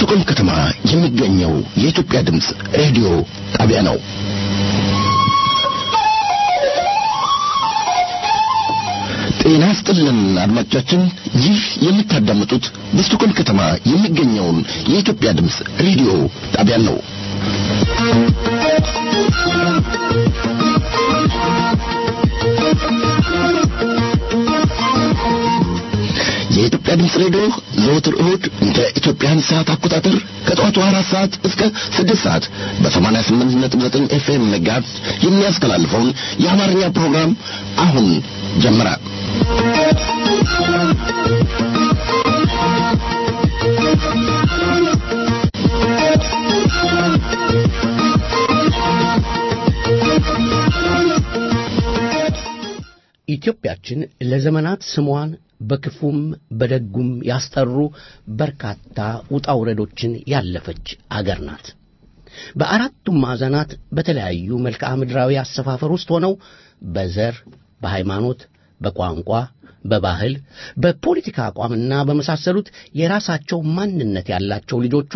በስቶኮልም ከተማ የሚገኘው የኢትዮጵያ ድምፅ ሬዲዮ ጣቢያ ነው። ጤና ይስጥልን አድማጮቻችን፣ ይህ የምታዳምጡት በስቶኮልም ከተማ የሚገኘውን የኢትዮጵያ ድምፅ ሬዲዮ ጣቢያ ነው። የኢትዮጵያ ድምፅ ሬዲዮ ዘወትር እሁድ እንደ ኢትዮጵያን ሰዓት አቆጣጠር ከጠዋቱ አራት ሰዓት እስከ ስድስት ሰዓት በሰማንያ ስምንት ነጥብ ዘጠኝ ኤፍኤም መጋዝ የሚያስተላልፈውን የአማርኛ ፕሮግራም አሁን ጀመረ። ኢትዮጵያችን ለዘመናት ስሟን በክፉም በደጉም ያስጠሩ በርካታ ውጣ ውረዶችን ያለፈች አገር ናት። በአራቱም ማዕዘናት በተለያዩ መልክዓ ምድራዊ አሰፋፈር ውስጥ ሆነው በዘር፣ በሃይማኖት፣ በቋንቋ፣ በባህል፣ በፖለቲካ አቋምና በመሳሰሉት የራሳቸው ማንነት ያላቸው ልጆቿ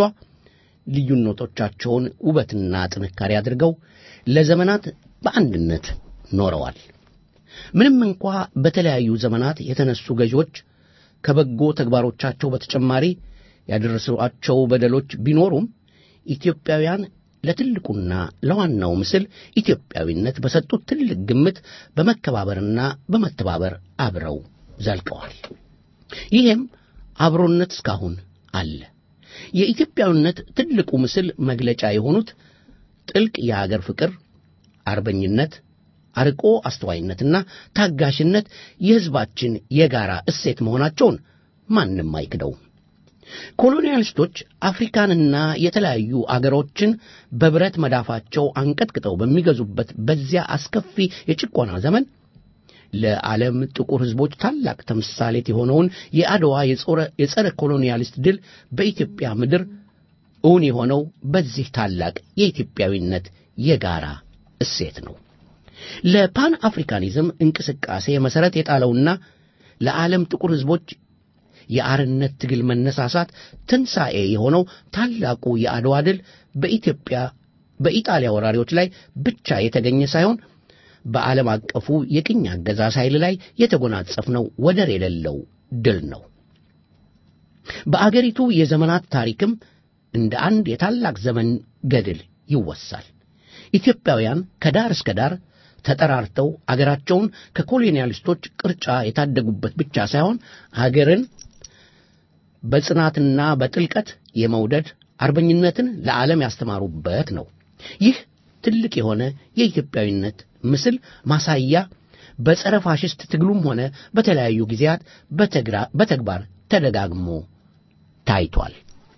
ልዩነቶቻቸውን ውበትና ጥንካሬ አድርገው ለዘመናት በአንድነት ኖረዋል። ምንም እንኳ በተለያዩ ዘመናት የተነሱ ገዢዎች ከበጎ ተግባሮቻቸው በተጨማሪ ያደረሷቸው በደሎች ቢኖሩም ኢትዮጵያውያን ለትልቁና ለዋናው ምስል ኢትዮጵያዊነት በሰጡት ትልቅ ግምት በመከባበርና በመተባበር አብረው ዘልቀዋል። ይህም አብሮነት እስካሁን አለ። የኢትዮጵያዊነት ትልቁ ምስል መግለጫ የሆኑት ጥልቅ የአገር ፍቅር፣ አርበኝነት አርቆ አስተዋይነትና ታጋሽነት የሕዝባችን የጋራ እሴት መሆናቸውን ማንም አይክደውም። ኮሎኒያሊስቶች አፍሪካንና የተለያዩ አገሮችን በብረት መዳፋቸው አንቀጥቅጠው በሚገዙበት በዚያ አስከፊ የጭቆና ዘመን ለዓለም ጥቁር ሕዝቦች ታላቅ ተምሳሌት የሆነውን የአድዋ የጸረ ኮሎኒያሊስት ድል በኢትዮጵያ ምድር እውን የሆነው በዚህ ታላቅ የኢትዮጵያዊነት የጋራ እሴት ነው። ለፓን አፍሪካኒዝም እንቅስቃሴ መሠረት የጣለውና ለዓለም ጥቁር ሕዝቦች የአርነት ትግል መነሳሳት ትንሣኤ የሆነው ታላቁ የአድዋ ድል በኢትዮጵያ በኢጣሊያ ወራሪዎች ላይ ብቻ የተገኘ ሳይሆን በዓለም አቀፉ የቅኝ አገዛዝ ኃይል ላይ የተጎናጸፍነው ወደር የሌለው ድል ነው። በአገሪቱ የዘመናት ታሪክም እንደ አንድ የታላቅ ዘመን ገድል ይወሳል። ኢትዮጵያውያን ከዳር እስከ ዳር ተጠራርተው አገራቸውን ከኮሎኒያሊስቶች ቅርጫ የታደጉበት ብቻ ሳይሆን አገርን በጽናትና በጥልቀት የመውደድ አርበኝነትን ለዓለም ያስተማሩበት ነው። ይህ ትልቅ የሆነ የኢትዮጵያዊነት ምስል ማሳያ በጸረ ፋሽስት ትግሉም ሆነ በተለያዩ ጊዜያት በተግባር ተደጋግሞ ታይቷል።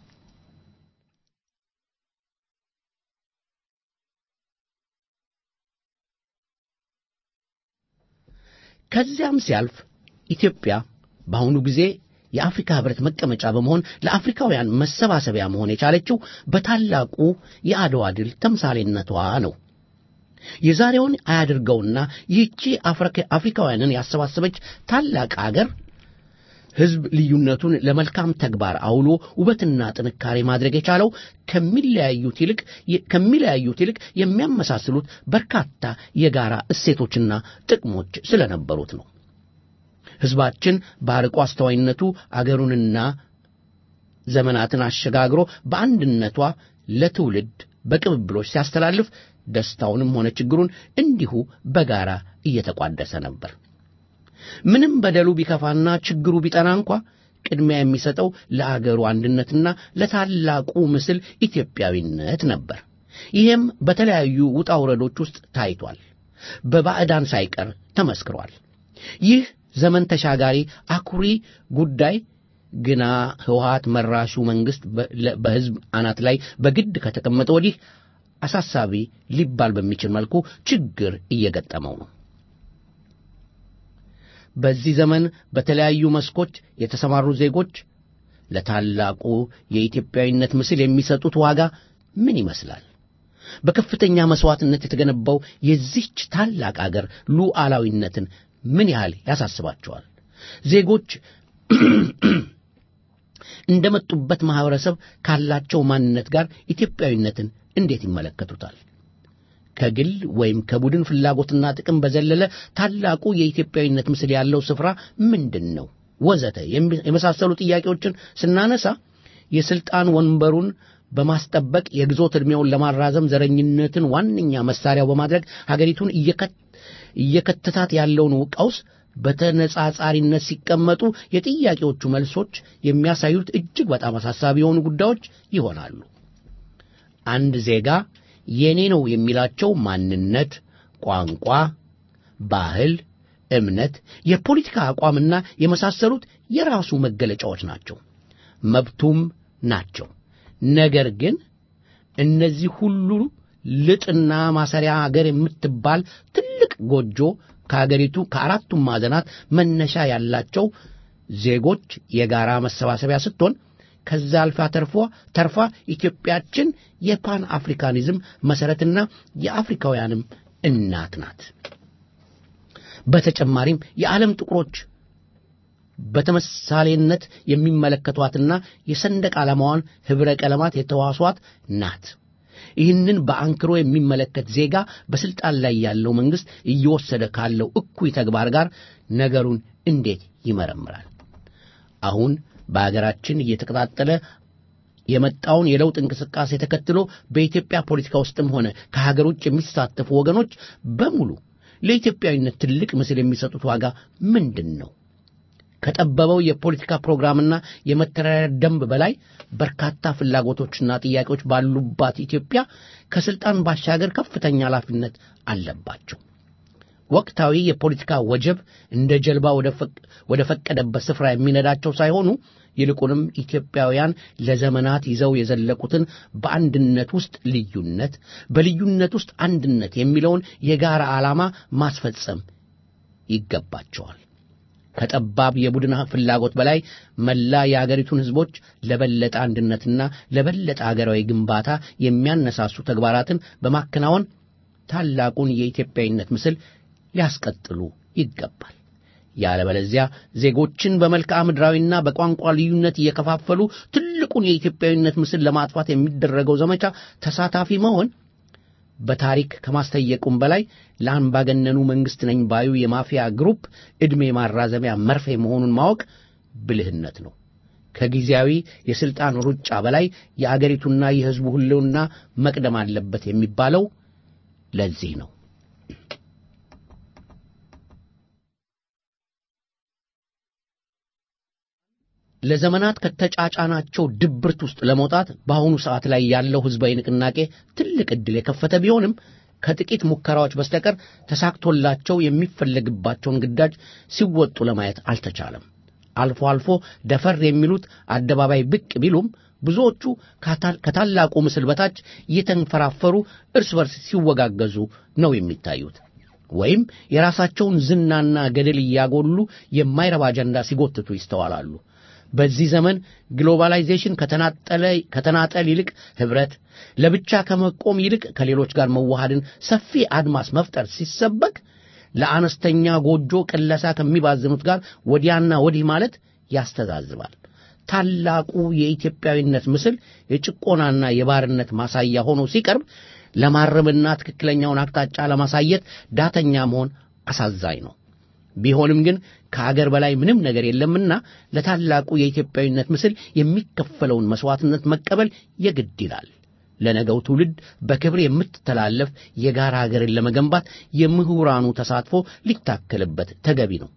ከዚያም ሲያልፍ ኢትዮጵያ በአሁኑ ጊዜ የአፍሪካ ሕብረት መቀመጫ በመሆን ለአፍሪካውያን መሰባሰቢያ መሆን የቻለችው በታላቁ የአድዋ ድል ተምሳሌነቷ ነው። የዛሬውን አያድርገውና ይህቺ አፍሪካውያንን ያሰባሰበች ታላቅ አገር ሕዝብ ልዩነቱን ለመልካም ተግባር አውሎ ውበትና ጥንካሬ ማድረግ የቻለው ከሚለያዩት ይልቅ ከሚለያዩት ይልቅ የሚያመሳስሉት በርካታ የጋራ እሴቶችና ጥቅሞች ስለነበሩት ነው። ሕዝባችን በአርቆ አስተዋይነቱ አገሩንና ዘመናትን አሸጋግሮ በአንድነቷ ለትውልድ በቅብብሎች ሲያስተላልፍ ደስታውንም ሆነ ችግሩን እንዲሁ በጋራ እየተቋደሰ ነበር። ምንም በደሉ ቢከፋና ችግሩ ቢጠና እንኳ ቅድሚያ የሚሰጠው ለአገሩ አንድነትና ለታላቁ ምስል ኢትዮጵያዊነት ነበር። ይህም በተለያዩ ውጣ ውረዶች ውስጥ ታይቷል። በባዕዳን ሳይቀር ተመስክሯል። ይህ ዘመን ተሻጋሪ አኩሪ ጉዳይ ግና ህወሓት መራሹ መንግሥት በሕዝብ አናት ላይ በግድ ከተቀመጠ ወዲህ አሳሳቢ ሊባል በሚችል መልኩ ችግር እየገጠመው ነው። በዚህ ዘመን በተለያዩ መስኮች የተሰማሩ ዜጎች ለታላቁ የኢትዮጵያዊነት ምስል የሚሰጡት ዋጋ ምን ይመስላል? በከፍተኛ መሥዋዕትነት የተገነባው የዚህች ታላቅ አገር ሉዓላዊነትን ምን ያህል ያሳስባቸዋል? ዜጎች እንደመጡበት ማህበረሰብ ካላቸው ማንነት ጋር ኢትዮጵያዊነትን እንዴት ይመለከቱታል? ከግል ወይም ከቡድን ፍላጎትና ጥቅም በዘለለ ታላቁ የኢትዮጵያዊነት ምስል ያለው ስፍራ ምንድን ነው? ወዘተ የመሳሰሉ ጥያቄዎችን ስናነሳ የስልጣን ወንበሩን በማስጠበቅ የግዞት ዕድሜውን ለማራዘም ዘረኝነትን ዋነኛ መሳሪያው በማድረግ ሀገሪቱን እየከተታት ያለውን ቀውስ በተነጻጻሪነት ሲቀመጡ የጥያቄዎቹ መልሶች የሚያሳዩት እጅግ በጣም አሳሳቢ የሆኑ ጉዳዮች ይሆናሉ። አንድ ዜጋ የኔ ነው የሚላቸው ማንነት፣ ቋንቋ፣ ባህል፣ እምነት፣ የፖለቲካ አቋምና የመሳሰሉት የራሱ መገለጫዎች ናቸው፣ መብቱም ናቸው። ነገር ግን እነዚህ ሁሉ ልጥና ማሰሪያ አገር የምትባል ትልቅ ጎጆ ከአገሪቱ ከአራቱም ማዕዘናት መነሻ ያላቸው ዜጎች የጋራ መሰባሰቢያ ስትሆን ከዛ አልፋ ተርፎ ተርፋ ኢትዮጵያችን የፓን አፍሪካኒዝም መሰረትና የአፍሪካውያንም እናት ናት። በተጨማሪም የዓለም ጥቁሮች በተመሳሌነት የሚመለከቷትና የሰንደቅ ዓላማዋን ኅብረ ቀለማት የተዋሷት ናት። ይህንን በአንክሮ የሚመለከት ዜጋ በስልጣን ላይ ያለው መንግስት እየወሰደ ካለው እኩይ ተግባር ጋር ነገሩን እንዴት ይመረምራል? አሁን በአገራችን እየተቀጣጠለ የመጣውን የለውጥ እንቅስቃሴ ተከትሎ በኢትዮጵያ ፖለቲካ ውስጥም ሆነ ከሀገር ውጭ የሚሳተፉ ወገኖች በሙሉ ለኢትዮጵያዊነት ትልቅ ምስል የሚሰጡት ዋጋ ምንድን ነው? ከጠበበው የፖለቲካ ፕሮግራምና የመተዳደሪያ ደንብ በላይ በርካታ ፍላጎቶችና ጥያቄዎች ባሉባት ኢትዮጵያ ከስልጣን ባሻገር ከፍተኛ ኃላፊነት አለባቸው። ወቅታዊ የፖለቲካ ወጀብ እንደ ጀልባ ወደ ፈቀደበት ስፍራ የሚነዳቸው ሳይሆኑ ይልቁንም ኢትዮጵያውያን ለዘመናት ይዘው የዘለቁትን በአንድነት ውስጥ ልዩነት፣ በልዩነት ውስጥ አንድነት የሚለውን የጋራ ዓላማ ማስፈጸም ይገባቸዋል። ከጠባብ የቡድን ፍላጎት በላይ መላ የአገሪቱን ሕዝቦች ለበለጠ አንድነትና ለበለጠ አገራዊ ግንባታ የሚያነሳሱ ተግባራትን በማከናወን ታላቁን የኢትዮጵያዊነት ምስል ሊያስቀጥሉ ይገባል። ያለበለዚያ ዜጎችን በመልክዓ ምድራዊና በቋንቋ ልዩነት እየከፋፈሉ ትልቁን የኢትዮጵያዊነት ምስል ለማጥፋት የሚደረገው ዘመቻ ተሳታፊ መሆን በታሪክ ከማስተየቁም በላይ ለአምባገነኑ መንግሥት ነኝ ባዩ የማፊያ ግሩፕ ዕድሜ ማራዘሚያ መርፌ መሆኑን ማወቅ ብልህነት ነው። ከጊዜያዊ የሥልጣን ሩጫ በላይ የአገሪቱና የሕዝቡ ሕልውና መቅደም አለበት የሚባለው ለዚህ ነው። ለዘመናት ከተጫጫናቸው ድብርት ውስጥ ለመውጣት በአሁኑ ሰዓት ላይ ያለው ሕዝባዊ ንቅናቄ ትልቅ ዕድል የከፈተ ቢሆንም ከጥቂት ሙከራዎች በስተቀር ተሳክቶላቸው የሚፈለግባቸውን ግዳጅ ሲወጡ ለማየት አልተቻለም። አልፎ አልፎ ደፈር የሚሉት አደባባይ ብቅ ቢሉም ብዙዎቹ ከታላቁ ምስል በታች እየተንፈራፈሩ እርስ በርስ ሲወጋገዙ ነው የሚታዩት። ወይም የራሳቸውን ዝናና ገደል እያጎሉ የማይረባ አጀንዳ ሲጎትቱ ይስተዋላሉ። በዚህ ዘመን ግሎባላይዜሽን ከተናጠል ይልቅ ኅብረት፣ ለብቻ ከመቆም ይልቅ ከሌሎች ጋር መዋሃድን ሰፊ አድማስ መፍጠር ሲሰበክ ለአነስተኛ ጎጆ ቅለሳ ከሚባዝኑት ጋር ወዲያና ወዲህ ማለት ያስተዛዝባል። ታላቁ የኢትዮጵያዊነት ምስል የጭቆናና የባርነት ማሳያ ሆኖ ሲቀርብ ለማረምና ትክክለኛውን አቅጣጫ ለማሳየት ዳተኛ መሆን አሳዛኝ ነው። ቢሆንም ግን ከአገር በላይ ምንም ነገር የለምና ለታላቁ የኢትዮጵያዊነት ምስል የሚከፈለውን መሥዋዕትነት መቀበል የግድ ይላል። ለነገው ትውልድ በክብር የምትተላለፍ የጋራ አገርን ለመገንባት የምሁራኑ ተሳትፎ ሊታከልበት ተገቢ ነው።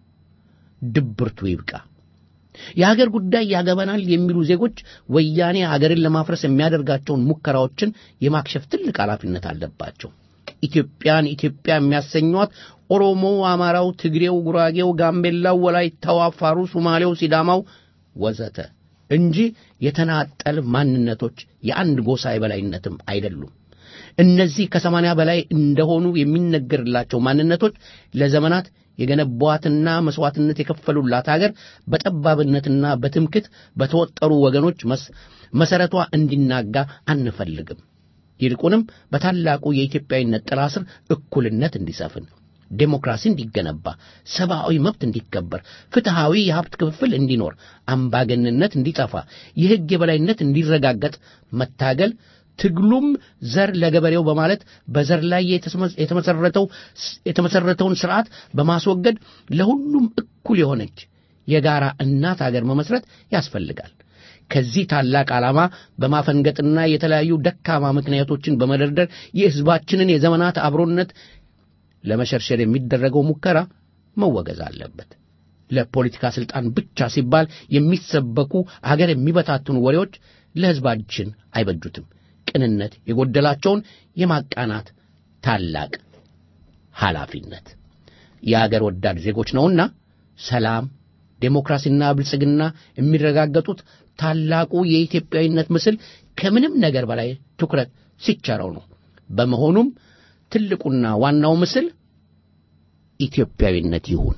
ድብርቱ ይብቃ። የአገር ጉዳይ ያገበናል የሚሉ ዜጎች ወያኔ አገርን ለማፍረስ የሚያደርጋቸውን ሙከራዎችን የማክሸፍ ትልቅ ኃላፊነት አለባቸው። ኢትዮጵያን ኢትዮጵያ የሚያሰኟት ኦሮሞ፣ አማራው፣ ትግሬው፣ ጉራጌው፣ ጋምቤላው፣ ወላይታው፣ አፋሩ፣ ሶማሌው፣ ሲዳማው ወዘተ እንጂ የተናጠል ማንነቶች የአንድ ጎሳ የበላይነትም አይደሉም። እነዚህ ከሰማንያ በላይ እንደሆኑ የሚነገርላቸው ማንነቶች ለዘመናት የገነቧትና መሥዋዕትነት የከፈሉላት አገር በጠባብነትና በትምክት በተወጠሩ ወገኖች መሠረቷ እንዲናጋ አንፈልግም። ይልቁንም በታላቁ የኢትዮጵያዊነት ጥላ ስር እኩልነት እንዲሰፍን፣ ዴሞክራሲ እንዲገነባ፣ ሰብአዊ መብት እንዲከበር፣ ፍትሐዊ የሀብት ክፍፍል እንዲኖር፣ አምባገንነት እንዲጠፋ፣ የሕግ የበላይነት እንዲረጋገጥ መታገል ትግሉም ዘር ለገበሬው በማለት በዘር ላይ የተመሰረተው የተመሰረተውን ስርዓት በማስወገድ ለሁሉም እኩል የሆነች የጋራ እናት አገር መመስረት ያስፈልጋል። ከዚህ ታላቅ ዓላማ በማፈንገጥና የተለያዩ ደካማ ምክንያቶችን በመደርደር የሕዝባችንን የዘመናት አብሮነት ለመሸርሸር የሚደረገው ሙከራ መወገዝ አለበት። ለፖለቲካ ሥልጣን ብቻ ሲባል የሚሰበኩ አገር የሚበታትኑ ወሬዎች ለሕዝባችን አይበጁትም። ቅንነት የጎደላቸውን የማቃናት ታላቅ ኃላፊነት የአገር ወዳድ ዜጎች ነውና ሰላም፣ ዴሞክራሲና ብልጽግና የሚረጋገጡት ታላቁ የኢትዮጵያዊነት ምስል ከምንም ነገር በላይ ትኩረት ሲቸረው ነው። በመሆኑም ትልቁና ዋናው ምስል ኢትዮጵያዊነት ይሁን።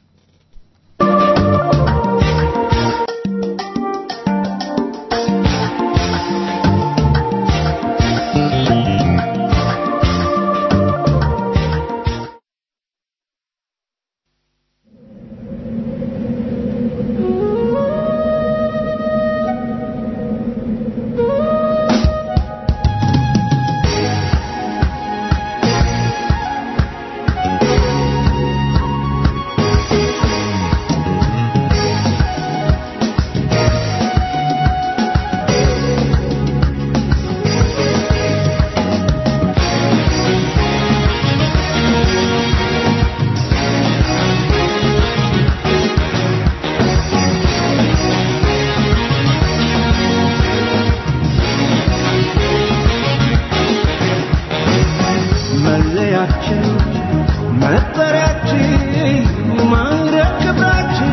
መለያችን መጠሪያችን ማዕረግ ክብራችን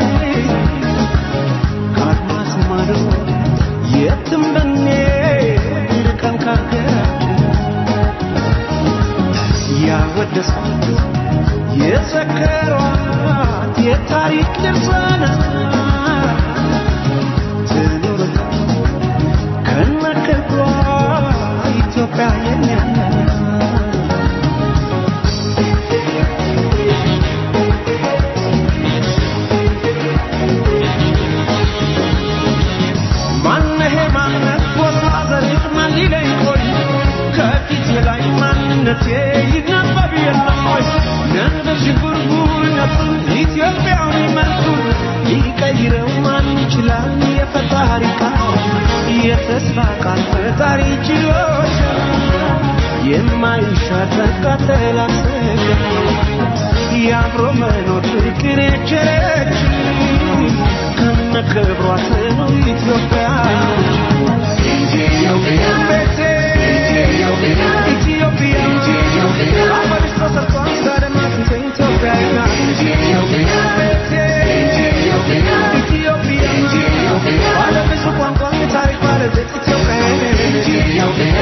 ከአድማስ ማዶ የትም ብንሄድ ርቀን ከአገራችን ያወደሷት የዘከሯት የታሪክ ድርሳናት ትኑር ከነክብሯ ኢትዮጵያ የኛ ናት። ማነሄ ማነት ቦታ ዘሪት ማን ሊለኝ ቆይ ከፊቴ ላይ ማንነቴ ይነበብ የለም ወይ ነንደ ሽጉርጉርነቱን ኢትዮጵያዊ መልኩን ሊቀይረው ማን ይችላል የፈጣሪ ቃል የተስፋ ቃል ፈጣሪ ችሎች የማይሻር ቃተል የአብሮ መኖር ፍቅር የቸረች ከነ ክብሯ ነው ኢትዮጵያ ቤቴ ኢትዮጵያ አፈርሽ ተሰርቷል ዛሬማት ኢትዮጵያ ቤቴ ኢትዮጵያ ባለ ብዙ ቋንቋ ታሪክ ባለቤት ኢትዮጵያ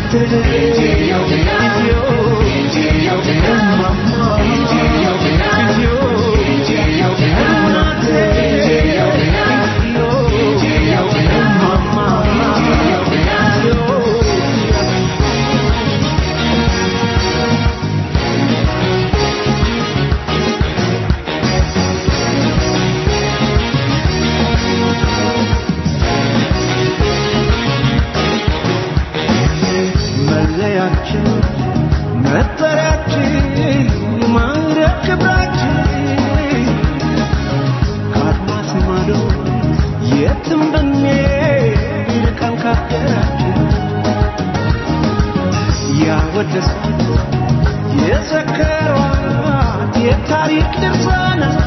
መለያችን መጠሪያችን ማዕረግ ክብራችን ከአድማስ ማዶ የትም ብንሄድ ርቀን ከአገራችን ያወደሷት የዘከሯት የታሪክ ድርሳናት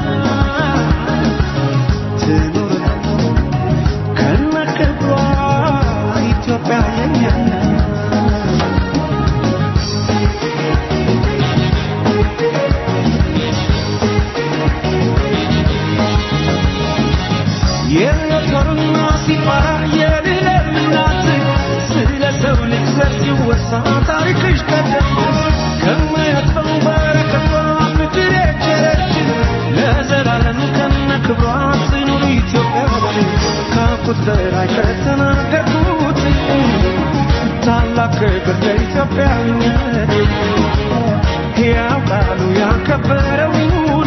ትኑር ከነ ክብሯ ኢትዮጵያ የኛ ናት። የሞተርና ሲፈራ የልዕልናት ስለ ሰው ልጅ ዘር ሲወሳ ታሪክሽ ቀደም ከማያጥፈው በረከቷ ምድር የቸረችን ለዘላለም ከነ ክብሯ ትኑር ኢትዮጵያ ካፉት በላይ ከተናገርኩት ታላቅ ክብር ለኢትዮጵያዊነት ያውቃሉ ያከበረውን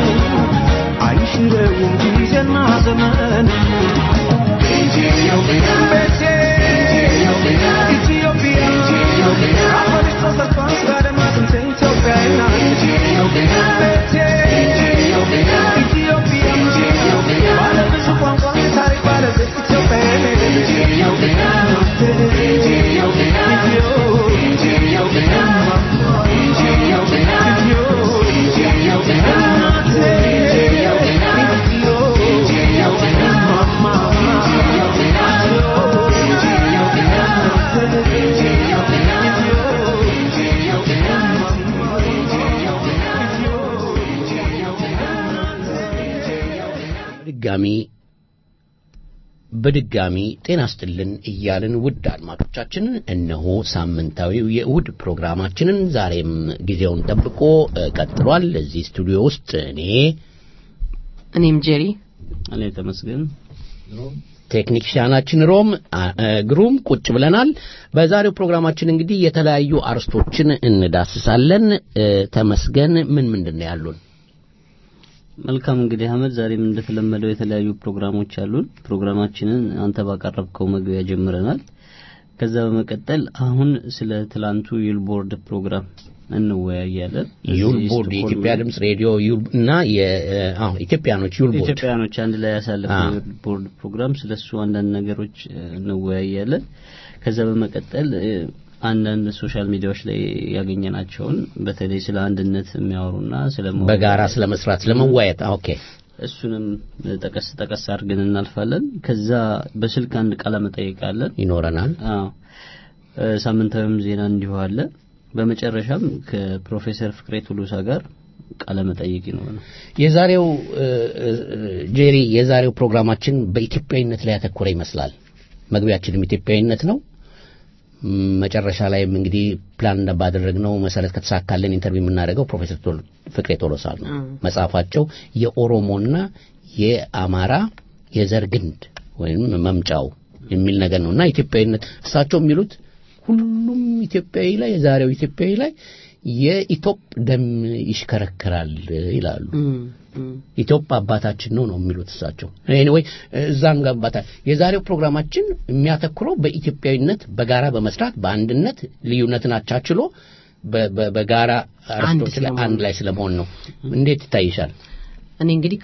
አይሽረውም ጊዜና ዘመን ኢትዮጵያ ኢትዮጵያ አፈርሽ ተሰርቷል በአድማስ እንደ ኢትዮጵያ ኢትዮጵያ ባለብዙ ቋንቋ ታሪክ ባለቤት በድጋሚ በድጋሚ ጤና ስጥልን እያልን ውድ አድማጮቻችንን እነሆ ሳምንታዊው የእሁድ ፕሮግራማችንን ዛሬም ጊዜውን ጠብቆ እ፣ ቀጥሏል። እዚህ ስቱዲዮ ውስጥ እኔ እኔም ጄሪ እኔ ተመስገን ቴክኒሽያናችን ሮም አ- እ፣ ግሩም ቁጭ ብለናል። በዛሬው ፕሮግራማችን እንግዲህ የተለያዩ አርስቶችን እንዳስሳለን። እ፣ ተመስገን ምን ምንድን ነው ያሉን? መልካም እንግዲህ አህመድ ዛሬም እንደተለመደው የተለያዩ ፕሮግራሞች አሉን ፕሮግራማችንን አንተ ባቀረብከው መግቢያ ጀምረናል ከዛ በመቀጠል አሁን ስለ ትላንቱ ዩልቦርድ ፕሮግራም እንወያያለን ዩል እዚህ ቦርድ ስቶክሆልም የኢትዮጵያ ድምፅ ሬዲዮ ዩል እና የ- አዎ ኢትዮጵያኖች ዩል ቦርድ ኢትዮጵያኖች አንድ ላይ ያሳለፈው አዎ። ቦርድ ፕሮግራም ስለሱ አንዳንድ ነገሮች እ፣ እንወያያለን ከዛ በመቀጠል እ፣ አንዳንድ ሶሻል ሚዲያዎች ላይ ያገኘናቸውን በተለይ ስለ አንድነት የሚያወሩና ስለ መዋደድ በጋራ ስለ መስራት ስለ መዋየት ኦኬ እሱንም ጠቀስ ጠቀስ አድርገን እናልፋለን ከዛ በስልክ አንድ ቃለ መጠይቅ አለን ይኖረናል። አዎ እ፣ ሳምንታዊም ዜና እንዲሁ አለ በመጨረሻም ከፕሮፌሰር ፍቅሬ ቱሉሳ ጋር ቃለ መጠይቅ ይኖረናል የዛሬው እ፣ እ፣ ጄሪ የዛሬው ፕሮግራማችን በኢትዮጵያዊነት ላይ ያተኮረ ይመስላል። መግቢያችንም ኢትዮጵያዊነት ነው። ም፣ መጨረሻ ላይም እንግዲህ ፕላን ባደረግነው መሰረት ከተሳካልን ኢንተርቪው የምናደርገው ፕሮፌሰር ቶል- ፍቅሬ ቶሎሳ ነው። መጽሐፋቸው የኦሮሞና የአማራ የዘር ግንድ ወይም መምጫው የሚል ነገር ነው እና ኢትዮጵያዊነት እሳቸው የሚሉት ሁሉም ኢትዮጵያዊ ላይ የዛሬው ኢትዮጵያዊ ላይ የኢትዮጵ ደም ይሽከረከራል ይላሉ። ኢትዮጵያ አባታችን ነው ነው የሚሉት እሳቸው። ኤኒዌይ እዛም ጋር አባታ የዛሬው ፕሮግራማችን የሚያተኩረው በኢትዮጵያዊነት በጋራ በመስራት በአንድነት ልዩነትን አቻችሎ በ- በ- በጋራ አርስቶች ላይ ስለመሆን አንድ ላይ ስለመሆን ነው። እንዴት ይታይሻል? እኔ እንግዲህ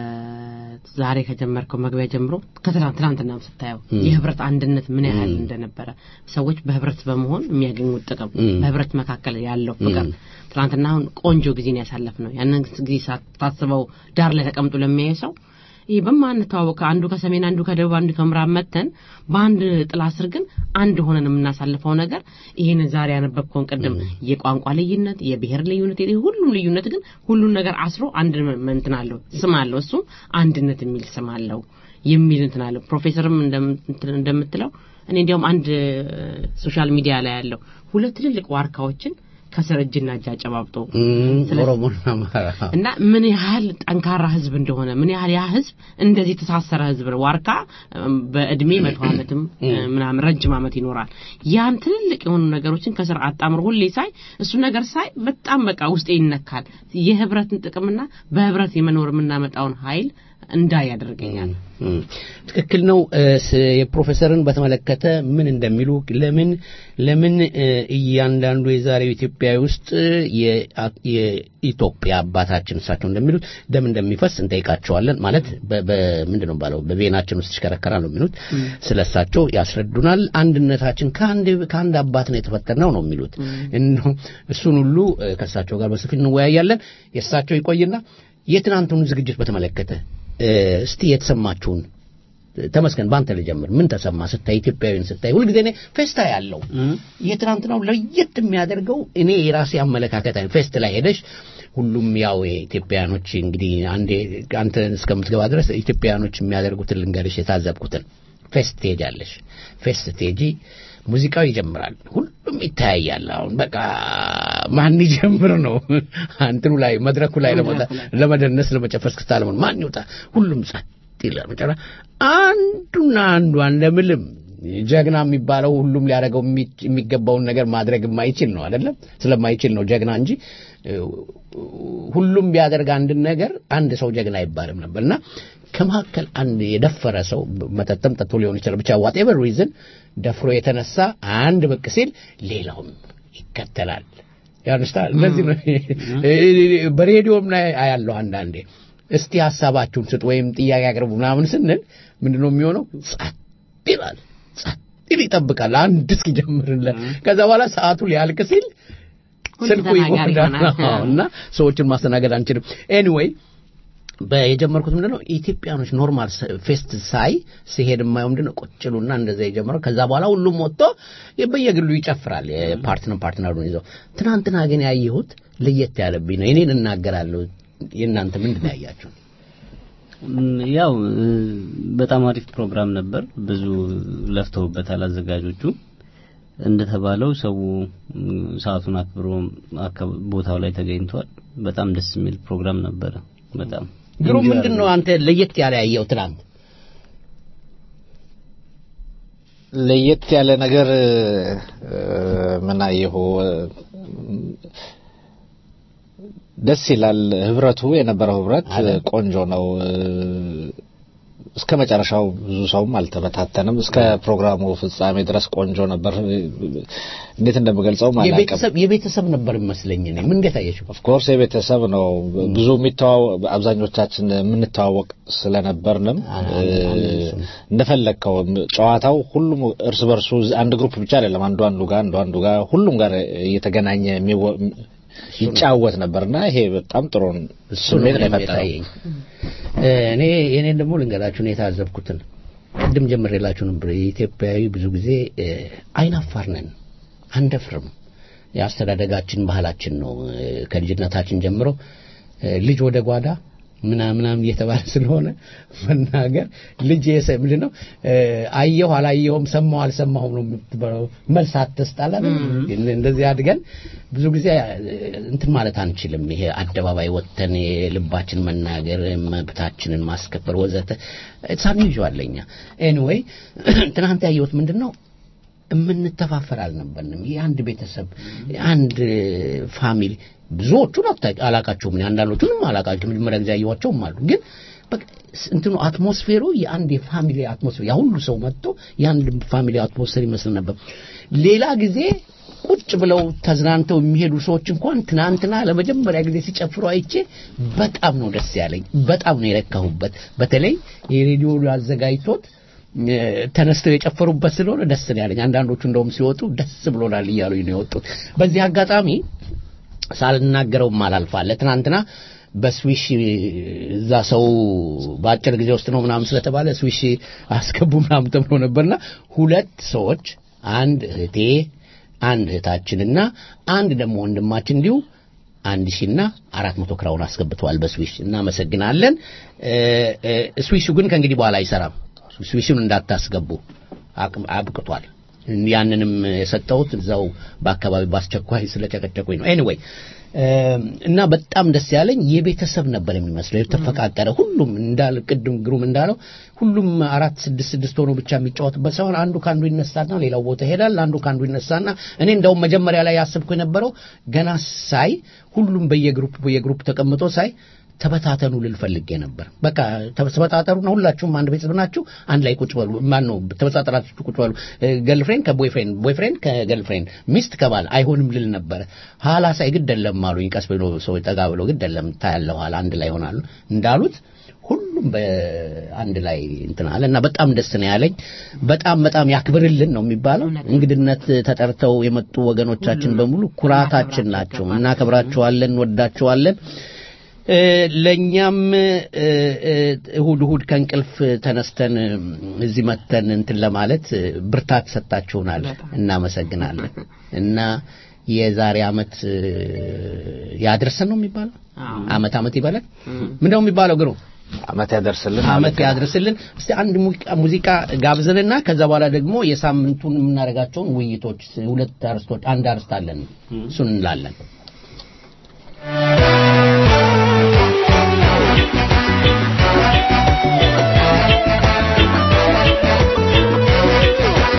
ከዛሬ ከጀመርከው መግቢያ ጀምሮ ከትናንት ትናንትናም ስታየው የህብረት አንድነት ምን ያህል እንደነበረ ሰዎች በህብረት በመሆን የሚያገኙት ጥቅም በህብረት መካከል ያለው ፍቅር ትናንትና አሁን ቆንጆ ጊዜን ያሳለፍ ነው ያንን ጊዜ ሳታስበው ዳር ላይ ተቀምጦ ለሚያዩ ሰው ይህ በማንተዋወቅ አንዱ ከሰሜን አንዱ ከደቡብ አንዱ ከምዕራብ መተን በአንድ ጥላ ስር ግን አንድ ሆነን የምናሳልፈው ነገር ይህን ዛሬ ያነበብከውን ቅድም የቋንቋ ልዩነት የብሔር ልዩነት ይሄ ሁሉም ልዩነት ግን ሁሉን ነገር አስሮ አንድ እንትን አለው ስም አለው እሱም አንድነት የሚል ስም አለው የሚል እንትን አለው ፕሮፌሰርም እንደም- እንትን እንደምትለው እኔ እንዲያውም አንድ ሶሻል ሚዲያ ላይ ያለው ሁለት ትልልቅ ዋርካዎችን ከስር እጅና እጅ አጨባብጦ እም፣ ስለዚህ- ኦሮሞና አማራ እና ምን ያህል ጠንካራ ህዝብ እንደሆነ ምን ያህል ያ ህዝብ እንደዚህ የተሳሰረ ህዝብ ነው። ዋርካ እም፣ በእድሜ መቶ ዓመትም እ፣ ምናምን ረጅም ዓመት ይኖራል። ያን ትልልቅ የሆኑ ነገሮችን ከስር አጣምሮ ሁሌ ሳይ እሱ ነገር ሳይ በጣም በቃ ውስጤ ይነካል። የህብረትን ጥቅምና በህብረት የመኖር የምናመጣውን ኃይል እንዳይ ያደርገኛል። እም፣ ትክክል ነው። እ፣ ስ- የፕሮፌሰርን በተመለከተ ምን እንደሚሉ ለምን ለምን እ፣ እያንዳንዱ የዛሬው ኢትዮጵያ ውስጥ የአ- የኢትዮጵያ አባታችን እሳቸው እንደሚሉት ደም እንደሚፈስ እንጠይቃቸዋለን። ማለት በ- በምንድን ነው ባለው በቬናችን ውስጥ ይሽከረከራል ነው የሚሉት። ስለ እሳቸው ያስረዱናል። አንድነታችን ከአንድ ከአንድ አባት ነው የተፈጠርነው ነው የሚሉት። እነሆ እሱን ሁሉ እ፣ ከእሳቸው ጋር በሰፊ እንወያያለን። የእሳቸው ይቆይና የትናንቱን ዝግጅት በተመለከተ እ፣ እስቲ የተሰማችሁን ተመስገን በአንተ ልጀምር። ምን ተሰማ ስታይ ኢትዮጵያዊን ስታይ? ሁልጊዜ እኔ ፌስታ ያለው የትናንትናው ለየት የሚያደርገው እኔ የራሴ አመለካከት አይ ፌስት ላይ ሄደሽ ሁሉም ያው ኢትዮጵያኖች እንግዲህ አንዴ አንተ እስከምትገባ ድረስ ኢትዮጵያኖች የሚያደርጉትን ልንገርሽ የታዘብኩትን ፌስት ትሄጃለሽ። ፌስት ስትሄጂ ሙዚቃው ይጀምራል። ሁሉም ይተያያል። አሁን በቃ ማን ይጀምር ነው እንትኑ ላይ መድረኩ ላይ ለመ- ለመደነስ ለመጨፈር እስክስታ ለመሆን ማን ይውጣ? ሁሉም ጸጥ ይላል። መጨረሻ አንዱና አንዱ እንደምልም ጀግና የሚባለው ሁሉም ሊያደርገው የሚ- የሚገባውን ነገር ማድረግ የማይችል ነው አይደለም ስለማይችል ነው ጀግና እንጂ እ፣ ሁሉም ቢያደርግ አንድን ነገር አንድ ሰው ጀግና አይባልም ነበር እና ከመካከል አንድ የደፈረ ሰው መጠጥም ጠጥቶ ሊሆን ይችላል ብቻ ዋቴቨር ሪዝን ደፍሮ የተነሳ አንድ ብቅ ሲል ሌላውም ይከተላል ያንስታል እንደዚህ ነው በሬዲዮም ላይ አያለሁ አንዳንዴ እስቲ ሀሳባችሁን ስጥ ወይም ጥያቄ አቅርቡ ምናምን ስንል ምንድነው የሚሆነው ጸጥ ይላል ጸጥ ይል ይጠብቃል አንድ እስኪጀምርለት ከዛ በኋላ ሰዓቱ ሊያልቅ ሲል ሁሉ ስልኩ ተናጋሪ ይጎዳል ይሆናል። አዎ፣ እና ሰዎችን ማስተናገድ አንችልም ኤኒዌይ የጀመርኩት ምንድነው ኢትዮጵያኖች ኖርማል ፌስት ሳይ ሲሄድ የማየው ምንድነው ቁጭሉና እንደዛ የጀመረው ከዛ በኋላ ሁሉም ወጥቶ በየግሉ ይጨፍራል የፓርትነር ፓርትነሩን ይዘው ትናንትና ግን ያየሁት ለየት ያለብኝ ነው እኔን እናገራለሁ የእናንተ ምንድን ነው ያያችሁ ም፣ ያው እ፣ በጣም አሪፍ ፕሮግራም ነበር። ብዙ ለፍተውበታል አዘጋጆቹ። እንደተባለው ሰው ም፣ ሰዓቱን አክብሮ አካ- ቦታው ላይ ተገኝቷል። በጣም ደስ የሚል ፕሮግራም ነበረ። በጣም ግሩም Enjoy ምንድን ነው አንተ ለየት ያለ ያየው ትናንት ለየት ያለ ነገር እ፣ ምን አየሁ እ፣ ደስ ይላል ህብረቱ የነበረው ህብረት ቆንጆ ነው እ፣ እስከ መጨረሻው ብዙ ሰውም አልተበታተንም እስከ ፕሮግራሙ ፍጻሜ ድረስ ቆንጆ ነበር እንዴት እንደምገልጸው አላውቅም የቤተሰብ የቤተሰብ ነበር ይመስለኝ እኔ ምን እንዴት አየሽው ኦፍኮርስ የቤተሰብ ነው ብዙ የሚተዋወቅ አብዛኞቻችን የምንተዋወቅ ስለነበርንም እ፣ እንደፈለግከው ጨዋታው ሁሉም እርስ በርሱ አንድ ግሩፕ ብቻ አይደለም አንዱ አንዱ ጋር አንዱ አንዱ ጋር ሁሉም ጋር እየተገናኘ የሚወ- ይጫወት ነበርና ይሄ በጣም ጥሩ ስሜት ነው የፈጠረው የታየኝ እኔ የኔን ደግሞ ልንገራችሁ ነው የታዘብኩትን ቅድም ጀምሬላችሁ ነበር የኢትዮጵያዊ ብዙ ጊዜ እ፣ አይናፋር ነን አንደፍርም የአስተዳደጋችን ባህላችን ነው እ፣ ከልጅነታችን ጀምሮ እ፣ ልጅ ወደ ጓዳ ምናምናም እየተባለ ስለሆነ መናገር ልጅ የሰ ምንድን ነው እ፣ አየሁ አላየሁም ሰማሁ አልሰማሁም ነው የምትበለው መልስ አትስጣላ እንደዚህ አድገን ብዙ ጊዜ እ፣ እንትን ማለት አንችልም ይሄ አደባባይ ወጥተን የልባችን መናገር መብታችንን ማስከበር ወዘተ ሳንይዋለኛ ኤኒዌይ ትናንት ያየሁት ምንድን ነው የምንተፋፈር አልነበርንም። የአንድ ቤተሰብ የአንድ ፋሚሊ ብዙዎቹን አታ- አላቃቸውም እኔ አንዳንዶቹንም አላቃቸውም መጀመሪያ ጊዜ ያየኋቸውም አሉ ግን በቃ ስ- እንትኑ አትሞስፌሩ የአንድ የፋሚሊ አትሞስፌር ያ ሁሉ ሰው መጥቶ የአንድ ፋሚሊ አትሞስፌር ይመስል ነበር ሌላ ጊዜ ቁጭ ብለው ተዝናንተው የሚሄዱ ሰዎች እንኳን ትናንትና ለመጀመሪያ ጊዜ ሲጨፍሩ አይቼ በጣም ነው ደስ ያለኝ በጣም ነው የረካሁበት በተለይ የሬዲዮ አዘጋጅቶት እ፣ ተነስተው የጨፈሩበት ስለሆነ ደስ ነው ያለኝ አንዳንዶቹ እንደውም ሲወጡ ደስ ብሎናል እያሉኝ ነው የወጡት በዚህ አጋጣሚ ሳልናገረውም አላልፋለ ትናንትና በስዊሽ እዛ ሰው በአጭር ጊዜ ውስጥ ነው ምናምን ስለተባለ ስዊሽ አስገቡ ምናምን ተብሎ ነበርና ሁለት ሰዎች አንድ እህቴ አንድ እህታችንና አንድ ደግሞ ወንድማችን እንዲሁ አንድ ሺና አራት መቶ ክራውን አስገብተዋል በስዊሽ እናመሰግናለን እ፣ እ፣ ስዊሹ ግን ከእንግዲህ በኋላ አይሰራም ስዊሹን እንዳታስገቡ አቅም- አብቅቷል ያንንም የሰጠሁት እዛው በአካባቢ በአስቸኳይ ስለጨቀጨቁኝ ነው ኤኒዌይ እና በጣም ደስ ያለኝ የቤተሰብ ነበር የሚመስለው የተፈቃቀረ ሁሉም እንዳል ቅድም ግሩም እንዳለው ሁሉም አራት ስድስት ስድስት ሆኖ ብቻ የሚጫወትበት ሳይሆን አንዱ ከአንዱ ይነሳና ሌላው ቦታ ይሄዳል አንዱ ከአንዱ ይነሳና እኔ እንደውም መጀመሪያ ላይ ያስብኩ የነበረው ገና ሳይ ሁሉም በየግሩፕ በየግሩፕ ተቀምጦ ሳይ ተበታተኑ ልል ፈልጌ ነበር በቃ ተበታተሩና ሁላችሁም አንድ ቤተሰብ ናችሁ አንድ ላይ ቁጭ በሉ ማን ነው ተበታተራችሁ ቁጭ በሉ ገልፍሬንድ ከቦይፍሬንድ ቦይፍሬንድ ከገልፍሬንድ ሚስት ከባል አይሆንም ልል ነበረ ኋላ ሳይ ግድ የለም አሉኝ ቀስ ብሎ ሰው ጠጋ ብሎ ግድ የለም ታያለ ኋላ አንድ ላይ ይሆናሉ እንዳሉት ሁሉም በአንድ ላይ እንትን አለ እና በጣም ደስ ነው ያለኝ በጣም በጣም ያክብርልን ነው የሚባለው እንግድነት ተጠርተው የመጡ ወገኖቻችን በሙሉ ኩራታችን ናቸው እናከብራቸዋለን እንወዳቸዋለን እ፣ ለእኛም እ፣ እ፣ እሁድ እሁድ ከእንቅልፍ ተነስተን እ፣ እዚህ መተን እንትን ለማለት እ፣ ብርታት ሰጣችሁናል እናመሰግናለን እና የዛሬ አመት እ፣ ያድርሰን ነው የሚባለው አመት አመት ይበላል ምንድነው የሚባለው ግሩ አመት ያደርስልን አመት ያድርስልን እስቲ አንድ ሙዚቃ- ሙዚቃ ጋብዘንና ከዛ በኋላ ደግሞ የሳምንቱን የምናደርጋቸውን ውይይቶች ሁለት አርስቶች አንድ አርስት አለን እሱን እንላለን Thank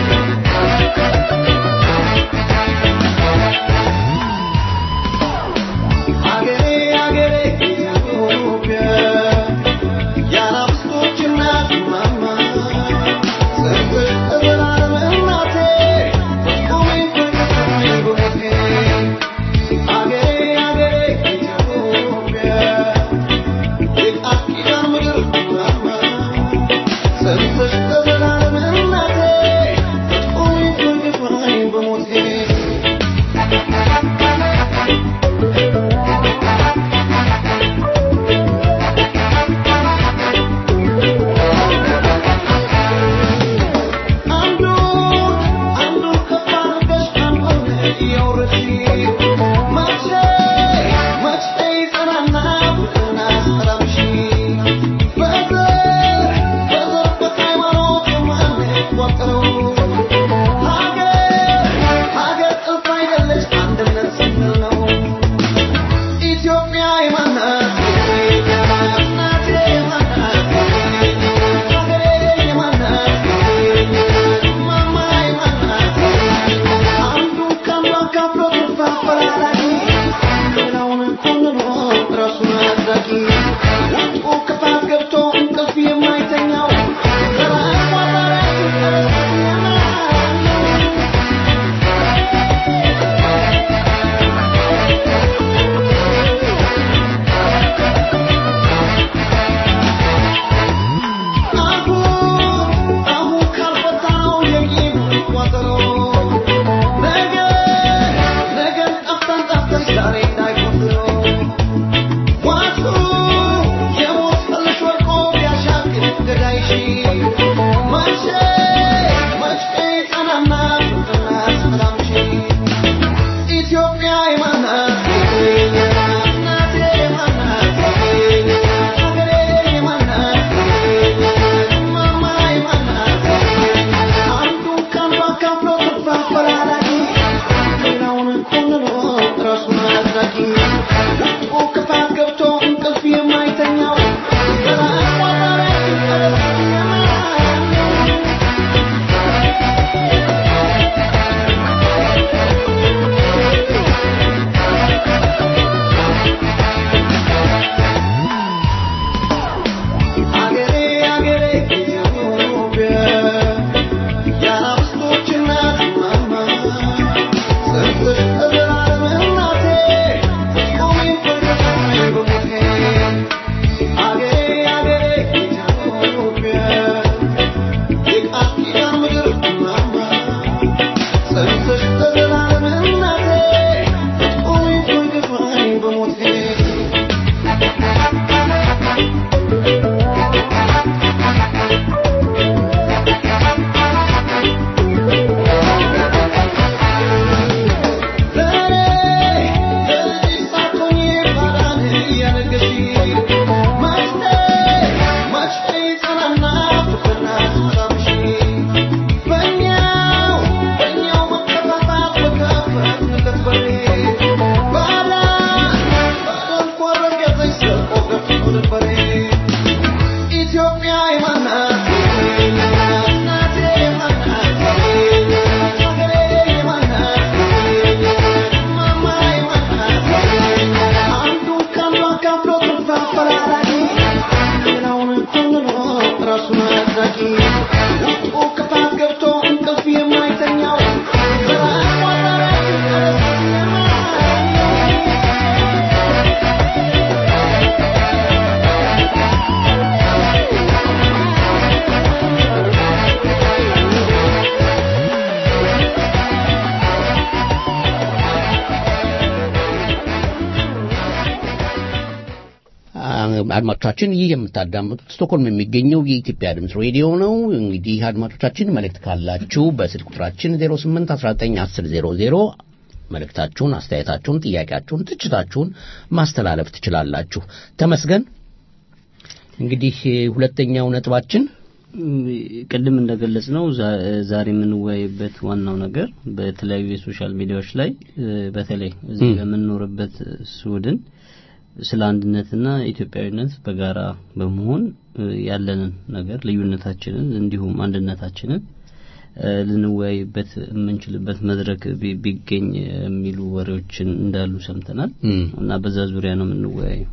አድማጮቻችን ይህ የምታዳምጡት ስቶክሆልም የሚገኘው የኢትዮጵያ ድምፅ ሬዲዮ ነው። እንግዲህ አድማጮቻችን መልእክት ካላችሁ በስልክ ቁጥራችን 08191000 መልእክታችሁን፣ አስተያየታችሁን፣ ጥያቄያችሁን፣ ትችታችሁን ማስተላለፍ ትችላላችሁ። ተመስገን እንግዲህ ሁለተኛው ነጥባችን ቅድም እንደገለጽ ነው ዛሬ የምንወያይበት ዋናው ነገር በተለያዩ የሶሻል ሚዲያዎች ላይ በተለይ እዚህ በምንኖርበት ስዊድን ስለ አንድነትና ኢትዮጵያዊነት በጋራ በመሆን ያለንን ነገር ልዩነታችንን እንዲሁም አንድነታችንን ልንወያይበት የምንችልበት መድረክ ቢገኝ የሚሉ ወሬዎችን እንዳሉ ሰምተናል እና በዛ ዙሪያ ነው የምንወያየው።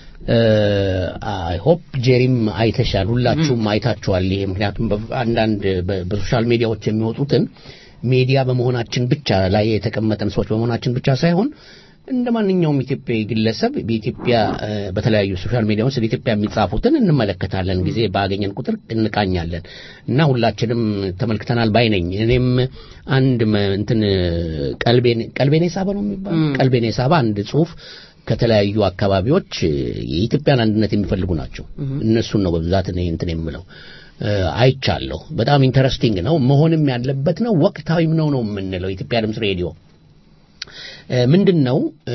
አይ ሆፕ ጄሪም አይተሻል፣ ሁላችሁም አይታችኋል። ይሄ ምክንያቱም አንዳንድ በሶሻል ሚዲያዎች የሚወጡትን ሚዲያ በመሆናችን ብቻ ላይ የተቀመጠን ሰዎች በመሆናችን ብቻ ሳይሆን እንደ ማንኛውም ኢትዮጵያዊ ግለሰብ በኢትዮጵያ በተለያዩ ሶሻል ሚዲያዎች ስለ ኢትዮጵያ የሚጻፉትን እንመለከታለን። ጊዜ ባገኘን ቁጥር እንቃኛለን እና ሁላችንም ተመልክተናል ባይ ነኝ። እኔም አንድ እንትን ቀልቤን ቀልቤን የሳበ ነው የሚባለው ቀልቤን የሳበ አንድ ጽሁፍ ከተለያዩ አካባቢዎች የኢትዮጵያን አንድነት የሚፈልጉ ናቸው። እነሱን ነው በብዛት እኔ እንትን የምለው አይቻለሁ። በጣም ኢንተረስቲንግ ነው፣ መሆንም ያለበት ነው፣ ወቅታዊም ነው ነው የምንለው ኢትዮጵያ ድምፅ ሬዲዮ ምንድን ነው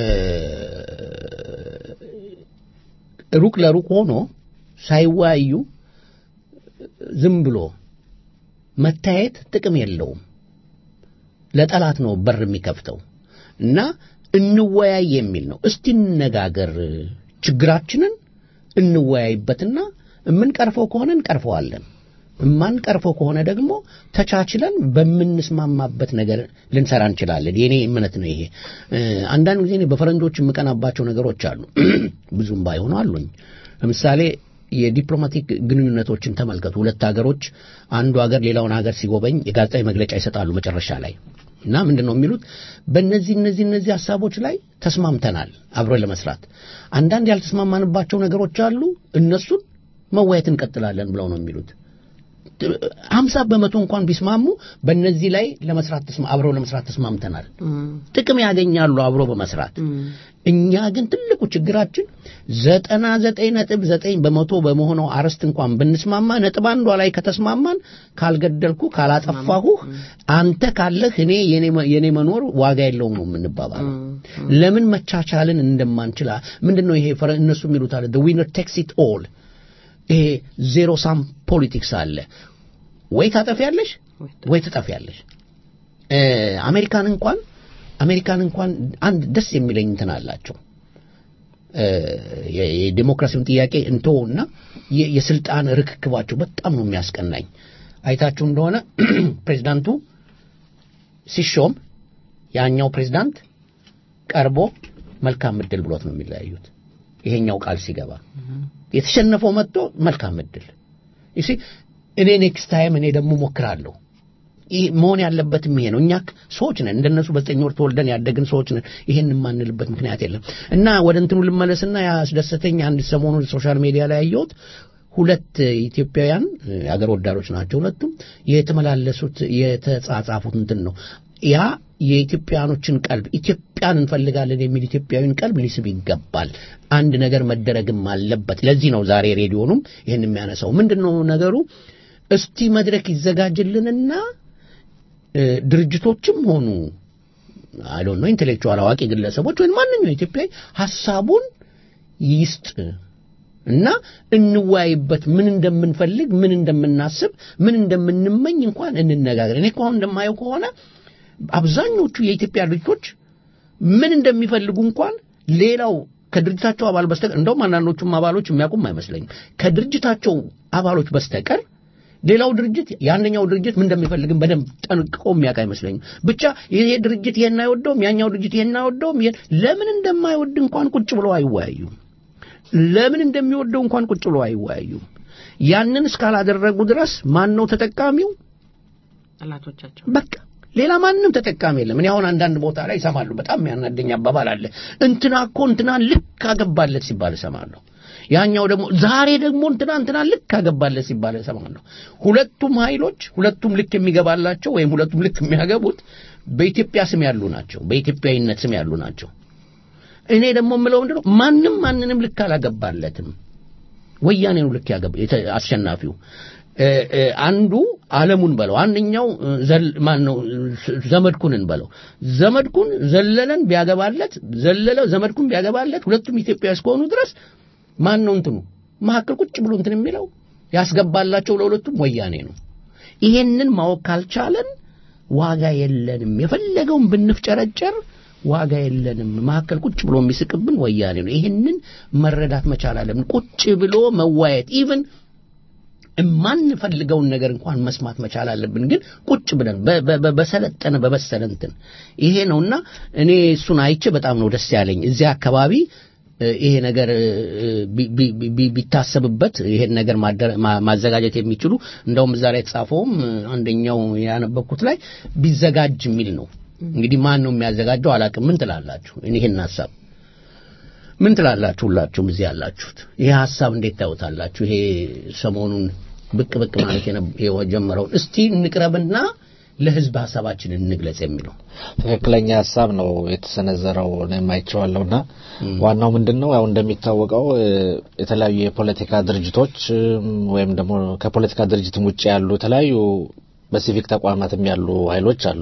ሩቅ ለሩቅ ሆኖ ሳይወያዩ ዝም ብሎ መታየት ጥቅም የለውም። ለጠላት ነው በር የሚከፍተው እና እንወያይ የሚል ነው። እስቲ እንነጋገር፣ ችግራችንን እንወያይበትና የምንቀርፈው ከሆነ እንቀርፈዋለን፣ የማንቀርፈው ከሆነ ደግሞ ተቻችለን በምንስማማበት ነገር ልንሰራ እንችላለን። የኔ እምነት ነው ይሄ። አንዳንድ ጊዜ በፈረንጆች የምቀናባቸው ነገሮች አሉ፣ ብዙም ባይሆኑ አሉኝ። ለምሳሌ የዲፕሎማቲክ ግንኙነቶችን ተመልከቱ። ሁለት ሀገሮች አንዱ ሀገር ሌላውን ሀገር ሲጎበኝ የጋዜጣዊ መግለጫ ይሰጣሉ መጨረሻ ላይ እና ምንድን ነው የሚሉት? በእነዚህ እነዚህ እነዚህ ሀሳቦች ላይ ተስማምተናል አብረን ለመስራት። አንዳንድ ያልተስማማንባቸው ነገሮች አሉ፣ እነሱን መወያየት እንቀጥላለን ብለው ነው የሚሉት። ሀምሳ በመቶ እንኳን ቢስማሙ በእነዚህ ላይ ለመስራት አብረው ለመስራት ተስማምተናል። ጥቅም ያገኛሉ አብሮ በመስራት። እኛ ግን ትልቁ ችግራችን ዘጠና ዘጠኝ ነጥብ ዘጠኝ በመቶ በመሆነው አርዕስት እንኳን ብንስማማ ነጥብ አንዷ ላይ ከተስማማን ካልገደልኩ ካላጠፋሁህ አንተ ካለህ እኔ የኔ መኖር ዋጋ የለውም ነው የምንባባለው። ለምን መቻቻልን እንደማንችል ምንድን ነው ይሄ እነሱ የሚሉት አለ ዊነር ቴክስ ኢት ኦል ይሄ ዜሮ ሳም ፖለቲክስ አለ። ወይ ታጠፊያለሽ ወይ ትጠፊያለሽ። አሜሪካን እንኳን አሜሪካን እንኳን አንድ ደስ የሚለኝ እንትን አላቸው። የዲሞክራሲውን ጥያቄ እንተውና የስልጣን ርክክባቸው በጣም ነው የሚያስቀናኝ። አይታችሁ እንደሆነ ፕሬዚዳንቱ ሲሾም ያኛው ፕሬዚዳንት ቀርቦ መልካም እድል ብሎት ነው የሚለያዩት። ይሄኛው ቃል ሲገባ የተሸነፈው መጥቶ መልካም እድል ይሲ እኔ ኔክስት ታይም እኔ ደግሞ ሞክራለሁ። ይህ መሆን ያለበትም ይሄ ነው። እኛ ሰዎች ነን፣ እንደነሱ በዘጠኝ ወር ተወልደን ያደግን ሰዎች ነን። ይሄን የማንልበት ምክንያት የለም። እና ወደ እንትኑ ልመለስና ያስደሰተኝ አንድ ሰሞኑን ሶሻል ሚዲያ ላይ ያየሁት ሁለት ኢትዮጵያውያን አገር ወዳዶች ናቸው። ሁለቱም የተመላለሱት የተጻጻፉት እንትን ነው ያ የኢትዮጵያኖችን ቀልብ ኢትዮጵያን እንፈልጋለን የሚል ኢትዮጵያዊን ቀልብ ሊስብ ይገባል። አንድ ነገር መደረግም አለበት። ለዚህ ነው ዛሬ ሬዲዮኑም ይህን የሚያነሳው። ምንድን ነው ነገሩ? እስቲ መድረክ ይዘጋጅልንና ድርጅቶችም ሆኑ አይ ነው ኢንቴሌክቹዋል አዋቂ ግለሰቦች ወይም ማንኛው ኢትዮጵያዊ ሀሳቡን ይስጥ እና እንወያይበት። ምን እንደምንፈልግ፣ ምን እንደምናስብ፣ ምን እንደምንመኝ እንኳን እንነጋገር። እኔ እኮ አሁን እንደማየው ከሆነ አብዛኞቹ የኢትዮጵያ ድርጅቶች ምን እንደሚፈልጉ እንኳን ሌላው ከድርጅታቸው አባል በስተቀር እንደውም አንዳንዶቹም አባሎች የሚያውቁም አይመስለኝም ከድርጅታቸው አባሎች በስተቀር ሌላው ድርጅት የአንደኛው ድርጅት ምን እንደሚፈልግም በደንብ ጠንቅቆ የሚያውቅ አይመስለኝም። ብቻ ይሄ ድርጅት ይሄን አይወደውም፣ ያኛው ድርጅት ይሄን አይወደውም። ለምን እንደማይወድ እንኳን ቁጭ ብለው አይወያዩም። ለምን እንደሚወደው እንኳን ቁጭ ብለው አይወያዩም። ያንን እስካላደረጉ ድረስ ማን ነው ተጠቃሚው? ጠላቶቻቸው በቃ ሌላ ማንም ተጠቃሚ የለም። እኔ አሁን አንዳንድ ቦታ ላይ እሰማለሁ። በጣም የሚያናደኝ አባባል አለ። እንትና እኮ እንትና ልክ አገባለት ሲባል እሰማለሁ። ያኛው ደግሞ ዛሬ ደግሞ እንትና እንትና ልክ አገባለት ሲባል እሰማለሁ። ሁለቱም ኃይሎች ሁለቱም ልክ የሚገባላቸው ወይም ሁለቱም ልክ የሚያገቡት በኢትዮጵያ ስም ያሉ ናቸው፣ በኢትዮጵያዊነት ስም ያሉ ናቸው። እኔ ደግሞ የምለው ምንድን ነው ማንም ማንንም ልክ አላገባለትም። ወያኔ ነው ልክ ያገባ የተ- አሸናፊው እ፣ እ፣ አንዱ አለሙን በለው አንደኛው እ፣ ዘል ማን ነው እ፣ ዘመድኩንን በለው ዘመድኩን ዘለለን ቢያገባለት ዘለለ ዘመድኩን ቢያገባለት ሁለቱም ኢትዮጵያ እስከሆኑ ድረስ ማን ነው እንትኑ መካከል ቁጭ ብሎ እንትን የሚለው ያስገባላቸው ለሁለቱም ወያኔ ነው ይሄንን ማወቅ ካልቻለን ዋጋ የለንም የፈለገውን ብንፍጨረጨር ዋጋ የለንም መካከል ቁጭ ብሎ የሚስቅብን ወያኔ ነው ይህንን መረዳት መቻል አለብን ቁጭ ብሎ መዋየት ኢቭን የማንፈልገውን ነገር እንኳን መስማት መቻል አለብን ግን ቁጭ ብለን በ- በ- በ- በሰለጠነ በበሰለ እንትን ይሄ ነውና እኔ እሱን አይቼ በጣም ነው ደስ ያለኝ እዚያ አካባቢ እ፣ ይሄ ነገር እ፣ ቢ- ቢ- ቢ- ቢታሰብበት ይሄን ነገር ማደረ- ማ- ማዘጋጀት የሚችሉ እንደውም እዛ ላይ የተጻፈውም እ፣ አንደኛው ያነበብኩት ላይ ቢዘጋጅ የሚል ነው እንግዲህ ማን ነው የሚያዘጋጀው አላውቅም ምን ትላላችሁ እኔ ይሄን ሀሳብ ምን ትላላችሁ ሁላችሁም እዚህ ያላችሁት ይሄ ሀሳብ እንዴት ታዩታላችሁ ይሄ ሰሞኑን ብቅ ብቅ ማለት የነ- የጀመረውን እስቲ እንቅረብና ለህዝብ ሀሳባችንን እንግለጽ የሚለው ትክክለኛ ሀሳብ ነው የተሰነዘረው እኔም አይቼዋለሁና ዋናው ምንድን ነው ያው እንደሚታወቀው እ፣ የተለያዩ የፖለቲካ ድርጅቶች እም፣ ወይም ደግሞ ከፖለቲካ ድርጅትም ውጭ ያሉ የተለያዩ በሲቪክ ተቋማትም ያሉ ኃይሎች አሉ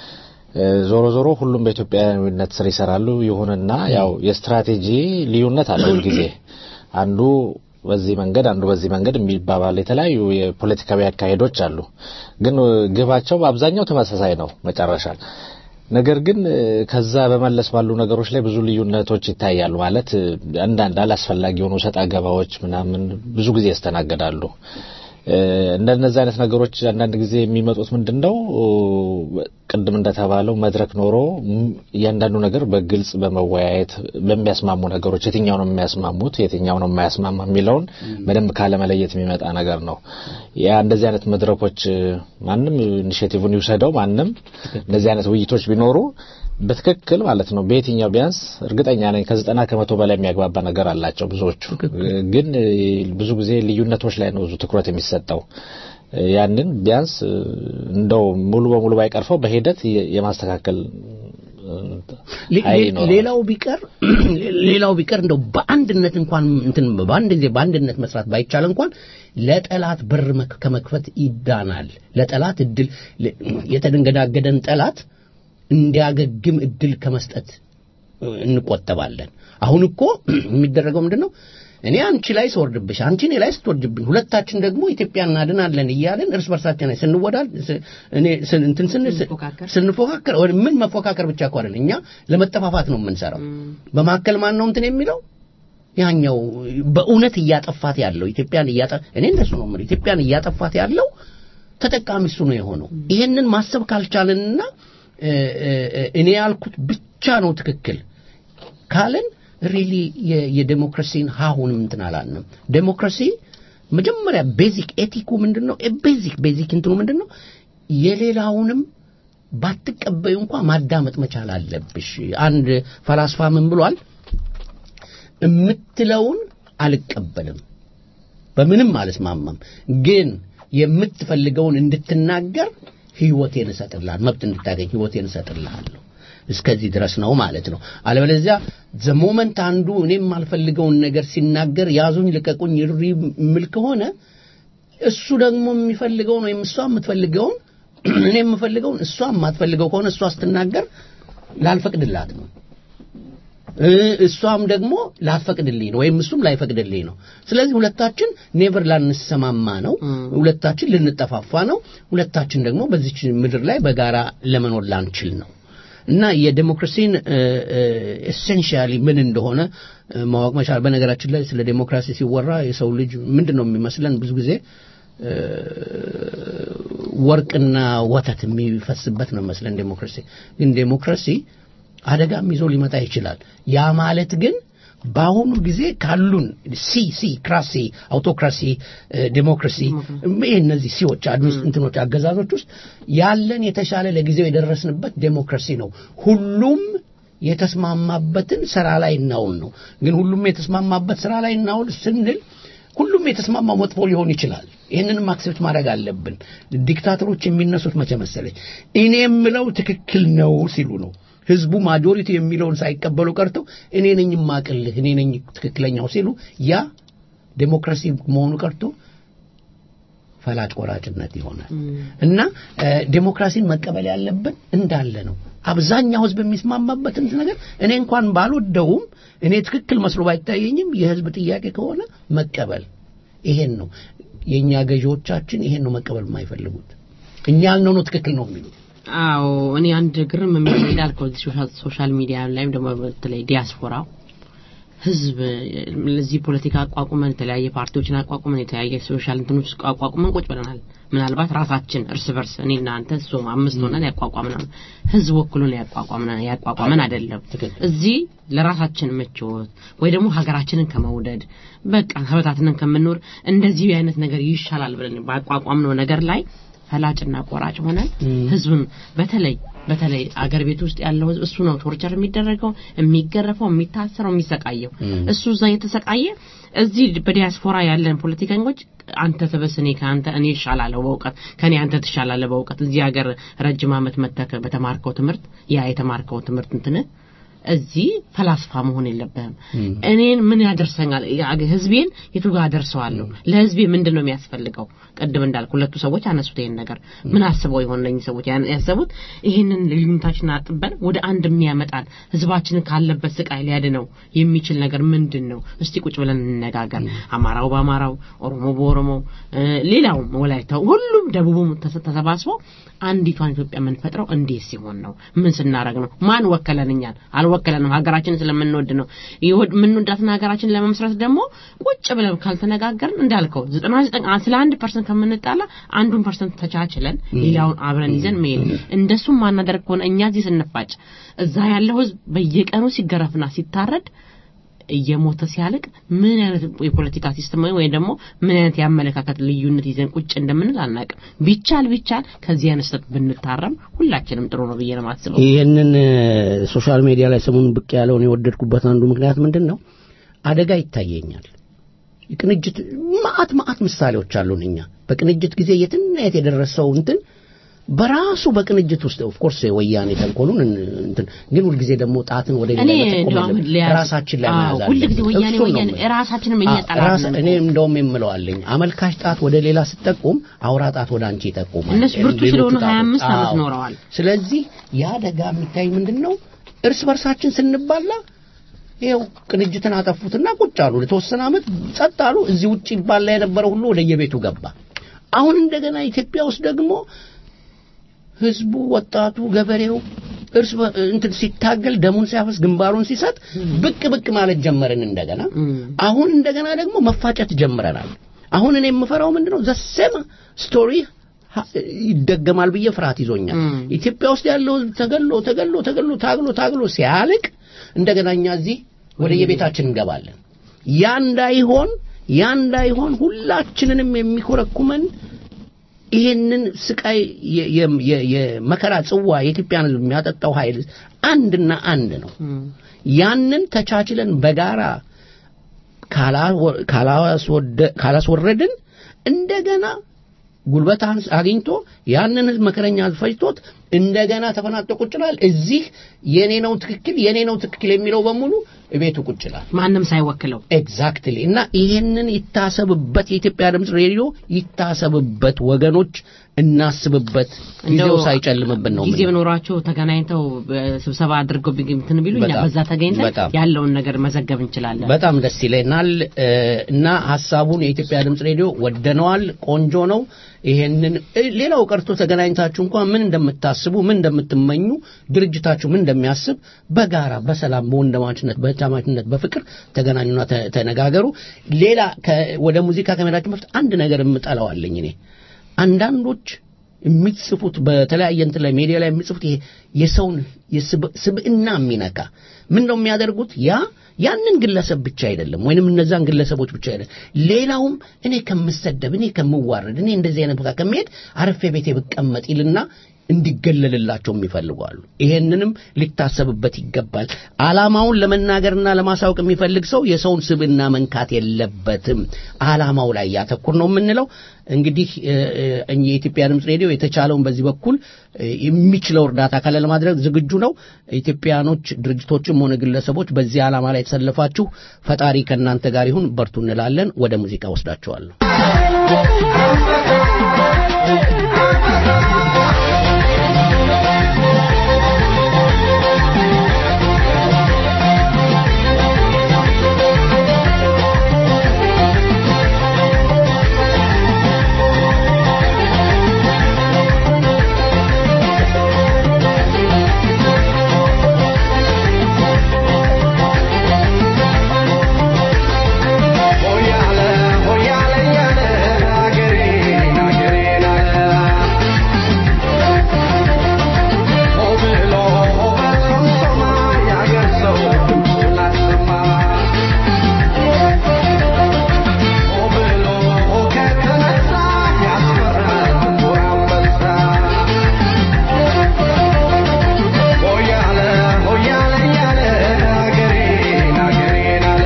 እ፣ ዞሮ ዞሮ ሁሉም በኢትዮጵያዊነት ስር ይሰራሉ ይሁንና ያው የስትራቴጂ ልዩነት አለው ጊዜ አንዱ በዚህ መንገድ አንዱ በዚህ መንገድ የሚባባል የተለያዩ የፖለቲካዊ አካሄዶች አሉ ግን እ፣ ግባቸው በአብዛኛው ተመሳሳይ ነው መጨረሻ ነገር ግን እ፣ ከዛ በመለስ ባሉ ነገሮች ላይ ብዙ ልዩነቶች ይታያሉ ማለት እ፣ አንዳንድ አላስፈላጊ የሆኑ ሰጣ ገባዎች ምናምን ብዙ ጊዜ ያስተናግዳሉ እ፣ እንደነዚህ አይነት ነገሮች አንዳንድ ጊዜ የሚመጡት ምንድን ነው እ፣ ቅድም እንደተባለው መድረክ ኖሮ ም፣ እያንዳንዱ ነገር በግልጽ በመወያየት በሚያስማሙ ነገሮች የትኛው ነው የሚያስማሙት የትኛው ነው የማያስማማ የሚለውን በደንብ ካለመለየት የሚመጣ ነገር ነው ያ እንደዚህ አይነት መድረኮች እ፣ ማንም ኢኒሼቲቭን ይውሰደው ማንም እንደዚህ አይነት ውይይቶች ቢኖሩ በትክክል ማለት ነው በየትኛው ቢያንስ እርግጠኛ ነኝ ከዘጠና ከመቶ በላይ የሚያግባባ ነገር አላቸው ብዙዎቹ ግን እ፣ ብዙ ጊዜ ልዩነቶች ላይ ነው ብዙ ትኩረት የሚሰጠው እ፣ ያንን ቢያንስ እ፣ እንደው ሙሉ በሙሉ ባይቀርፈው በሂደት የ- የማስተካከል እ፣ ሌ- ኃይል ሌ- ይኖረዋል። ሌላው ቢቀር ሌላው ቢቀር እንደው በአንድነት እንኳን እንትን በአንድ ጊዜ በአንድነት መስራት ባይቻል እንኳን ለጠላት በር መክ- ከመክፈት ይዳናል። ለጠላት እድል ለ- የተደንገዳገደን ጠላት እንዲያገግም እድል ከመስጠት እ፣ እንቆጠባለን። አሁን እኮ የሚደረገው ምንድን ነው? እኔ አንቺ ላይ ስወርድብሽ፣ አንቺ እኔ ላይ ስትወርድብኝ፣ ሁለታችን ደግሞ ኢትዮጵያ እናድናለን እያለን እርስ በርሳችን ላይ ስንወዳል ስ- እኔ ስን- እንትን ስን- ስንፎካከር። ስንፎካከር ወደ ምን መፎካከር ብቻ እኮ አይደለም፣ እኛ ለመጠፋፋት ነው የምንሰራው። በመካከል ማን ነው እንትን የሚለው ያኛው በእውነት እያጠፋት ያለው ኢትዮጵያን እያጠ እኔ እንደሱ ነው የምልህ ኢትዮጵያን እያጠፋት ያለው ተጠቃሚ እሱ ነው የሆነው። ይሄንን ማሰብ ካልቻልንና እ፣ እ፣ እ፣ እኔ ያልኩት ብቻ ነው ትክክል ካልን ሪሊ የዴሞክራሲን ሀሁንም እንትን አላልንም። ዴሞክራሲ መጀመሪያ ቤዚክ ኤቲኩ ምንድን ነው? ቤዚክ ቤዚክ እንትኑ ምንድን ነው? የሌላውንም ባትቀበዩ እንኳ ማዳመጥ መቻል አለብሽ። አንድ ፈላስፋ ምን ብሏል? የምትለውን አልቀበልም፣ በምንም አልስማማም፣ ግን የምትፈልገውን እንድትናገር ህይወቴን እሰጥልሃል፣ መብት እንድታገኝ ህይወቴን እሰጥልሃለሁ። እስከዚህ ድረስ ነው ማለት ነው። አለበለዚያ ዘ ሞመንት አንዱ እኔ የማልፈልገውን ነገር ሲናገር ያዙኝ ልቀቁኝ እሪ የሚል ከሆነ እሱ ደግሞ የሚፈልገውን ወይም እሷ የምትፈልገውን እኔ የምፈልገውን እሷ የማትፈልገው ከሆነ እሷ ስትናገር ላልፈቅድላት ነው እ፣ እሷም ደግሞ ላትፈቅድልኝ ነው ወይም እሱም ላይፈቅድልኝ ነው። ስለዚህ ሁለታችን ኔቨር ላንሰማማ ነው። ሁለታችን ልንጠፋፋ ነው። ሁለታችን ደግሞ በዚች ምድር ላይ በጋራ ለመኖር ላንችል ነው እና የዴሞክራሲን ኤሴንሻሊ ምን እንደሆነ እ፣ ማወቅ መቻል። በነገራችን ላይ ስለ ዴሞክራሲ ሲወራ የሰው ልጅ ምንድን ነው የሚመስለን ብዙ ጊዜ እ፣ ወርቅና ወተት የሚፈስበት ነው መስለን ዴሞክራሲ። ግን ዴሞክራሲ አደጋም ይዞ ሊመጣ ይችላል። ያ ማለት ግን በአሁኑ ጊዜ ካሉን ሲ ሲ ክራሲ አውቶክራሲ እ፣ ዴሞክራሲ ይህ እነዚህ ሲዎች አድሚስ እንትኖች አገዛዞች ውስጥ ያለን የተሻለ ለጊዜው የደረስንበት ዴሞክራሲ ነው። ሁሉም የተስማማበትን ስራ ላይ እናውል ነው። ግን ሁሉም የተስማማበት ስራ ላይ እናውል ስንል ሁሉም የተስማማ መጥፎ ሊሆን ይችላል። ይህንንም አክሴፕት ማድረግ አለብን። ዲክታተሮች የሚነሱት መቼ መሰለኝ እኔ የምለው ትክክል ነው ሲሉ ነው። ህዝቡ ማጆሪቲ የሚለውን ሳይቀበሉ ቀርተው እኔ ነኝ የማቅልህ እኔ ነኝ ትክክለኛው ሲሉ ያ ዴሞክራሲ መሆኑ ቀርቶ ፈላጭ ቆራጭነት ይሆናል እና እ፣ ዴሞክራሲን መቀበል ያለብን እንዳለ ነው። አብዛኛው ህዝብ የሚስማማበትን ነገር እኔ እንኳን ባልወደውም እኔ ትክክል መስሎ ባይታየኝም የህዝብ ጥያቄ ከሆነ መቀበል ይሄን ነው። የእኛ ገዢዎቻችን ይሄን ነው መቀበል የማይፈልጉት። እኛ ያልነው ነው ትክክል ነው የሚሉት። አዎ እኔ አንድ ግርም የሚል እንዳልከው እዚህ ሶሻል- ሶሻል ሚዲያ ላይም ደግሞ በተለይ ዲያስፖራው ህዝብ ለዚህ ፖለቲካ አቋቁመን የተለያየ ፓርቲዎችን አቋቁመን የተለያየ ሶሻል እንትኖች አቋቁመን ቁጭ ብለናል። ምናልባት ራሳችን እርስ በርስ እኔና አንተ እሱ አምስት ሆነን ያቋቋምነው ህዝብ ወክሎን ያቋቋምነው ያቋቋመን አይደለም። ትክክል። እዚህ ለራሳችን ምቾት ወይ ደግሞ ሀገራችንን ከመውደድ በቃ ተበታትነን ከምንኖር እንደዚህ አይነት ነገር ይሻላል ብለን ባቋቋምነው ነገር ላይ ፈላጭና ቆራጭ ሆነን ህዝብን በተለይ በተለይ አገር ቤት ውስጥ ያለው ህዝብ እሱ ነው ቶርቸር የሚደረገው የሚገረፈው የሚታሰረው የሚሰቃየው እሱ እዛ እየተሰቃየ እዚህ በዲያስፖራ ያለን ፖለቲከኞች አንተ ትብስ እኔ ከአንተ እኔ እሻላለሁ በእውቀት ከኔ አንተ ትሻላለህ በእውቀት እዚህ ሀገር ረጅም ዓመት መተክ በተማርከው ትምህርት ያ የተማርከው ትምህርት እንትን እዚህ ፈላስፋ መሆን የለብህም። እኔን ምን ያደርሰኛል? ያ- ህዝቤን የቱ ጋር አደርሰዋለሁ? ለህዝቤ ምንድን ነው የሚያስፈልገው? ቅድም እንዳልኩ ሁለቱ ሰዎች አነሱት ይሄን ነገር ምን አስበው ይሆን እነኝህ ሰዎች ያን- ያሰቡት ይህንን ልዩነታችንን አጥበን ወደ አንድ የሚያመጣን ህዝባችንን ካለበት ስቃይ ሊያድነው የሚችል ነገር ምንድን ነው? እስቲ ቁጭ ብለን እንነጋገር። አማራው በአማራው፣ ኦሮሞ በኦሮሞ፣ እ፣ ሌላውም ወላይታው፣ ሁሉም ደቡቡም ተሰ- ተሰባስቦ አንዲቷን ኢትዮጵያ የምንፈጥረው እንዴት ሲሆን ነው? ምን ስናረግ ነው? ማን ወከለን? እኛን አልወከለንም። ሀገራችንን ስለምንወድ ነው። ይወድ- የምንወዳትን ሀገራችንን ለመመስረት ደግሞ ቁጭ ብለን ካልተነጋገርን እንዳልከው ዘጠና ዘጠኝ ስለ አንድ ፐርሰንት ከምንጣላ አንዱን ፐርሰንት ተቻችለን ሌላውን አብረን ይዘን መሄድ እንደሱም ማናደርግ ከሆነ እኛ እዚህ ስንፋጭ እዛ ያለው ህዝብ በየቀኑ ሲገረፍና ሲታረድ እየሞተ ሲያልቅ ምን አይነት የፖለቲካ ሲስተም ወይም ደግሞ ምን አይነት የአመለካከት ልዩነት ይዘን ቁጭ እንደምንል አናውቅም። ቢቻል ቢቻል ከዚህ አይነት ስህተት ብንታረም ሁላችንም ጥሩ ነው ብዬ ነው የማስበው። ይህንን ሶሻል ሚዲያ ላይ ሰሞኑን ብቅ ያለውን የወደድኩበት አንዱ ምክንያት ምንድን ነው? አደጋ ይታየኛል። የቅንጅት ማአት ማአት ምሳሌዎች አሉን። እኛ በቅንጅት ጊዜ የትና የት የደረሰው እንትን በራሱ በቅንጅት ውስጥ ኦፍ ኮርስ ወያኔ ተንኮሉን እንትን ግን ሁልጊዜ ደግሞ ጣትን ወደ እኔ ሌላ መጠቆም እንደው አሁን የለብንም። ሊያዝ- ራሳችን ላይ አዎ፣ መያዝ ሁልጊዜ አለብን። ወያኔ እሱን ነው ወያኔ የምልህ። ራሳችንም እኛ አ- ጠላት ራስ- ነን እኔ እኮ። እንደውም የምለዋለኝ አመልካች ጣት ወደ ሌላ ስጠቁም አውራ ጣት ወደ አንቺ ይጠቁማል። እነሱ ብርቱ ሌሎቹ ስለሆኑ ጣቶች- 25 ዓመት አዎ። ኖረዋል። ስለዚህ ያ አደጋ የሚታይ ምንድን ነው? እርስ በርሳችን ስንባላ ይኸው ቅንጅትን አጠፉትና ቁጭ አሉ። ለተወሰነ ዓመት ጸጥ አሉ። እዚህ ውጭ ይባላ የነበረው ሁሉ ወደ የቤቱ ገባ። አሁን እንደገና ኢትዮጵያ ውስጥ ደግሞ ህዝቡ፣ ወጣቱ፣ ገበሬው እርስ በ- እንትን ሲታገል ደሙን ሲያፈስ ግንባሩን ሲሰጥ ብቅ ብቅ ማለት ጀመርን እንደገና። አሁን እንደገና ደግሞ መፋጨት ጀምረናል። አሁን እኔ የምፈራው ምንድነው ዘሴም ስቶሪ ha- ይደገማል ብዬ ፍርሃት ይዞኛል። ም። ኢትዮጵያ ውስጥ ያለው ህዝብ ተገሎ ተገሎ ተገሎ ታግሎ ታግሎ ሲያልቅ እንደገና እኛ እዚህ ወደ የቤታችን እንገባለን። ያ እንዳይሆን ያ እንዳይሆን ሁላችንንም የሚኮረኩመን ይሄንን ስቃይ የ- የ- የ- የመከራ ጽዋ የኢትዮጵያን ህዝብ የሚያጠጣው ኃይል አንድና አንድ ነው። ያንን ተቻችለን በጋራ ካላወ- ካላስወደ- ካላስወረድን እንደገና ጉልበት አንስ- አግኝቶ ያንን ህዝብ መከረኛ ህዝብ ፈጅቶት እንደገና ተፈናጥቶ ቁጭ ይላል። እዚህ የኔ ነው ትክክል የኔ ነው ትክክል የሚለው በሙሉ እቤቱ ቁጭ ይላል። ማንም ሳይወክለው ኤግዛክትሊ እና ይሄንን ይታሰብበት፣ የኢትዮጵያ ድምፅ ሬዲዮ ይታሰብበት፣ ወገኖች እናስብበት፣ ጊዜው እንደው ሳይጨልምብን ነው ጊዜ የምንለው። ኖሯቸው ተገናኝተው እ፣ ስብሰባ አድርገው ቢግ- እንትን ቢሉ እኛ በጣም፣ በዛ ተገኝተን በጣም። ያለውን ነገር መዘገብ እንችላለን። በጣም ደስ ይለናል እ፣ እና ሀሳቡን የኢትዮጵያ ድምፅ ሬዲዮ ወደነዋል። ቆንጆ ነው። ይሄንን እ፣ ሌላው ቀርቶ ተገናኝታችሁ እንኳን ምን እንደምታስቡ ምን እንደምትመኙ ድርጅታችሁ ምን እንደሚያስብ በጋራ በሰላም በወንድማማችነት በእህትማማችነት በፍቅር ተገናኙና ተ- ተነጋገሩ። ሌላ ከ- ወደ ሙዚቃ ከመሄዳችን በፊት አንድ ነገር እምጠላዋለኝ እኔ አንዳንዶች የሚጽፉት በተለያየ እንትን ላይ ሜዲያ ላይ የሚጽፉት ይሄ የሰውን የስብ- ስብዕና የሚነካ ምን ነው የሚያደርጉት? ያ ያንን ግለሰብ ብቻ አይደለም ወይንም እነዛን ግለሰቦች ብቻ አይደለም፣ ሌላውም እኔ ከምሰደብ እኔ ከምዋረድ እኔ እንደዚህ አይነት ቦታ ከመሄድ አረፌ ቤቴ ብቀመጥ ይልና እንዲገለልላቸው የሚፈልጉ አሉ። ይሄንንም ሊታሰብበት ይገባል። ዓላማውን ለመናገርና ለማሳወቅ የሚፈልግ ሰው የሰውን ስብዕና መንካት የለበትም። ዓላማው ላይ ያተኩር ነው የምንለው። እንግዲህ እ፣ እ፣ እኛ የኢትዮጵያ ድምፅ ሬዲዮ የተቻለውን በዚህ በኩል እ፣ የሚችለው እርዳታ ካለ ለማድረግ ዝግጁ ነው። ኢትዮጵያኖች ድርጅቶችም ሆነ ግለሰቦች በዚህ ዓላማ ላይ የተሰለፋችሁ ፈጣሪ ከእናንተ ጋር ይሁን፣ በርቱ እንላለን። ወደ ሙዚቃ ወስዳቸዋለሁ። ሆያለ ሆያለ ያለ አገሬን አገሬን አለ ሆ ብሎ ሆ በሶምሶማ ያገር ሰው ድምፁን አሰማ ሆ ብሎ ሆ ከተነሳ ያስፈራል ጥቁር አንበሳ ሆያለ ሆያለ ያለ አገሬን አገሬን አለ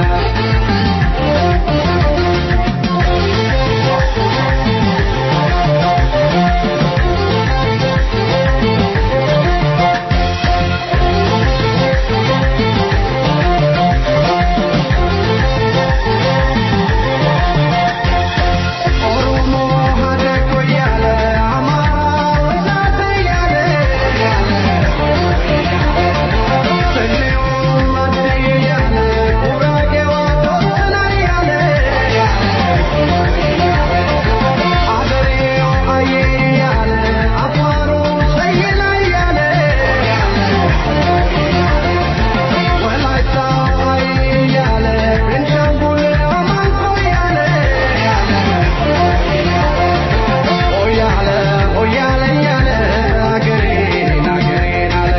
ኦሮሞ ሀደግ እያለ አማራ ወላደ እያለ ሰሜው ማደግ እያለ ጉራጌዋ ቶተና እያለ አገሬው አየ እያለ አፋሩ ሰየላ እያለ ወላይታው አየ እያለ ቤንሻንጉል አማንኮ እያለ ሆያለ ሆያለ ያለ አገሬን አገሬን አለ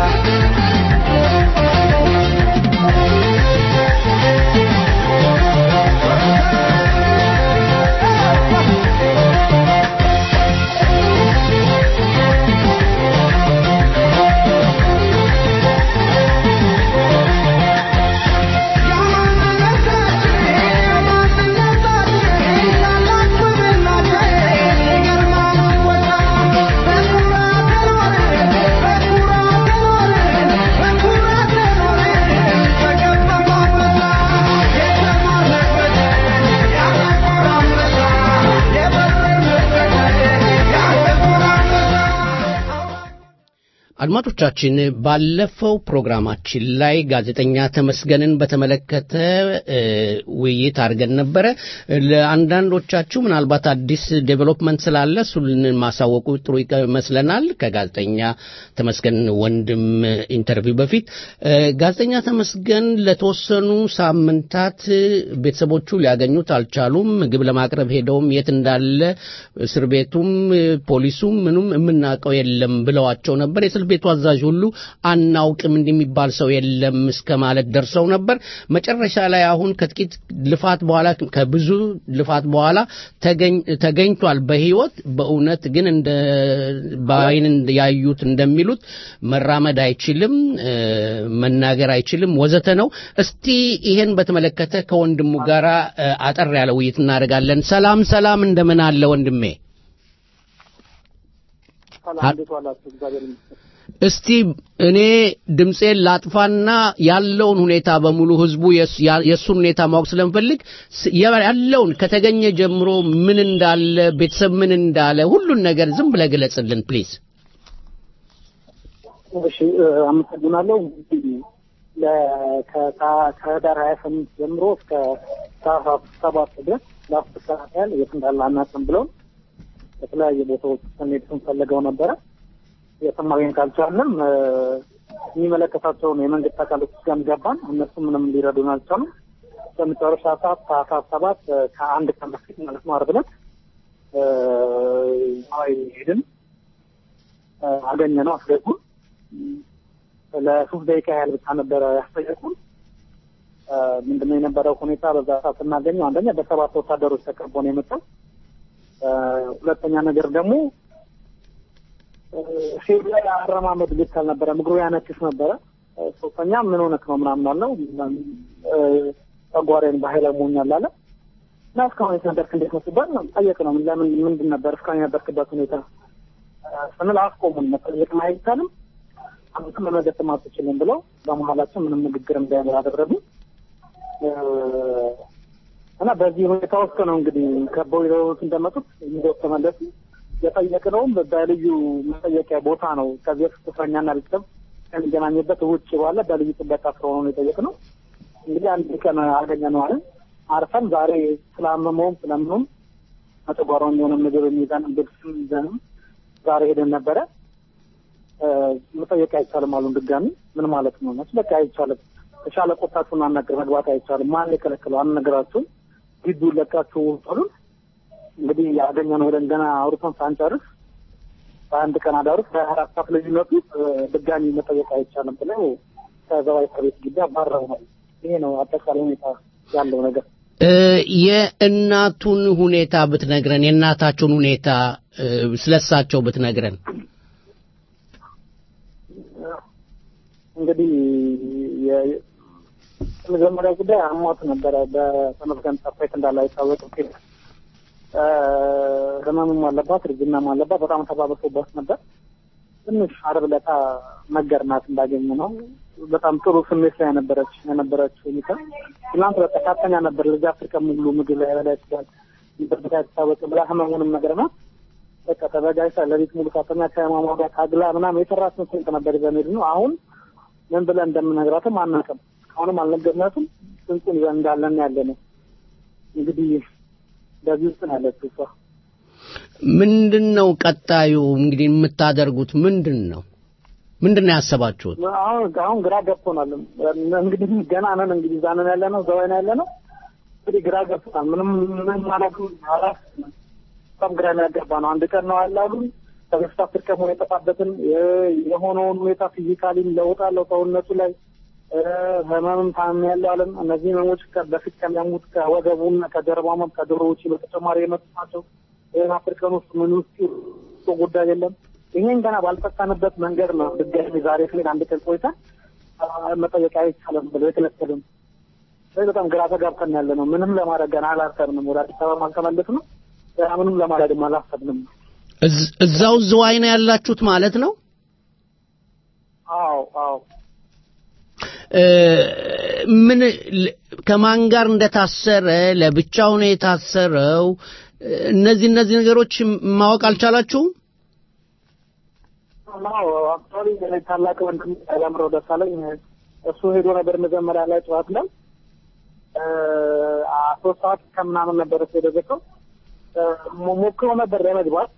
አድማጮቻችን ባለፈው ፕሮግራማችን ላይ ጋዜጠኛ ተመስገንን በተመለከተ እ፣ ውይይት አድርገን ነበረ። ለአንዳንዶቻችሁ ምናልባት አዲስ ዴቨሎፕመንት ስላለ እሱን ማሳወቁ ጥሩ ይመስለናል። ከጋዜጠኛ ተመስገን ወንድም ኢንተርቪው በፊት እ፣ ጋዜጠኛ ተመስገን ለተወሰኑ ሳምንታት ቤተሰቦቹ ሊያገኙት አልቻሉም። ምግብ ለማቅረብ ሄደውም የት እንዳለ እስር ቤቱም እ፣ ፖሊሱም ምኑም የምናውቀው የለም ብለዋቸው ነበር። የእስር ቤቱ አዛዥ ሁሉ አናውቅም እንደሚባል ሰው የለም እስከ ማለት ደርሰው ነበር። መጨረሻ ላይ አሁን ከጥቂት ልፋት በኋላ ከብዙ ልፋት በኋላ ተገኝ- ተገኝቷል በህይወት በእውነት ግን እንደ በአይን ያዩት እንደሚሉት መራመድ አይችልም እ፣ መናገር አይችልም ወዘተ ነው። እስቲ ይሄን በተመለከተ ከወንድሙ ጋር አጠር ያለ ውይይት እናደርጋለን። ሰላም ሰላም፣ እንደምን አለ ወንድሜ? ሰላም እንዴት ዋላችሁ? እግዚአብሔር ይመስገን። እስቲ እኔ ድምፄን ላጥፋና ያለውን ሁኔታ በሙሉ ህዝቡ የስ- ያ- የእሱን ሁኔታ ማወቅ ስለምፈልግ ስ- ያ- ያለውን ከተገኘ ጀምሮ ምን እንዳለ ቤተሰብ ምን እንዳለ ሁሉን ነገር ዝም ብለህ ግለጽልን ፕሊዝ። እሺ እ፣ አመሰግናለሁ። እንግዲህ ለ- ከታ- ከህዳር ሀያ ስምንት ጀምሮ እስከ ታህሳስ ሰባት ድረስ ለአስር ሰዓት ያህል የት እንዳለ አናውቅም ብለውን በተለያየ ቦታዎች ስንሄድ ስንፈልገው ነበረ። የትም ማግኘት አልቻልንም። እ፣ የሚመለከታቸውን የመንግስት አካሎች ጋር ገባን። እነሱ ምንም ሊረዱን አልቻሉም። በመጨረሻ ሰዓት ታህሳስ ሰባት እ፣ ከአንድ ቀን በፊት ማለት ነው ዓርብ ዕለት እ፣ ነዋይ ሄድን አገኘ ነው አስገቡን። ለሶስት ደቂቃ ያህል ብቻ ነበረ ያስጠየቁን። እ፣ ምንድነው የነበረው ሁኔታ በዛ ሰዓት ስናገኘው አንደኛ በሰባት ወታደሮች ተከቦ ነው የመጣው። እ፣ ሁለተኛ ነገር ደግሞ ሼድ ላይ አረማመድ ልክ አልነበረም። እግሩ ያነክስ ነበረ። ሶስተኛ ምን ሆነክ ነው ምናምን አለው። ጨጓራዬን በኃይል አሞኛል አለ እና እስካሁን የተነበርክ እንዴት ነው ሲባል ጠየቅ ነው ለምን ምንድን ነበር እስካሁን የነበርክበት ሁኔታ ስንል አስቆሙን። መጠየቅ አይቻልም አንተም መመገጥም አትችልም ብለው በመሀላቸው ምንም ንግግር እንዳይኖር አደረጉ እና በዚህ ሁኔታ ውስጥ ነው እንግዲህ ከበው ይዘውት እንደመጡት ይዘው ተመለሱ። የጠየቅነውም በልዩ መጠየቂያ ቦታ ነው። ከዚህ በፊት እስረኛና ቤተሰብ ከሚገናኝበት ውጭ ባለ በልዩ ጥበቃ ስለሆነ ነው የጠየቅነው። እንግዲህ አንድ ቀን አገኘነው አለን። አርፈን ዛሬ ስላመመውም ስለምኑም መጨጓራውን የሆነ ምግብ የሚይዘን ልብስም ይዘንም ዛሬ ሄደን ነበረ። መጠየቅ አይቻልም አሉን። ድጋሚ ምን ማለት ነው? ነች በቃ አይቻልም። ተሻለ ቆታችሁን አናገር መግባት አይቻልም። ማን የከለከለው? አንነግራችሁም። ግቢውን ለቃችሁ አሉን። እንግዲህ ያገኘነው ሄደን ገና አውርተን ሳንጨርስ በአንድ ቀን አዳሩ በሀያ አራት ሰዓት ልዩነቱ ድጋሚ መጠየቅ አይቻልም ብለው ከዘዋይ እስር ቤት ግቢ አባረውናል። ይሄ ነው አጠቃላይ ሁኔታ ያለው ነገር። የእናቱን ሁኔታ ብትነግረን፣ የእናታቸውን ሁኔታ ስለሳቸው ብትነግረን። የመጀመሪያ ጉዳይ አሟት ነበረ። በተመስገን ጠፋይት እንዳለ አይታወቅም። ህመምም አለባት፣ እርጅናም አለባት። በጣም ተባብሶባት ነበር። ትንሽ አርብ ዕለት ነገርናት እንዳገኘ ነው። በጣም ጥሩ ስሜት ላይ ነበረች የነበረች ሁኔታ ትናንት በቃ ካተኛ ነበር። ልጅ አፍሪካ ሙሉ ምግብ ላይ በላይ ይችላል በቃ አይታወቅ ብላ ህመሙንም ነገርናት። በቃ ተዘጋጅታ ለቤት ሙሉ ካተኛ ከህመሟ ጋር ታግላ ምናምን የሰራችን ስንቅ ነበር ይዘን ሄድን ነው። አሁን ምን ብለን እንደምነግራትም አናውቅም። አሁንም አልነገርናትም። ስንቁን ይዘን እንዳለን ያለ ነው እንግዲህ በዚህ ውስጥ ነው ያለችው እሷ። ምንድን ነው ቀጣዩ እንግዲህ የምታደርጉት ምንድን ነው? ምንድን ነው ያሰባችሁት? አሁን አሁን ግራ ገብቶናል። እንግዲህ ገና ነን እንግዲህ እዛ ነን ያለ ነው ዘዋይ ነው ያለ ነው። እንግዲህ ግራ ገብቶናል። ምንም ምን ማለት አላስ በጣም ግራ የሚያገባ ነው። አንድ ቀን ነው አላሉ ከበሽታ ፍርከም ሆነ የጠፋበትን የሆነውን ሁኔታ ፊዚካሊም ለውጥ አለው ሰውነቱ ላይ ህመምም ታም ያለው አለን። እነዚህ ህመሞች በፊት ከሚያሙት ከወገቡና ከጀርባ ህመም ከዶሮ ውጭ በተጨማሪ የመጡ ናቸው። ይህን አፍሪካን ውስጥ ምን ውስጥ ጉዳይ የለም። ይሄን ገና ባልፈታንበት መንገድ ነው ድጋሚ ዛሬ ስሌን አንድ ቀን ቆይታ መጠየቅ አይቻልም ብለው የከለከሉን። ስለዚህ በጣም ግራ ተጋብተን ያለ ነው። ምንም ለማድረግ ገና አላሰብንም። ወደ አዲስ አበባ አልተመለስ ነው። ምንም ለማድረግም አላሰብንም። እዛው ዝዋይ ነው ያላችሁት ማለት ነው? አዎ አዎ። ምን ከማን ጋር እንደታሰረ ለብቻው ነው የታሰረው? እነዚህ እነዚህ ነገሮች ማወቅ አልቻላችሁም? አዎ አክቹዋሊ ታላቅ ወንድም ያለምረው ደሳለኝ እሱ ሄዶ ነበር መጀመሪያ ላይ ጠዋት ላይ ሶስት ሰዓት ከምናምን ነበር እሱ የደረሰው። ሞክሮ ነበር ለመግባት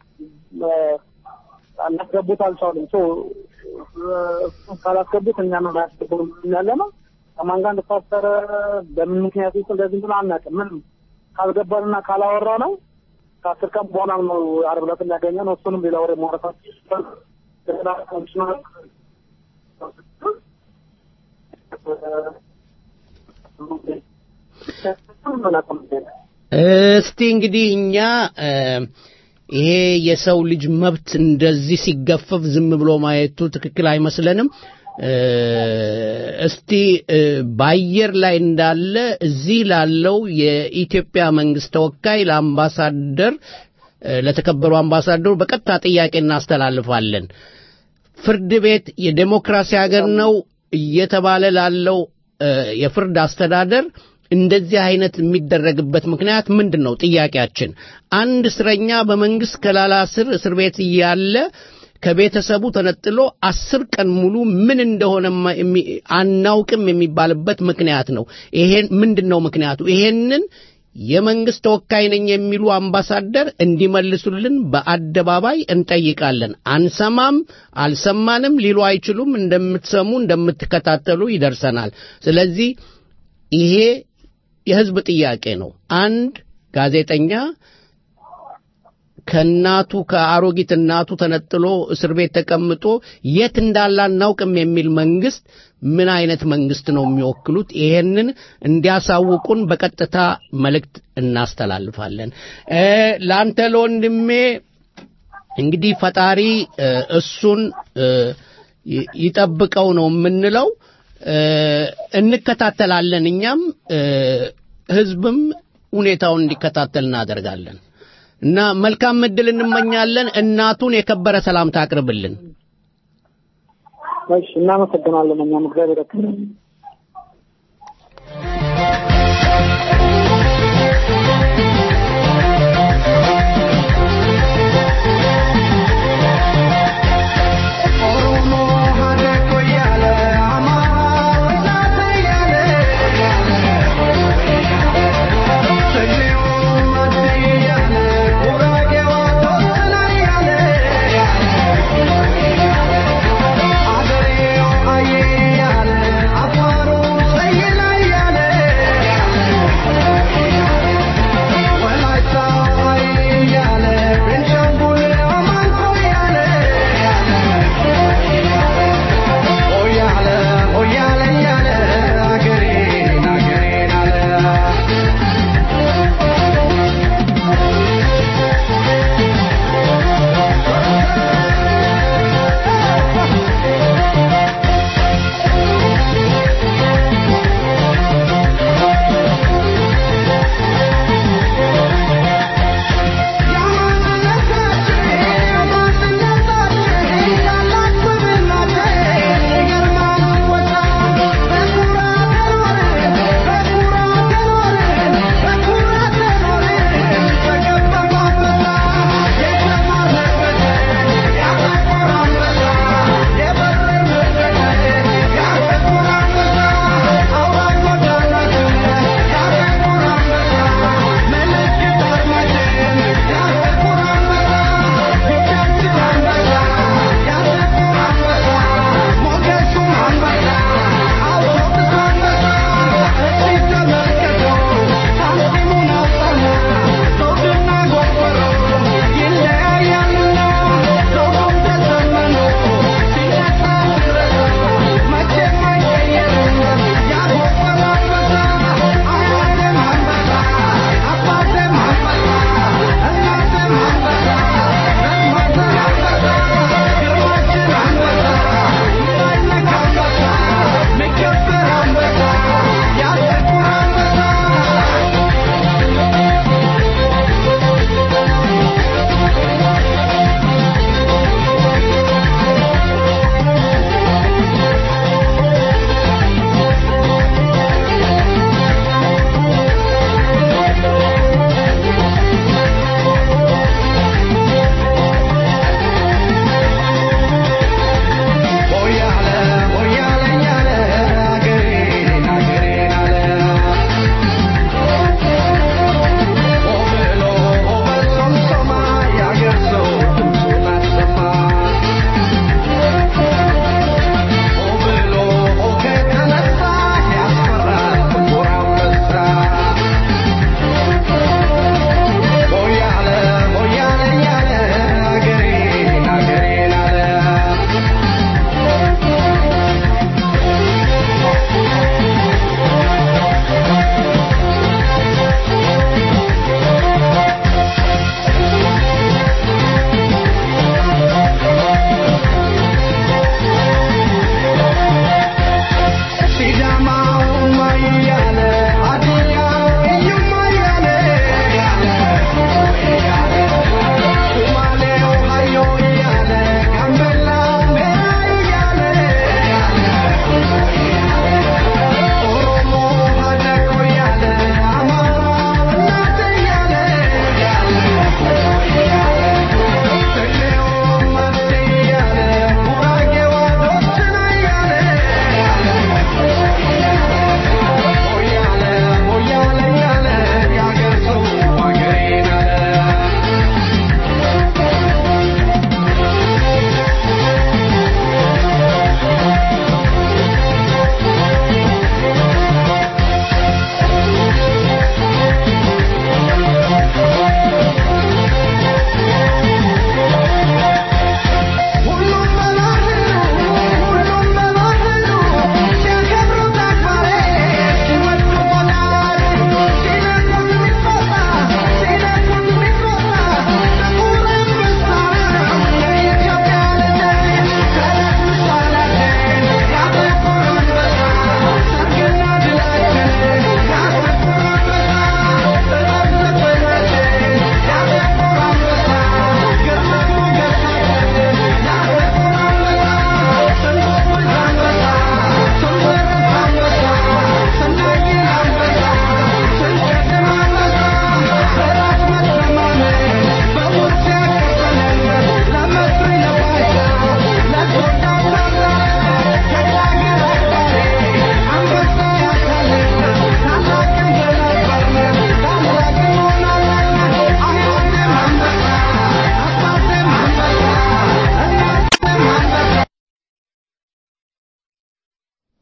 አላስገቡት አልቻሉም። እሱን ካላስገቡት እኛ ነው ያስገቡ ያለ ነው። ከማን ጋር እንደታሰረ በምን ምክንያት ውስጥ እንደዚህ ብሎ አናውቅም። ምንም ካልገባንና ካላወራ ነው ከአስር ቀን በኋላ ነው ዓርብ ዕለት የሚያገኘ ነው። እሱንም ሌላ ወሬ ማውራታት እስቲ እንግዲህ እኛ ይሄ የሰው ልጅ መብት እንደዚህ ሲገፈፍ ዝም ብሎ ማየቱ ትክክል አይመስለንም። እስቲ በአየር ላይ እንዳለ እዚህ ላለው የኢትዮጵያ መንግስት ተወካይ ለአምባሳደር ለተከበሩ አምባሳደሩ በቀጥታ ጥያቄ እናስተላልፋለን። ፍርድ ቤት የዴሞክራሲ ሀገር ነው እየተባለ ላለው የፍርድ አስተዳደር እንደዚህ አይነት የሚደረግበት ምክንያት ምንድን ነው? ጥያቄያችን አንድ እስረኛ በመንግስት ከላላ ስር እስር ቤት እያለ ከቤተሰቡ ተነጥሎ አስር ቀን ሙሉ ምን እንደሆነ አናውቅም የሚባልበት ምክንያት ነው። ይሄን ምንድን ነው ምክንያቱ? ይሄንን የመንግስት ተወካይ ነኝ የሚሉ አምባሳደር እንዲመልሱልን በአደባባይ እንጠይቃለን። አንሰማም፣ አልሰማንም ሊሉ አይችሉም። እንደምትሰሙ እንደምትከታተሉ ይደርሰናል። ስለዚህ ይሄ የህዝብ ጥያቄ ነው። አንድ ጋዜጠኛ ከእናቱ ከአሮጊት እናቱ ተነጥሎ እስር ቤት ተቀምጦ የት እንዳለ አናውቅም የሚል መንግስት ምን አይነት መንግስት ነው የሚወክሉት? ይሄንን እንዲያሳውቁን በቀጥታ መልእክት እናስተላልፋለን። ለአንተ ለወንድሜ እንግዲህ ፈጣሪ እ፣ እሱን እ፣ ይ- ይጠብቀው ነው የምንለው። እ፣ እንከታተላለን። እኛም እ፣ ህዝብም ሁኔታውን እንዲከታተል እናደርጋለን እና መልካም እድል እንመኛለን። እናቱን የከበረ ሰላምታ አቅርብልን። እሺ እናመሰግናለን። እኛም እግዚአብሔር ያክብረን። ኦሮሞ ሀደኮ እያለ አማራ ወጣት እያለ ትግሬው ማዴ እያለ ጉራጌው ቶተና እያለ አገሬው አየ እያለ አፋሩ ሰየላ እያለ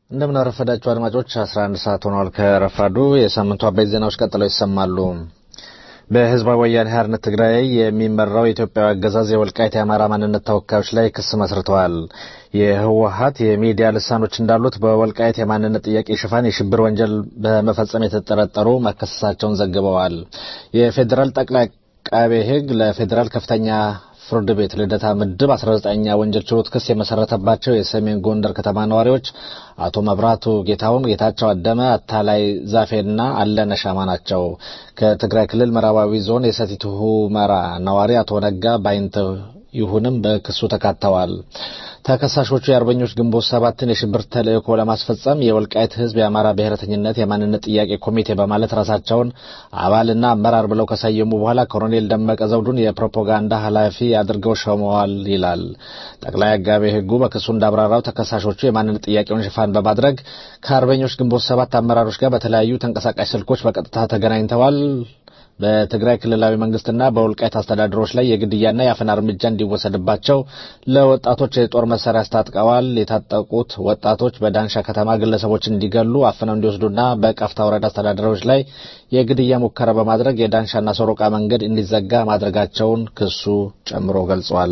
እንደምን አረፈዳችሁ አድማጮች 11 ሰዓት ሆኗል ከረፋዱ የሳምንቱ አበይት ዜናዎች ቀጥለው ይሰማሉ በህዝባዊ ወያኔ ሓርነት ትግራይ የሚመራው የኢትዮጵያ አገዛዝ የወልቃይት የአማራ ማንነት ተወካዮች ላይ ክስ መስርተዋል የህወሀት የሚዲያ ልሳኖች እንዳሉት በወልቃይት የማንነት ጥያቄ ሽፋን የሽብር ወንጀል በመፈጸም የተጠረጠሩ መከሰሳቸውን ዘግበዋል የፌዴራል ጠቅላይ አቃቤ ህግ ለፌዴራል ከፍተኛ ፍርድ ቤት ልደታ ምድብ 19ኛ ወንጀል ችሎት ክስ የመሰረተባቸው የሰሜን ጎንደር ከተማ ነዋሪዎች አቶ መብራቱ ጌታውን፣ ጌታቸው አደመ፣ አታላይ ዛፌና አለነ ሻማ ናቸው። ከትግራይ ክልል ምዕራባዊ ዞን የሰቲት ሁመራ ነዋሪ አቶ ነጋ ባይንተ ይሁንም በክሱ ተካተዋል። ተከሳሾቹ የአርበኞች ግንቦት ሰባትን የሽብር ተልእኮ ለማስፈጸም የወልቃይት ህዝብ የአማራ ብሔረተኝነት የማንነት ጥያቄ ኮሚቴ በማለት ራሳቸውን አባልና አመራር ብለው ከሰየሙ በኋላ ኮሎኔል ደመቀ ዘውዱን የፕሮፓጋንዳ ኃላፊ አድርገው ሾመዋል ይላል። ጠቅላይ አጋቤ ህጉ በክሱ እንዳብራራው ተከሳሾቹ የማንነት ጥያቄውን ሽፋን በማድረግ ከአርበኞች ግንቦት ሰባት አመራሮች ጋር በተለያዩ ተንቀሳቃሽ ስልኮች በቀጥታ ተገናኝተዋል በትግራይ ክልላዊ መንግስትና በወልቃይት አስተዳደሮች ላይ የግድያና የአፈና እርምጃ እንዲወሰድባቸው ለወጣቶች የጦር መሳሪያ አስታጥቀዋል። የታጠቁት ወጣቶች በዳንሻ ከተማ ግለሰቦች እንዲገሉ አፍነው እንዲወስዱና በቀፍታ ወረዳ አስተዳደሮች ላይ የግድያ ሙከራ በማድረግ የዳንሻና ሶሮቃ መንገድ እንዲዘጋ ማድረጋቸውን ክሱ ጨምሮ ገልጿል።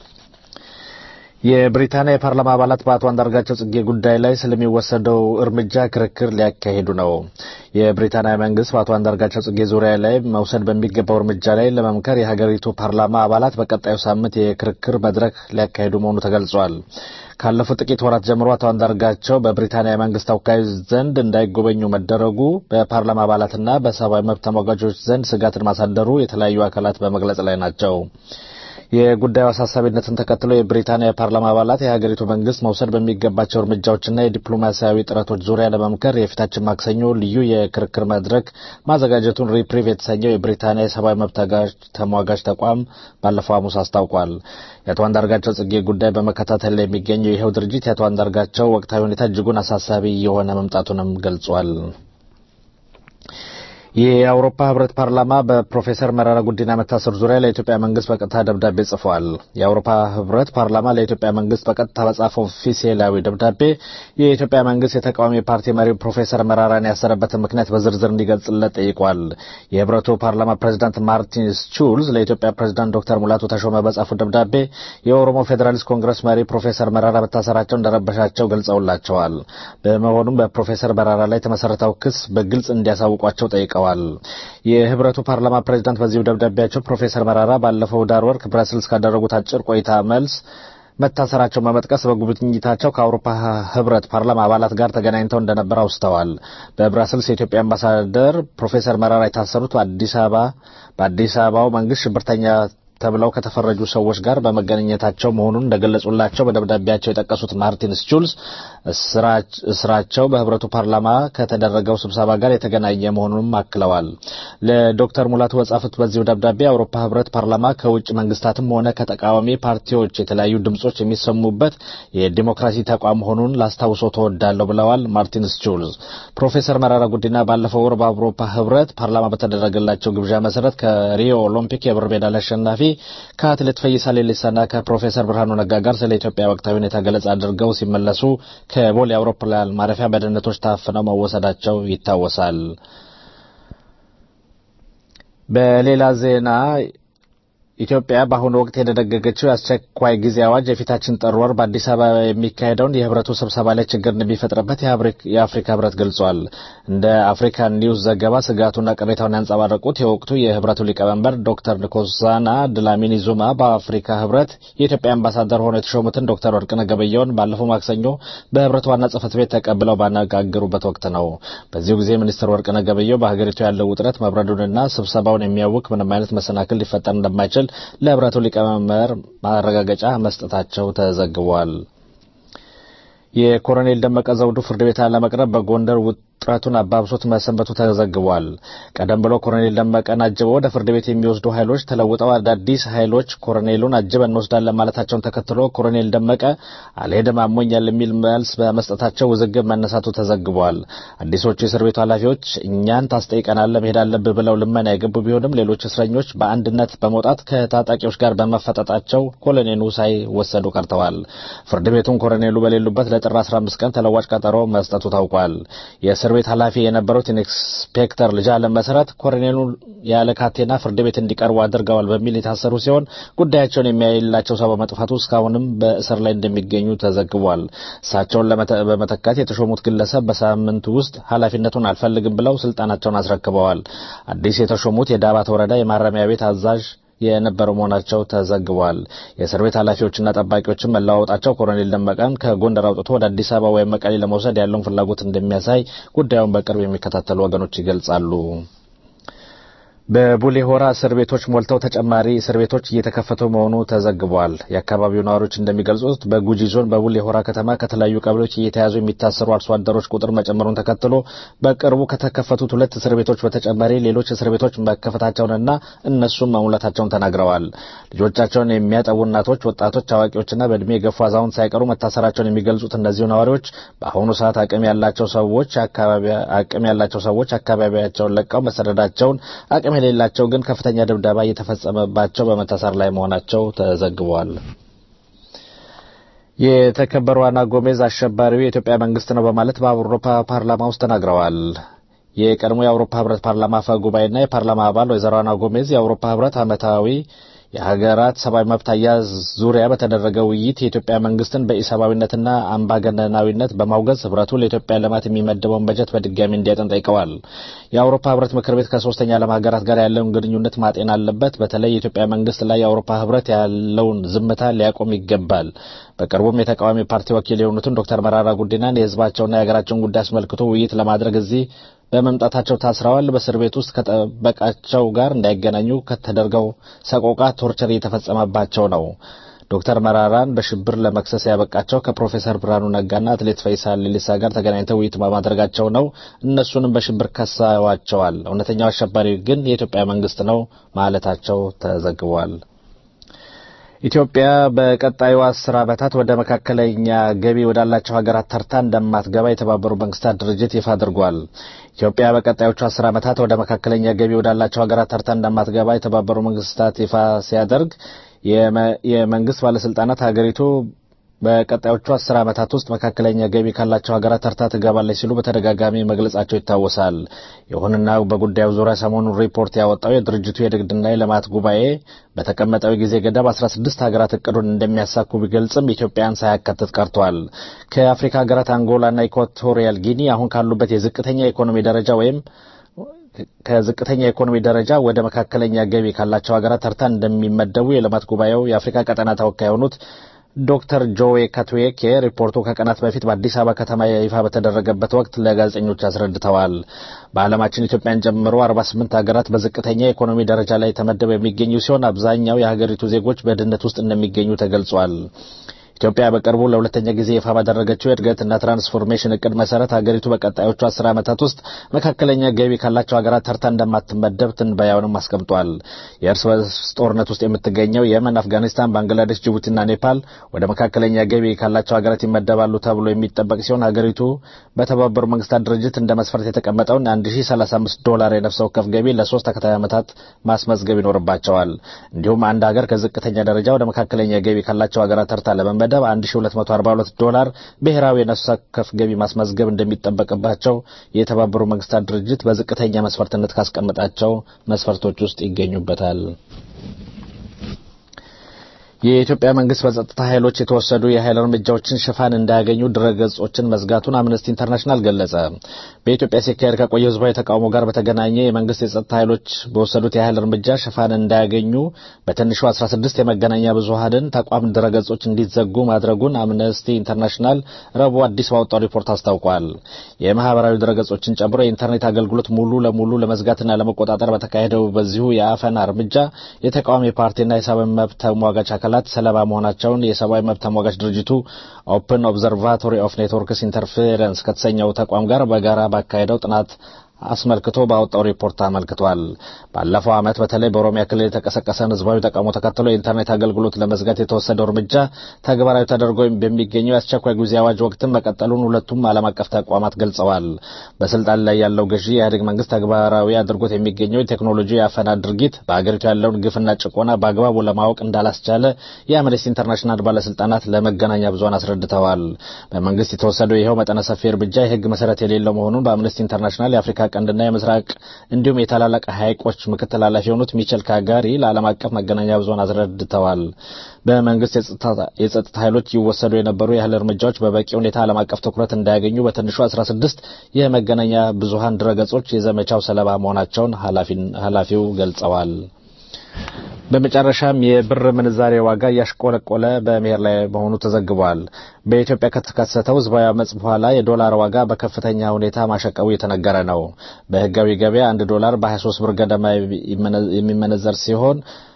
የብሪታንያ የፓርላማ አባላት በአቶ አንዳርጋቸው ጽጌ ጉዳይ ላይ ስለሚወሰደው እርምጃ ክርክር ሊያካሂዱ ነው። የብሪታንያ መንግስት በአቶ አንዳርጋቸው ጽጌ ዙሪያ ላይ መውሰድ በሚገባው እርምጃ ላይ ለመምከር የሀገሪቱ ፓርላማ አባላት በቀጣዩ ሳምንት የክርክር መድረክ ሊያካሂዱ መሆኑ ተገልጿል። ካለፉት ጥቂት ወራት ጀምሮ አቶ አንዳርጋቸው በብሪታንያ መንግስት ተወካዮች ዘንድ እንዳይጎበኙ መደረጉ በፓርላማ አባላትና በሰብአዊ መብት ተሟጋቾች ዘንድ ስጋትን ማሳደሩ የተለያዩ አካላት በመግለጽ ላይ ናቸው። የጉዳዩ አሳሳቢነትን ተከትሎ የብሪታንያ የፓርላማ አባላት የሀገሪቱ መንግስት መውሰድ በሚገባቸው እርምጃዎችና የዲፕሎማሲያዊ ጥረቶች ዙሪያ ለመምከር የፊታችን ማክሰኞ ልዩ የክርክር መድረክ ማዘጋጀቱን ሪፕሪቭ የተሰኘው የብሪታንያ የሰብአዊ መብት ተሟጋች ተቋም ባለፈው ሐሙስ አስታውቋል። የአቶ አንዳርጋቸው ጽጌ ጉዳይ በመከታተል ላይ የሚገኘው ይኸው ድርጅት የአቶ አንዳርጋቸው ወቅታዊ ሁኔታ እጅጉን አሳሳቢ የሆነ መምጣቱንም ገልጿል። የአውሮፓ ህብረት ፓርላማ በፕሮፌሰር መረራ ጉዲና መታሰር ዙሪያ ለኢትዮጵያ መንግስት በቀጥታ ደብዳቤ ጽፏል። የአውሮፓ ህብረት ፓርላማ ለኢትዮጵያ መንግስት በቀጥታ በጻፈው ኦፊሴላዊ ደብዳቤ የኢትዮጵያ መንግስት የተቃዋሚ ፓርቲ መሪ ፕሮፌሰር መረራን ያሰረበትን ምክንያት በዝርዝር እንዲገልጽለት ጠይቋል። የህብረቱ ፓርላማ ፕሬዚዳንት ማርቲን ሹልዝ ለኢትዮጵያ ፕሬዚዳንት ዶክተር ሙላቱ ተሾመ በጻፉት ደብዳቤ የኦሮሞ ፌዴራሊስት ኮንግረስ መሪ ፕሮፌሰር መረራ መታሰራቸው እንደረበሻቸው ገልጸውላቸዋል። በመሆኑም በፕሮፌሰር መረራ ላይ የተመሰረተው ክስ በግልጽ እንዲያሳውቋቸው ጠይቀዋል። የህብረቱ ፓርላማ ፕሬዚዳንት በዚሁ ደብዳቤያቸው ፕሮፌሰር መራራ ባለፈው ዳር ወር ብራስልስ ካደረጉት አጭር ቆይታ መልስ መታሰራቸውን በመጥቀስ በጉብኝታቸው ከአውሮፓ ህብረት ፓርላማ አባላት ጋር ተገናኝተው እንደነበር አውስተዋል። በብራስልስ የኢትዮጵያ አምባሳደር ፕሮፌሰር መራራ የታሰሩት በአዲስ አበባ በአዲስ አበባው መንግስት ሽብርተኛ ተብለው ከተፈረጁ ሰዎች ጋር በመገናኘታቸው መሆኑን እንደገለጹላቸው በደብዳቤያቸው የጠቀሱት ማርቲን ስቹልስ እስራቸው በህብረቱ ፓርላማ ከተደረገው ስብሰባ ጋር የተገናኘ መሆኑንም አክለዋል። ለዶክተር ሙላቱ በጻፉት በዚሁ ደብዳቤ የአውሮፓ ህብረት ፓርላማ ከውጭ መንግስታትም ሆነ ከተቃዋሚ ፓርቲዎች የተለያዩ ድምጾች የሚሰሙበት የዲሞክራሲ ተቋም መሆኑን ላስታውሶ ተወዳለሁ ብለዋል ማርቲን ስቹልስ። ፕሮፌሰር መራራ ጉዲና ባለፈው ወር በአውሮፓ ህብረት ፓርላማ በተደረገላቸው ግብዣ መሰረት ከሪዮ ኦሎምፒክ የብር ሜዳሊያ አሸናፊ ከአትሌት ፈይሳ ሌሊሳና ከፕሮፌሰር ብርሃኑ ነጋ ጋር ስለ ኢትዮጵያ ወቅታዊ ሁኔታ ገለጻ አድርገው ሲመለሱ ከቦሌ አውሮፕላን ማረፊያ በደህንነቶች ታፍነው መወሰዳቸው ይታወሳል። በሌላ ዜና ኢትዮጵያ በአሁኑ ወቅት የደነገገችው የአስቸኳይ ጊዜ አዋጅ የፊታችን ጥር ወር በአዲስ አበባ የሚካሄደውን የህብረቱ ስብሰባ ላይ ችግር እንደሚፈጥርበት የአፍሪካ ህብረት ገልጿል። እንደ አፍሪካ ኒውስ ዘገባ ስጋቱና ቅሬታውን ያንጸባረቁት የወቅቱ የህብረቱ ሊቀመንበር ዶክተር ንኮሳና ድላሚኒ ዙማ በአፍሪካ ህብረት የኢትዮጵያ አምባሳደር ሆነው የተሾሙትን ዶክተር ወርቅነህ ገበየሁን ባለፈው ማክሰኞ በህብረቱ ዋና ጽህፈት ቤት ተቀብለው ባነጋገሩበት ወቅት ነው። በዚሁ ጊዜ ሚኒስትር ወርቅነህ ገበየሁ በሀገሪቱ ያለው ውጥረት መብረዱንና ስብሰባውን የሚያውክ ምንም አይነት መሰናክል ሊፈጠር እንደማይችል ለህብረቱ ሊቀመንበር ማረጋገጫ መስጠታቸው ተዘግቧል። የኮሎኔል ደመቀ ዘውዱ ፍርድ ቤት ለመቅረብ በጎንደር ውጥረቱን አባብሶት መሰንበቱ ተዘግቧል። ቀደም ብሎ ኮሎኔል ደመቀን አጅበው ወደ ፍርድ ቤት የሚወስዱ ኃይሎች ተለውጠው አዳዲስ ኃይሎች ኮሎኔሉን አጅበን እንወስዳለን ማለታቸውን ተከትሎ ኮሎኔል ደመቀ አልሄድም አሞኛል የሚል መልስ በመስጠታቸው ውዝግብ መነሳቱ ተዘግቧል። አዲሶቹ የእስር ቤቱ ኃላፊዎች እኛን ታስጠይቀናለህ መሄድ አለብህ ብለው ልመና የገቡ ቢሆንም ሌሎች እስረኞች በአንድነት በመውጣት ከታጣቂዎች ጋር በመፈጠጣቸው ኮሎኔሉ ሳይወሰዱ ቀርተዋል። ፍርድ ቤቱን ኮሎኔሉ በሌሉበት ለጥር 15 ቀን ተለዋጭ ቀጠሮ መስጠቱ ታውቋል። የእስር ቤት ኃላፊ የነበሩት ኢንስፔክተር ልጃለም መሰረት ኮሎኔሉ ያለ ካቴና ፍርድ ቤት እንዲቀርቡ አድርገዋል በሚል የታሰሩ ሲሆን ጉዳያቸውን የሚያይላቸው ሰው በመጥፋቱ እስካሁንም በእስር ላይ እንደሚገኙ ተዘግቧል። እሳቸውን በመተካት የተሾሙት ግለሰብ በሳምንቱ ውስጥ ኃላፊነቱን አልፈልግም ብለው ስልጣናቸውን አስረክበዋል። አዲስ የተሾሙት የዳባት ወረዳ የማረሚያ ቤት አዛዥ የነበሩ መሆናቸው ተዘግቧል። የእስር ቤት ኃላፊዎችና ጠባቂዎችን መለዋወጣቸው ኮሎኔል ደመቀን ከጎንደር አውጥቶ ወደ አዲስ አበባ ወይም መቀሌ ለመውሰድ ያለውን ፍላጎት እንደሚያሳይ ጉዳዩን በቅርብ የሚከታተሉ ወገኖች ይገልጻሉ። በቡሌ ሆራ እስር ቤቶች ሞልተው ተጨማሪ እስር ቤቶች እየተከፈቱ መሆኑ ተዘግቧል። የአካባቢው ነዋሪዎች እንደሚገልጹት በጉጂ ዞን በቡሌ ሆራ ከተማ ከተለያዩ ቀበሌዎች እየተያዙ የሚታሰሩ አርሶ አደሮች ቁጥር መጨመሩን ተከትሎ በቅርቡ ከተከፈቱት ሁለት እስር ቤቶች በተጨማሪ ሌሎች እስር ቤቶች መከፈታቸውንና እነሱም መሙላታቸውን ተናግረዋል። ልጆቻቸውን የሚያጠቡ እናቶች፣ ወጣቶች፣ አዋቂዎችና በእድሜ የገፉ አዛውንት ሳይቀሩ መታሰራቸውን የሚገልጹት እነዚሁ ነዋሪዎች በአሁኑ ሰዓት አቅም ያላቸው ሰዎች አቅም ያላቸው ሰዎች አካባቢያቸውን ለቀው መሰደዳቸውን አቅም የሌላቸው ግን ከፍተኛ ድብደባ እየተፈጸመባቸው በመታሰር ላይ መሆናቸው ተዘግቧል። የተከበሩ አና ጎሜዝ አሸባሪው የኢትዮጵያ መንግስት ነው በማለት በአውሮፓ ፓርላማ ውስጥ ተናግረዋል። የቀድሞ የአውሮፓ ህብረት ፓርላማ አፈ ጉባኤና የፓርላማ አባል ወይዘሮ አና ጎሜዝ የአውሮፓ ህብረት ዓመታዊ የሀገራት ሰብአዊ መብት አያያዝ ዙሪያ በተደረገ ውይይት የኢትዮጵያ መንግስትን በኢሰብአዊነትና አምባገነናዊነት በማውገዝ ህብረቱ ለኢትዮጵያ ልማት የሚመደበውን በጀት በድጋሚ እንዲያጠን ጠይቀዋል። የአውሮፓ ህብረት ምክር ቤት ከሶስተኛ ዓለም ሀገራት ጋር ያለውን ግንኙነት ማጤን አለበት። በተለይ የኢትዮጵያ መንግስት ላይ የአውሮፓ ህብረት ያለውን ዝምታ ሊያቆም ይገባል። በቅርቡም የተቃዋሚ ፓርቲ ወኪል የሆኑትን ዶክተር መራራ ጉዲናን የህዝባቸውና የሀገራቸውን ጉዳይ አስመልክቶ ውይይት ለማድረግ እዚህ በመምጣታቸው ታስረዋል። በእስር ቤት ውስጥ ከጠበቃቸው ጋር እንዳይገናኙ ከተደርገው ሰቆቃ ቶርቸር እየተፈጸመባቸው ነው። ዶክተር መራራን በሽብር ለመክሰስ ያበቃቸው ከፕሮፌሰር ብርሃኑ ነጋና አትሌት ፈይሳ ሌሊሳ ጋር ተገናኝተው ውይይት በማድረጋቸው ነው። እነሱንም በሽብር ከሰዋቸዋል። እውነተኛው አሸባሪ ግን የኢትዮጵያ መንግስት ነው ማለታቸው ተዘግቧል። ኢትዮጵያ በቀጣዩ አስር ዓመታት ወደ መካከለኛ ገቢ ወዳላቸው ሀገራት ተርታ እንደማትገባ የተባበሩ መንግስታት ድርጅት ይፋ አድርጓል። ኢትዮጵያ በቀጣዮቹ አስር ዓመታት ወደ መካከለኛ ገቢ ወዳላቸው ሀገራት ተርታ እንደማትገባ የተባበሩ መንግስታት ይፋ ሲያደርግ የመንግስት ባለስልጣናት ሀገሪቱ በቀጣዮቹ አስር ዓመታት ውስጥ መካከለኛ ገቢ ካላቸው ሀገራት ተርታ ትገባለች ሲሉ በተደጋጋሚ መግለጻቸው ይታወሳል። ይሁንና በጉዳዩ ዙሪያ ሰሞኑን ሪፖርት ያወጣው የድርጅቱ የንግድና የልማት ጉባኤ በተቀመጠው ጊዜ ገደብ 16 ሀገራት እቅዱን እንደሚያሳኩ ቢገልጽም ኢትዮጵያን ሳያካትት ቀርቷል። ከአፍሪካ ሀገራት አንጎላና ኢኳቶሪያል ጊኒ አሁን ካሉበት የዝቅተኛ የኢኮኖሚ ደረጃ ወይም ከዝቅተኛ የኢኮኖሚ ደረጃ ወደ መካከለኛ ገቢ ካላቸው ሀገራት ተርታ እንደሚመደቡ የልማት ጉባኤው የአፍሪካ ቀጠና ተወካይ የሆኑት ዶክተር ጆዌ ካትዌኬ ሪፖርቱ ከቀናት በፊት በአዲስ አበባ ከተማ ይፋ በተደረገበት ወቅት ለጋዜጠኞች አስረድተዋል። በዓለማችን ኢትዮጵያን ጨምሮ 48 ሀገራት በዝቅተኛ የኢኮኖሚ ደረጃ ላይ ተመደበው የሚገኙ ሲሆን አብዛኛው የሀገሪቱ ዜጎች በድህነት ውስጥ እንደሚገኙ ተገልጿል። ኢትዮጵያ በቅርቡ ለሁለተኛ ጊዜ ይፋ ባደረገችው የእድገትና ትራንስፎርሜሽን እቅድ መሰረት ሀገሪቱ በቀጣዮቹ አስር ዓመታት ውስጥ መካከለኛ ገቢ ካላቸው ሀገራት ተርታ እንደማትመደብ ትንበያውንም አስቀምጧል። የእርስ በርስ ጦርነት ውስጥ የምትገኘው የመን፣ አፍጋኒስታን፣ ባንግላዴሽ፣ ጅቡቲና ኔፓል ወደ መካከለኛ ገቢ ካላቸው ሀገራት ይመደባሉ ተብሎ የሚጠበቅ ሲሆን ሀገሪቱ በተባበሩ መንግስታት ድርጅት እንደ መስፈርት የተቀመጠውን 1035 ዶላር የነፍስ ወከፍ ገቢ ለሶስት ተከታታይ ዓመታት ማስመዝገብ ይኖርባቸዋል። እንዲሁም አንድ ሀገር ከዝቅተኛ ደረጃ ወደ መካከለኛ ገቢ ካላቸው ሀገራት ተርታ ለመመደብ መደብ 1242 ዶላር ብሔራዊ የነፍስ ወከፍ ገቢ ማስመዝገብ እንደሚጠበቅባቸው የተባበሩ መንግስታት ድርጅት በዝቅተኛ መስፈርትነት ካስቀመጣቸው መስፈርቶች ውስጥ ይገኙበታል። የኢትዮጵያ መንግስት በጸጥታ ኃይሎች የተወሰዱ የኃይል እርምጃዎችን ሽፋን እንዳያገኙ ድረገጾችን መዝጋቱን አምነስቲ ኢንተርናሽናል ገለጸ። በኢትዮጵያ ሲካሄድ ከቆየ ህዝባዊ ተቃውሞ ጋር በተገናኘ የመንግስት የጸጥታ ኃይሎች በወሰዱት የኃይል እርምጃ ሽፋን እንዳያገኙ በትንሹ 16 የመገናኛ ብዙሀንን ተቋም ድረገጾች እንዲዘጉ ማድረጉን አምነስቲ ኢንተርናሽናል ረቡዕ አዲስ ባወጣው ሪፖርት አስታውቋል። የማህበራዊ ድረገጾችን ጨምሮ የኢንተርኔት አገልግሎት ሙሉ ለሙሉ ለመዝጋትና ለመቆጣጠር በተካሄደው በዚሁ የአፈና እርምጃ የተቃዋሚ ፓርቲና የሰብአዊ መብት ተሟጋች አካላት አካላት ሰለባ መሆናቸውን የሰብአዊ መብት ተሟጋች ድርጅቱ ኦፕን ኦብዘርቫቶሪ ኦፍ ኔትወርክስ ኢንተርፌረንስ ከተሰኘው ተቋም ጋር በጋራ ባካሄደው ጥናት አስመልክቶ ባወጣው ሪፖርት አመልክቷል። ባለፈው ዓመት በተለይ በኦሮሚያ ክልል የተቀሰቀሰን ህዝባዊ ተቃውሞ ተከትሎ የኢንተርኔት አገልግሎት ለመዝጋት የተወሰደው እርምጃ ተግባራዊ ተደርጎ በሚገኘው የአስቸኳይ ጊዜ አዋጅ ወቅትም መቀጠሉን ሁለቱም ዓለም አቀፍ ተቋማት ገልጸዋል። በስልጣን ላይ ያለው ገዢ የኢህአዴግ መንግስት ተግባራዊ አድርጎት የሚገኘው የቴክኖሎጂ የአፈና ድርጊት በአገሪቱ ያለውን ግፍና ጭቆና በአግባቡ ለማወቅ እንዳላስቻለ የአምነስቲ ኢንተርናሽናል ባለስልጣናት ለመገናኛ ብዙሃን አስረድተዋል። በመንግስት የተወሰደው ይኸው መጠነ ሰፊ እርምጃ የህግ መሰረት የሌለው መሆኑን በአምነስቲ ኢንተርናሽናል የአፍሪካ ቀንድና የምስራቅ እንዲሁም የታላላቅ ሐይቆች ምክትል ኃላፊ የሆኑት ሚቸል ካጋሪ ለዓለም አቀፍ መገናኛ ብዙሃን አስረድተዋል። በመንግስት የጸጥታ ኃይሎች ይወሰዱ የነበሩ ያህል እርምጃዎች በበቂ ሁኔታ ዓለም አቀፍ ትኩረት እንዳያገኙ በትንሹ 16 የመገናኛ ብዙሃን ድረገጾች የዘመቻው ሰለባ መሆናቸውን ኃላፊው ገልጸዋል። በመጨረሻም የብር ምንዛሬ ዋጋ እያሽቆለቆለ በመሄድ ላይ መሆኑ ተዘግቧል። በኢትዮጵያ ከተከሰተው ህዝባዊ አመጽ በኋላ የዶላር ዋጋ በከፍተኛ ሁኔታ ማሸቀቡ እየተነገረ ነው። በህጋዊ ገበያ አንድ ዶላር በ23 ብር ገደማ የሚመነዘር ሲሆን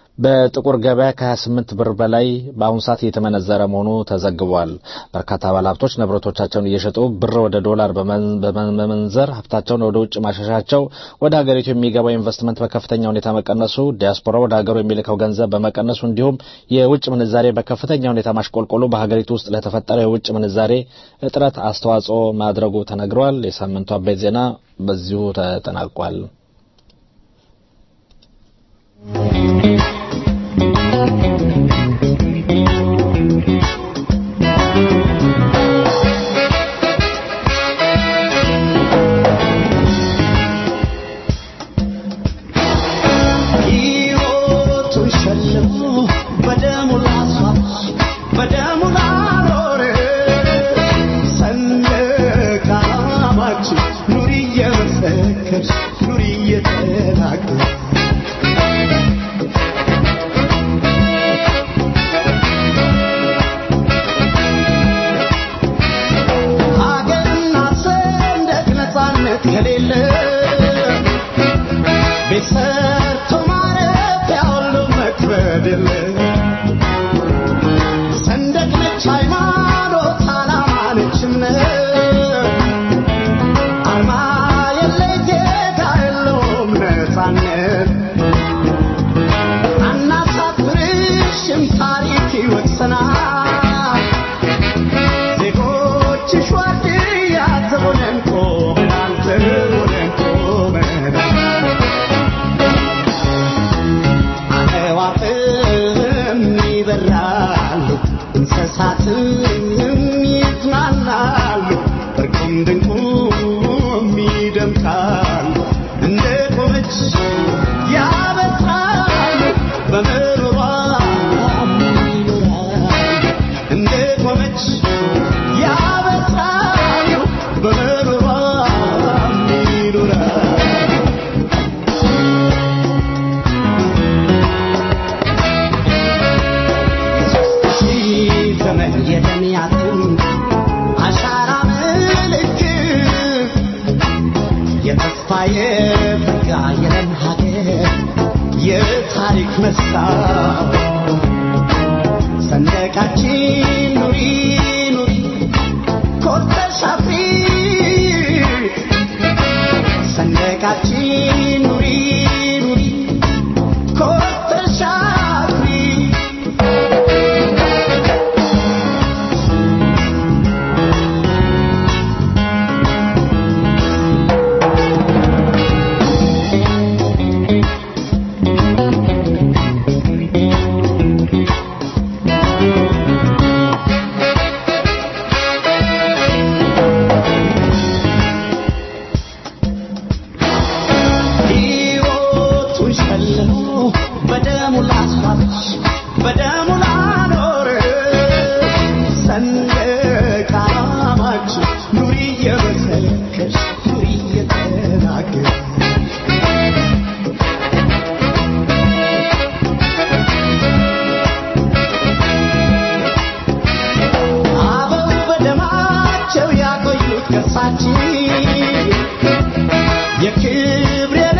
በጥቁር ገበያ ከ28 ብር በላይ በአሁኑ ሰዓት እየተመነዘረ መሆኑ ተዘግቧል። በርካታ ባለሀብቶች ንብረቶቻቸውን እየሸጡ ብር ወደ ዶላር በመመንዘር ሀብታቸውን ወደ ውጭ ማሸሻቸው፣ ወደ ሀገሪቱ የሚገባው ኢንቨስትመንት በከፍተኛ ሁኔታ መቀነሱ፣ ዲያስፖራ ወደ ሀገሩ የሚልከው ገንዘብ በመቀነሱ እንዲሁም የውጭ ምንዛሬ በከፍተኛ ሁኔታ ማሽቆልቆሉ በሀገሪቱ ውስጥ ለተፈጠረው የውጭ ምንዛሬ እጥረት አስተዋጽኦ ማድረጉ ተነግሯል። የሳምንቱ አበይት ዜና በዚሁ ተጠናቋል።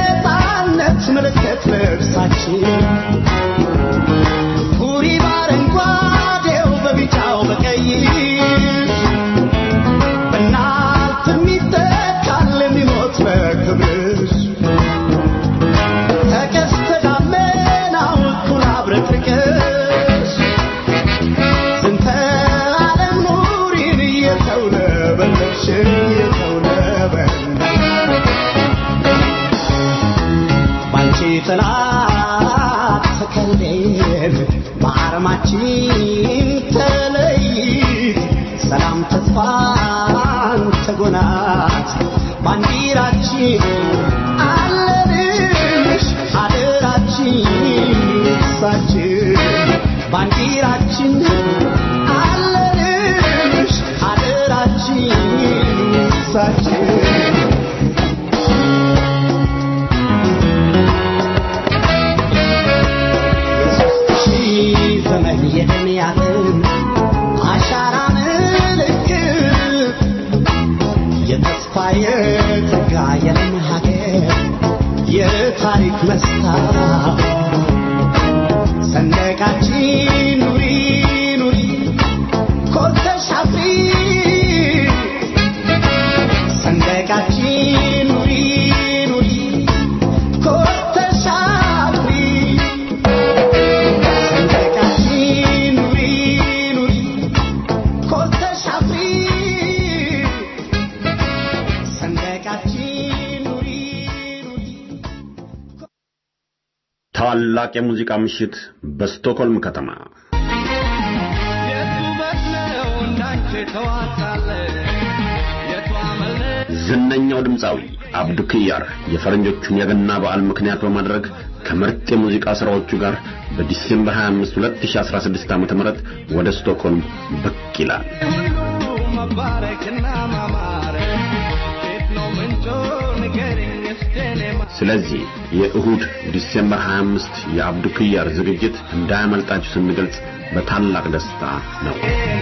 ምልክት ልብሳችን ሁሪ ባረንጓዴ ከዓላማችን ተለይት ሰላም ተስፋን ተጎናት ባንዲራችን አለንሽ አደራችን ሳችን ባንዲራችን አለንሽ አደራችን ሳችን የሦስት ሺህ ዘመን የደም ያጥም አሻራ ምልክት የተስፋ የጸጋ የለም ሀገር የታሪክ መስታወት ሰንደቃችን ኑሪ ኑሪ ኮርተሽ አፍሪ ሰንደቃችን ኑሪ ኑሪ ኮርተሽ አፍሪ ሰንደቃችን ኑሪ ኑሪ ኮርተሽ አፍሪ ሰንደቃችን ኑሪ ኑሪ ታላቅ የሙዚቃ ምሽት በስቶክሆልም ከተማ ዝነኛው ድምፃዊ አብዱ ኪያር የፈረንጆቹን የገና በዓል ምክንያት በማድረግ ከምርጥ የሙዚቃ ሥራዎቹ ጋር በዲሴምበር 25 2016 ዓ.ም ወደ ስቶክሆልም ብቅ ይላል። ስለዚህ የእሁድ ዲሴምበር 25 የአብዱ ኪያር ዝግጅት እንዳያመልጣችሁ ስንገልጽ በታላቅ ደስታ ነው።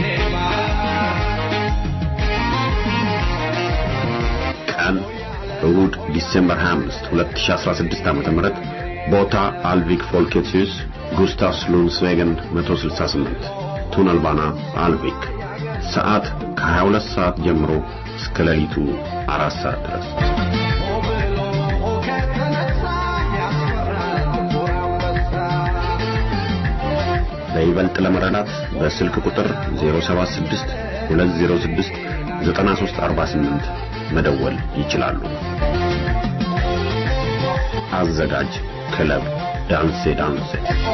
ቀን እሁድ ዲሴምበር 25 2016 ዓ.ም ቦታ አልቪክ ፎልኬትሲዩስ ጉስታቭ ሉንስዌገን 168 ቱነልባና አልቪክ ሰዓት ከ22 ሰዓት ጀምሮ እስከ ሌሊቱ አራት ሰዓት ድረስ በይበልጥ ለመረዳት በስልክ ቁጥር 076 206 9348 መደወል ይችላሉ። አዘጋጅ ክለብ ዳንሴ ዳንሴ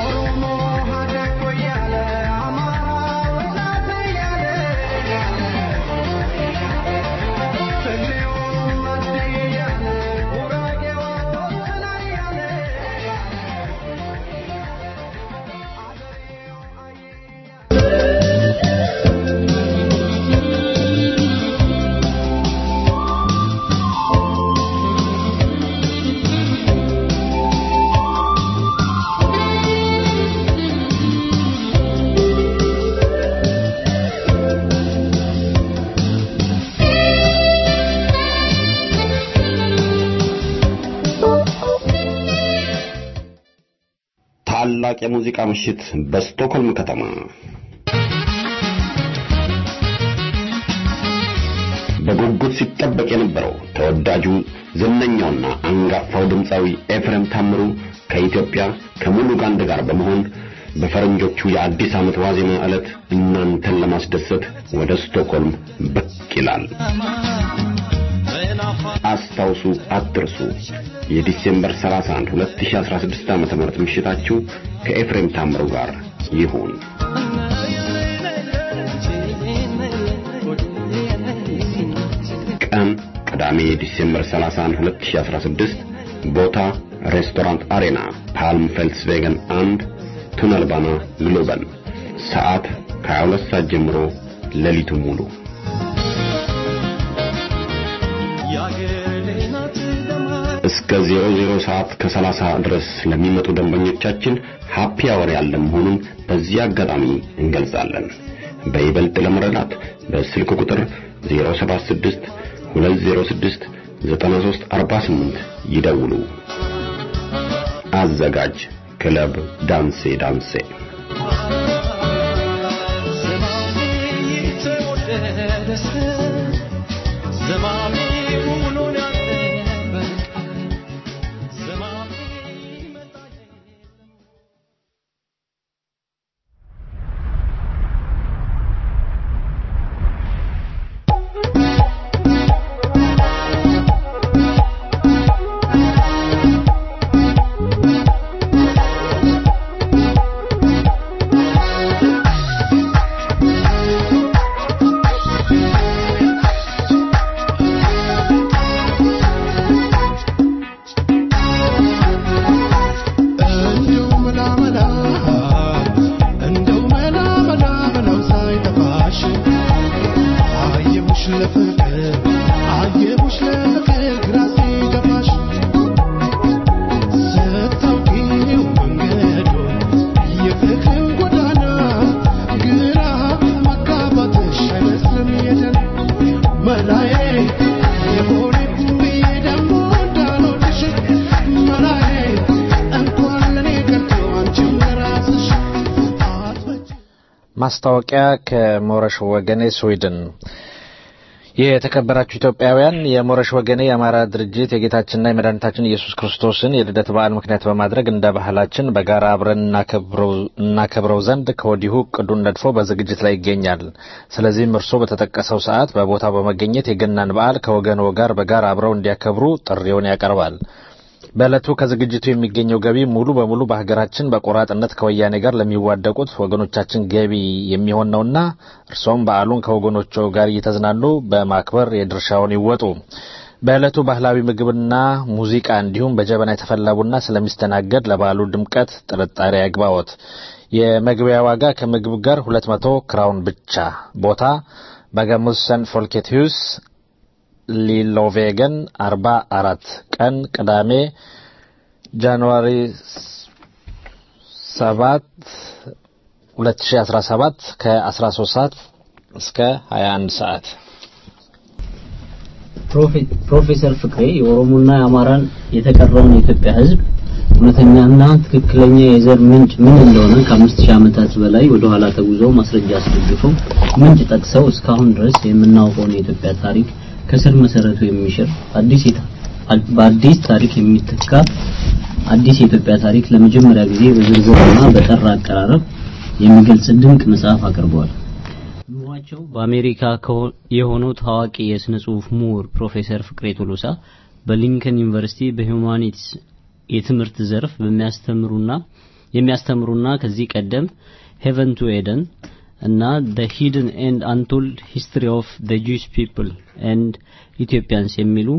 ታላቅ የሙዚቃ ምሽት በስቶክሆልም ከተማ በጉጉት ሲጠበቅ የነበረው ተወዳጁ ዝነኛውና አንጋፋው ድምፃዊ ኤፍሬም ታምሩ ከኢትዮጵያ ከሙሉ ጋንድ ጋር በመሆን በፈረንጆቹ የአዲስ ዓመት ዋዜማ ዕለት እናንተን ለማስደሰት ወደ ስቶክሆልም ብቅ ይላል። አስታውሱ፣ አትርሱ። የዲሴምበር 31 2016 ዓ.ም ምሽታችሁ ከኤፍሬም ታምሩ ጋር ይሁን። ቀን ቅዳሜ ዲሴምበር 31 2016 ቦታ ሬስቶራንት አሬና ፓልም ፌልስቬገን አንድ ቱነልባና ግሎበን ሰዓት ከ22 ሰዓት ጀምሮ ሌሊቱ ሙሉ እስከ 00 ሰዓት ከ30 ድረስ ለሚመጡ ደንበኞቻችን ሃፒ አወር ያለ መሆኑን በዚህ አጋጣሚ እንገልጻለን። በይበልጥ ለመረዳት በስልክ ቁጥር 076 206 9348 ይደውሉ። አዘጋጅ ክለብ ዳንሴ ዳንሴ Thank መላዬ የሆነ ብዬ ደግሞ እንዳልወድሽ መላዬ እንኳን ለኔ ቀርቶ አንቺም ለራስሽ አትበጅ ማስታወቂያ ከሞረሽ ወገኔ ስዊድን የተከበራችሁ ኢትዮጵያውያን የሞረሽ ወገኔ የአማራ ድርጅት የጌታችንና የመድኃኒታችን ኢየሱስ ክርስቶስን የልደት በዓል ምክንያት በማድረግ እንደ ባህላችን በጋራ አብረን እናከብረው ዘንድ ከወዲሁ እቅዱን ነድፎ በዝግጅት ላይ ይገኛል። ስለዚህም እርስዎ በተጠቀሰው ሰዓት በቦታው በመገኘት የገናን በዓል ከወገኖ ጋር በጋራ አብረው እንዲያከብሩ ጥሪውን ያቀርባል። በዕለቱ ከዝግጅቱ የሚገኘው ገቢ ሙሉ በሙሉ በሀገራችን በቆራጥነት ከወያኔ ጋር ለሚዋደቁት ወገኖቻችን ገቢ የሚሆን ነውና እርሶም በዓሉን ከወገኖቹ ጋር እየተዝናኑ በማክበር የድርሻውን ይወጡ። በዕለቱ ባህላዊ ምግብና ሙዚቃ እንዲሁም በጀበና የተፈላ ቡና ስለሚስተናገድ ለበዓሉ ድምቀት ጥርጣሬ ያግባዎት። የመግቢያ ዋጋ ከምግብ ጋር ሁለት መቶ ክራውን ብቻ። ቦታ በገሙሰን ፎልኬት ሂውስ ሊሎቬገን አርባ አራት ቀን ቅዳሜ ጃንዋሪ ሰባት ሁለት ሺ አስራ ሰባት ከአስራ ሶስት ሰዓት እስከ ሀያ አንድ ሰዓት ፕሮፌሰር ፍቅሬ የኦሮሞና የአማራን የተቀረውን የኢትዮጵያ ሕዝብ እውነተኛና ትክክለኛ የዘር ምንጭ ምን እንደሆነ ከአምስት ሺህ ዓመታት በላይ ወደ ኋላ ተጉዘው ማስረጃ አስደግፈው ምንጭ ጠቅሰው እስካሁን ድረስ የምናውቀውን የኢትዮጵያ ታሪክ ከስር መሰረቱ የሚሽር አዲስ በአዲስ ታሪክ የሚተካ አዲስ የኢትዮጵያ ታሪክ ለመጀመሪያ ጊዜ በዝርዝርና በጠራ አቀራረብ የሚገልጽ ድንቅ መጽሐፍ አቅርበዋል። ኑሯቸው በአሜሪካ የሆነው ታዋቂ የስነ ጽሁፍ ምሁር ፕሮፌሰር ፍቅሬ ቶሎሳ በሊንከን ዩኒቨርሲቲ በሂውማኒቲስ የትምህርት ዘርፍ በሚያስተምሩና የሚያስተምሩና ከዚህ ቀደም ሄቨን ቱ ኤደን እና the hidden and untold history of the Jewish people and Ethiopians የሚሉ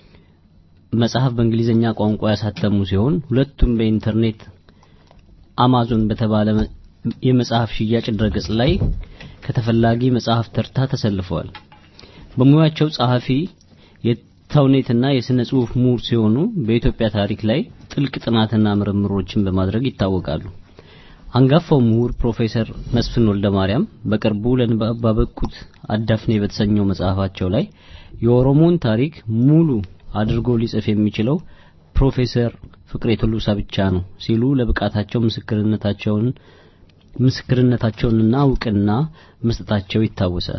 መጽሐፍ በእንግሊዝኛ ቋንቋ ያሳተሙ ሲሆን ሁለቱም በኢንተርኔት አማዞን በተባለ የመጽሐፍ ሽያጭ ድረገጽ ላይ ከተፈላጊ መጽሐፍ ተርታ ተሰልፈዋል። በሙያቸው ጸሐፊ የተውኔትና የስነ ጽሁፍ ምሁር ሲሆኑ በኢትዮጵያ ታሪክ ላይ ጥልቅ ጥናትና ምርምሮችን በማድረግ ይታወቃሉ። አንጋፋው ምሁር ፕሮፌሰር መስፍን ወልደ ማርያም በቅርቡ ለንባብ ባበቁት አዳፍኔ በተሰኘው መጽሐፋቸው ላይ የኦሮሞን ታሪክ ሙሉ አድርጎ ሊጽፍ የሚችለው ፕሮፌሰር ፍቅሬ ቶሎሳ ብቻ ነው ሲሉ ለብቃታቸው ምስክርነታቸውን ምስክርነታቸውንና እውቅና መስጠታቸው ይታወሳል።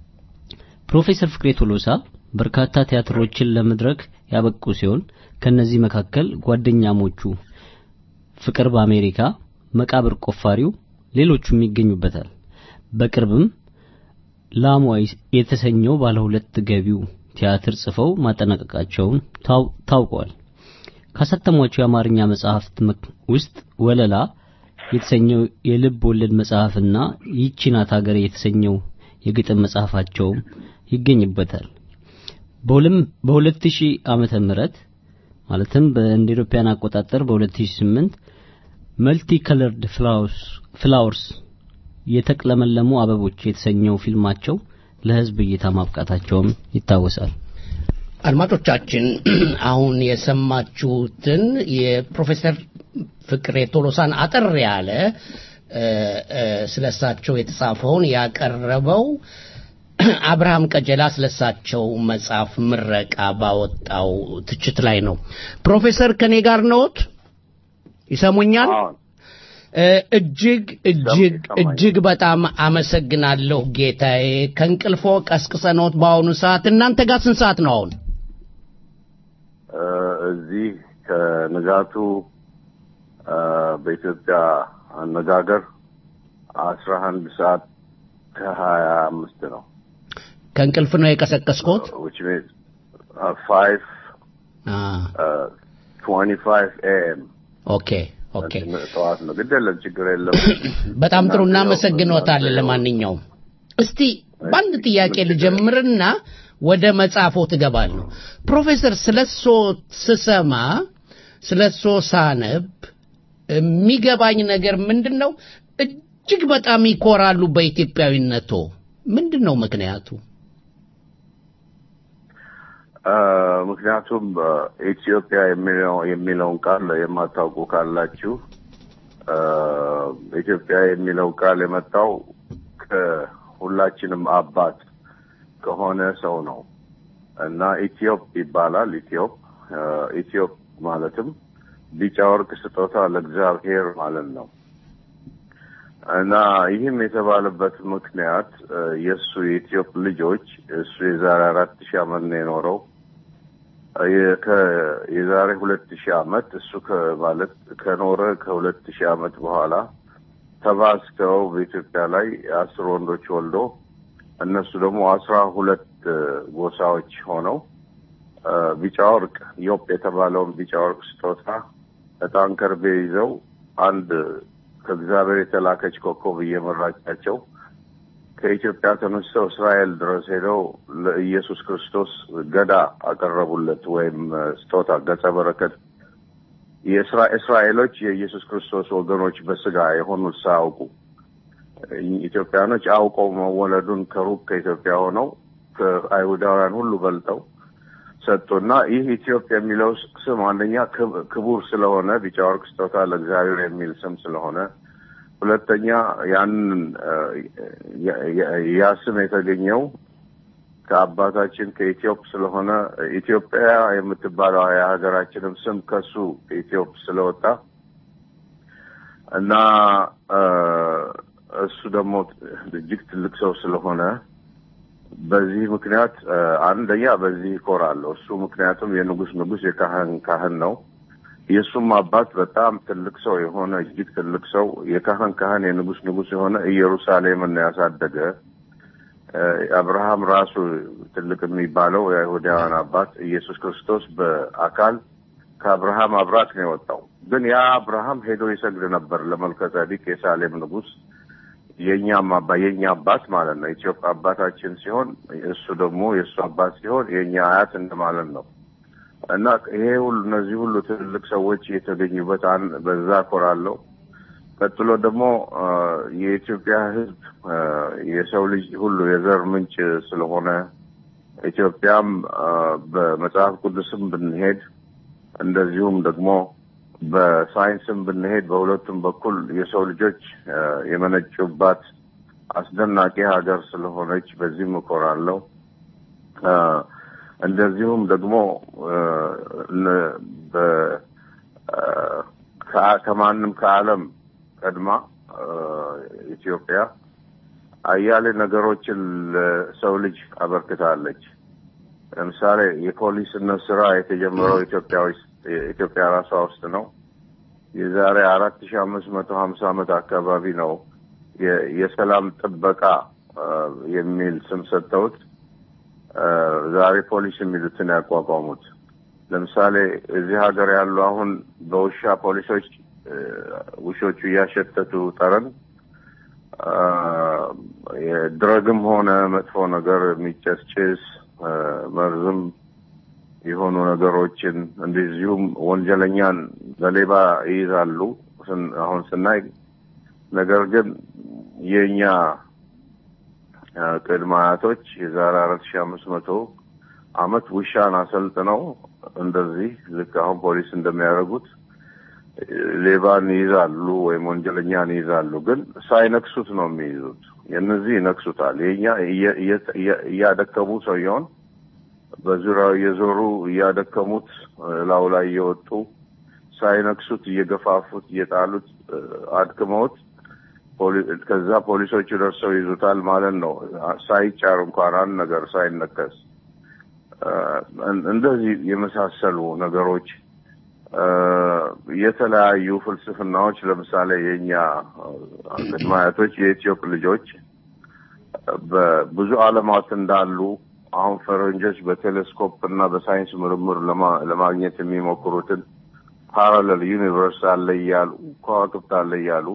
ፕሮፌሰር ፍቅሬ ቶሎሳ በርካታ ቲያትሮችን ለመድረክ ያበቁ ሲሆን ከነዚህ መካከል ጓደኛሞቹ፣ ፍቅር በአሜሪካ መቃብር ቆፋሪው ሌሎቹም ይገኙበታል። በቅርብም ላሟ የተሰኘው ባለ ሁለት ገቢው ቲያትር ጽፈው ማጠናቀቃቸውን ታውቋል። ካሳተሟቸው የአማርኛ መጽሐፍት ውስጥ ወለላ የተሰኘው የልብ ወለድ መጽሐፍና ይህች ናት ሀገሬ የተሰኘው የግጥም መጽሐፋቸውም ይገኝበታል። በሁለት ሺህ ዓመተ ምህረት ማለትም በእንደ ኢሮፓያን አቆጣጠር በ2008 መልቲ ከለርድ ፍላወርስ የተቅለመለሙ አበቦች የተሰኘው ፊልማቸው ለሕዝብ እይታ ማብቃታቸውም ይታወሳል። አድማጮቻችን አሁን የሰማችሁትን የፕሮፌሰር ፍቅሬ ቶሎሳን አጠር ያለ ስለሳቸው የተጻፈውን ያቀረበው አብርሃም ቀጀላ ስለሳቸው መጽሐፍ ምረቃ ባወጣው ትችት ላይ ነው። ፕሮፌሰር ከኔ ጋር ነዎት? ይሰሙኛል? እጅግ እጅግ እጅግ በጣም አመሰግናለሁ ጌታዬ። ከእንቅልፎ ቀስቅሰኖት በአሁኑ ሰዓት እናንተ ጋር ስንት ሰዓት ነው አሁን? እዚህ ከንጋቱ በኢትዮጵያ አነጋገር አስራ አንድ ሰዓት ከሀያ አምስት ነው። ከእንቅልፍ ነው የቀሰቀስኮት? which means uh, five ትዌንቲ ፋይቭ ኤኤም ኦኬ ኦኬ ጠዋት ነው። ግድ የለም ችግር የለም። በጣም ጥሩ እናመሰግኖታለን። ለማንኛውም እስቲ በአንድ ጥያቄ ልጀምርና ወደ መጽሐፎ ትገባለሁ። ፕሮፌሰር ስለሶ ስሰማ ስለሶ ሳነብ የሚገባኝ ነገር ምንድን ነው? እጅግ በጣም ይኮራሉ በኢትዮጵያዊነቶ። ምንድን ነው ምክንያቱ? ምክንያቱም ኢትዮጵያ የሚለው የሚለውን ቃል የማታውቁ ካላችሁ ኢትዮጵያ የሚለው ቃል የመጣው ከሁላችንም አባት ከሆነ ሰው ነው። እና ኢትዮጵ ይባላል። ኢትዮጵ እ፣ ኢትዮጵ ማለትም ቢጫ ወርቅ ስጦታ ለእግዚአብሔር ማለት ነው። እና ይህም የተባለበት ምክንያት እ፣ የእሱ የኢትዮጵ ልጆች እሱ የዛሬ አራት ሺህ ዓመት ነው የኖረው የ- ከ- የዛሬ ሁለት ሺህ ዓመት እሱ ከማለት ከኖረ ከሁለት ሺህ ዓመት በኋላ ተባዝተው በኢትዮጵያ ላይ አስር ወንዶች ወልዶ እነሱ ደግሞ አስራ ሁለት እ፣ ጎሳዎች ሆነው እ፣ ቢጫ ወርቅ ዮፕ የተባለውን ቢጫ ወርቅ ስጦታ ዕጣን ከርቤ ይዘው አንድ ከእግዚአብሔር የተላከች ኮከብ እየመራቻቸው ከኢትዮጵያ ተነስተው እስራኤል ድረስ ሄደው ለኢየሱስ ክርስቶስ ገዳ አቀረቡለት ወይም እ፣ ስጦታ ገጸ በረከት የእስራ- እስራኤሎች የኢየሱስ ክርስቶስ ወገኖች በስጋ የሆኑት ሳያውቁ ኢትዮጵያኖች አውቀው መወለዱን ከሩቅ ከኢትዮጵያ ሆነው ከአይሁዳውያን ሁሉ በልጠው ሰጡና ይህ ኢትዮጵያ የሚለው ስም አንደኛ ክብ- ክቡር ስለሆነ ቢጫ ወርቅ ስጦታ ለእግዚአብሔር የሚል ስም ስለሆነ፣ ሁለተኛ ያንን እ፣ ያ- ያ- ያ ስም የተገኘው ከአባታችን ከኢትዮጵ ስለሆነ ኢትዮጵያ የምትባለው የሀገራችንም ስም ከሱ ከኢትዮጵ ስለወጣ እና እ፣ እሱ ደግሞ እጅግ ትልቅ ሰው ስለሆነ በዚህ ምክንያት እ፣ አንደኛ በዚህ ይኮራለሁ። እሱ ምክንያቱም የንጉስ ንጉስ የካህን ካህን ነው። የእሱም አባት በጣም ትልቅ ሰው የሆነ እጅግ ትልቅ ሰው የካህን ካህን የንጉስ ንጉስ የሆነ ኢየሩሳሌምን ነው ያሳደገ። እ፣ አብርሃም ራሱ ትልቅ የሚባለው የአይሁዳውያን አባት ኢየሱስ ክርስቶስ በአካል ከአብርሃም አብራክ ነው የወጣው። ግን ያ አብርሃም ሄዶ ይሰግድ ነበር ለመልከ ጼዴቅ የሳሌም ንጉስ የእኛም አባ የእኛ አባት ማለት ነው። ኢትዮጵያ አባታችን ሲሆን እሱ ደግሞ የእሱ አባት ሲሆን የእኛ አያት እንደማለት ነው። እና ይሄ ሁሉ እነዚህ ሁሉ ትልልቅ ሰዎች የተገኙበት አን- በዛ ኮራለሁ። ቀጥሎ ደግሞ አ፣ የኢትዮጵያ ሕዝብ አ፣ የሰው ልጅ ሁሉ የዘር ምንጭ ስለሆነ ኢትዮጵያም አ፣ በመጽሐፍ ቅዱስም ብንሄድ እንደዚሁም ደግሞ በሳይንስም ብንሄድ በሁለቱም በኩል የሰው ልጆች አ፣ የመነጩባት አስደናቂ ሀገር ስለሆነች በዚህም እኮራለሁ። አ፣ እንደዚሁም ደግሞ አ፣ እነ- በ- አ፣ ከ- ከማንም ከዓለም ቀድማ አ፣ ኢትዮጵያ አያሌ ነገሮችን ለሰው ልጅ አበርክታለች። ለምሳሌ የፖሊስነት ስራ የተጀመረው ኢትዮጵያ ውስጥ ኢትዮጵያ ራሷ ውስጥ ነው። የዛሬ አራት ሺ አምስት መቶ ሀምሳ ዓመት አካባቢ ነው የ- የሰላም ጥበቃ አ፣ የሚል ስም ሰጥተውት አ፣ ዛሬ ፖሊስ የሚሉትን ያቋቋሙት። ለምሳሌ እዚህ ሀገር ያሉ አሁን በውሻ ፖሊሶች አ፣ ውሾቹ እያሸተቱ ጠረን አ፣ የድረግም ሆነ መጥፎ ነገር የሚጨስጭስ አ፣ መርዝም የሆኑ ነገሮችን እንደዚሁም ወንጀለኛን በሌባ ይይዛሉ ስን- አሁን ስናይ። ነገር ግን የእኛ አ፣ ቅድመ አያቶች የዛሬ አራት ሺ አምስት መቶ አመት ውሻን አሰልጥነው እንደዚህ ልክ አሁን ፖሊስ እንደሚያደርጉት ሌባን ይይዛሉ ወይም ወንጀለኛን ይይዛሉ። ግን ሳይነክሱት ነው የሚይዙት። የእነዚህ ይነክሱታል። የኛ እየ- እየ- እየ- እያደከሙ ሰውየውን በዙሪያው እየዞሩ እያደከሙት ላው ላይ እየወጡ ሳይነክሱት እየገፋፉት እየጣሉት እ፣ አድክመውት ፖሊ- ከዛ ፖሊሶቹ ደርሰው ይዙታል ማለት ነው። ሳይጫር እንኳን አንድ ነገር ሳይነከስ እ፣ እንደዚህ የመሳሰሉ ነገሮች እ፣ የተለያዩ ፍልስፍናዎች ለምሳሌ የእኛ ቅድመ አያቶች የኢትዮጵ ልጆች በብዙ ዓለማት እንዳሉ አሁን ፈረንጆች በቴሌስኮፕ እና በሳይንስ ምርምር ለማ- ለማግኘት የሚሞክሩትን ፓራለል ዩኒቨርስ አለ እያሉ ከዋክብት አለ እያሉ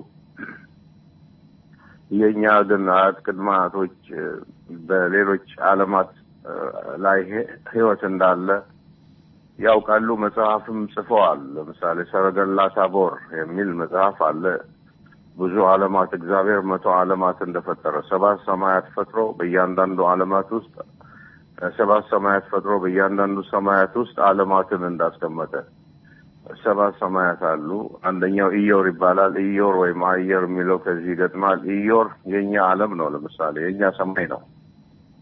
የእኛ ግን አያት ቅድመ አያቶች እ፣ በሌሎች ዓለማት እ፣ ላይ ህ- ህይወት እንዳለ ያውቃሉ። መጽሐፍም ጽፈዋል። ለምሳሌ ሰረገላ ታቦር የሚል መጽሐፍ አለ። ብዙ ዓለማት እግዚአብሔር መቶ ዓለማት እንደፈጠረ ሰባት ሰማያት ፈጥሮ በእያንዳንዱ ዓለማት ውስጥ ሰባት ሰማያት ፈጥሮ በእያንዳንዱ ሰማያት ውስጥ ዓለማትን እንዳስቀመጠ ሰባት ሰማያት አሉ። አንደኛው ኢዮር ይባላል። ኢዮር ወይም አየር የሚለው ከዚህ ይገጥማል። ኢዮር የእኛ ዓለም ነው። ለምሳሌ የእኛ ሰማይ ነው።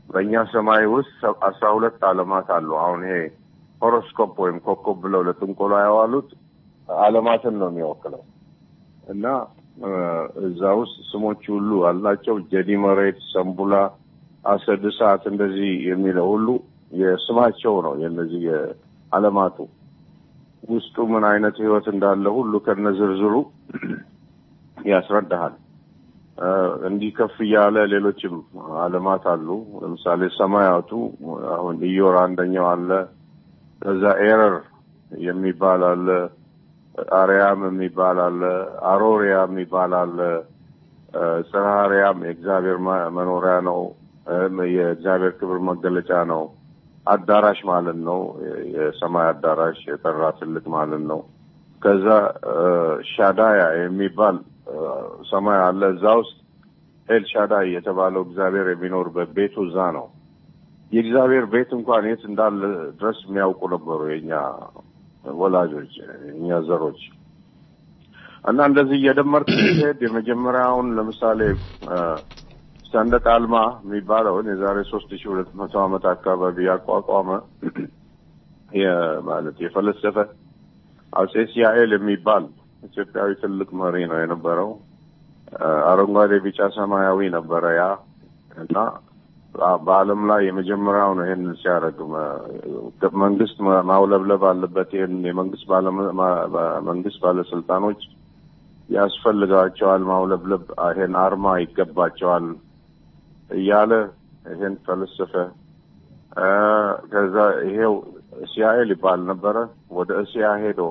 በእኛ ሰማይ ውስጥ ሰ- አስራ ሁለት ዓለማት አሉ። አሁን ይሄ ሆሮስኮፕ ወይም ኮከብ ብለው ለጥንቆላ ያዋሉት ዓለማትን ነው የሚወክለው እና እ፣ እዛ ውስጥ ስሞች ሁሉ አላቸው። ጀዲ መሬት፣ ሰንቡላ፣ አሰድ እሳት እንደዚህ የሚለው ሁሉ የስማቸው ነው። የእነዚህ የዓለማቱ ውስጡ ምን አይነት ህይወት እንዳለ ሁሉ ከነዝርዝሩ ያስረዳሃል። እ፣ እንዲህ ከፍ እያለ ሌሎችም ዓለማት አሉ። ለምሳሌ ሰማያቱ አሁን ኢዮር አንደኛው አለ። ከዛ ኤረር የሚባል አለ። አርያም የሚባል አለ። አሮሪያ የሚባል አለ። እ፣ ጽርሐ አርያም የእግዚአብሔር መ- መኖሪያ ነው። እም፣ የእግዚአብሔር ክብር መገለጫ ነው። አዳራሽ ማለት ነው። የ- የሰማይ አዳራሽ የጠራ ትልቅ ማለት ነው። ከዛ እ፣ ሻዳያ የሚባል እ፣ ሰማይ አለ። እዛ ውስጥ ኤል ሻዳይ የተባለው እግዚአብሔር የሚኖርበት ቤቱ እዛ ነው። የእግዚአብሔር ቤት እንኳን የት እንዳለ ድረስ የሚያውቁ ነበሩ የኛ ወላጆች፣ የኛ ዘሮች እና እንደዚህ እየደመርክ ስትሄድ የመጀመሪያውን ለምሳሌ እ፣ ሰንደቅ አልማ የሚባለውን የዛሬ ሶስት ሺ ሁለት መቶ ዓመት አካባቢ ያቋቋመ የ- ማለት የፈለሰፈ አጼ ሲያኤል የሚባል ኢትዮጵያዊ ትልቅ መሪ ነው የነበረው። እ፣ አረንጓዴ፣ ቢጫ፣ ሰማያዊ ነበረ ያ እና በ- በዓለም ላይ የመጀመሪያው ነው ይሄንን ሲያደርግ መ- መንግስት ማ- ማውለብለብ አለበት። ይህን የመንግስት ባለመ- ማ- ባ- መንግስት ባለስልጣኖች ያስፈልጋቸዋል ማውለብለብ፣ ይሄን አርማ ይገባቸዋል እያለ ይሄን ፈለሰፈ። እ፣ ከዛ ይሄው እስያኤል ይባል ነበረ። ወደ እስያ ሄዶ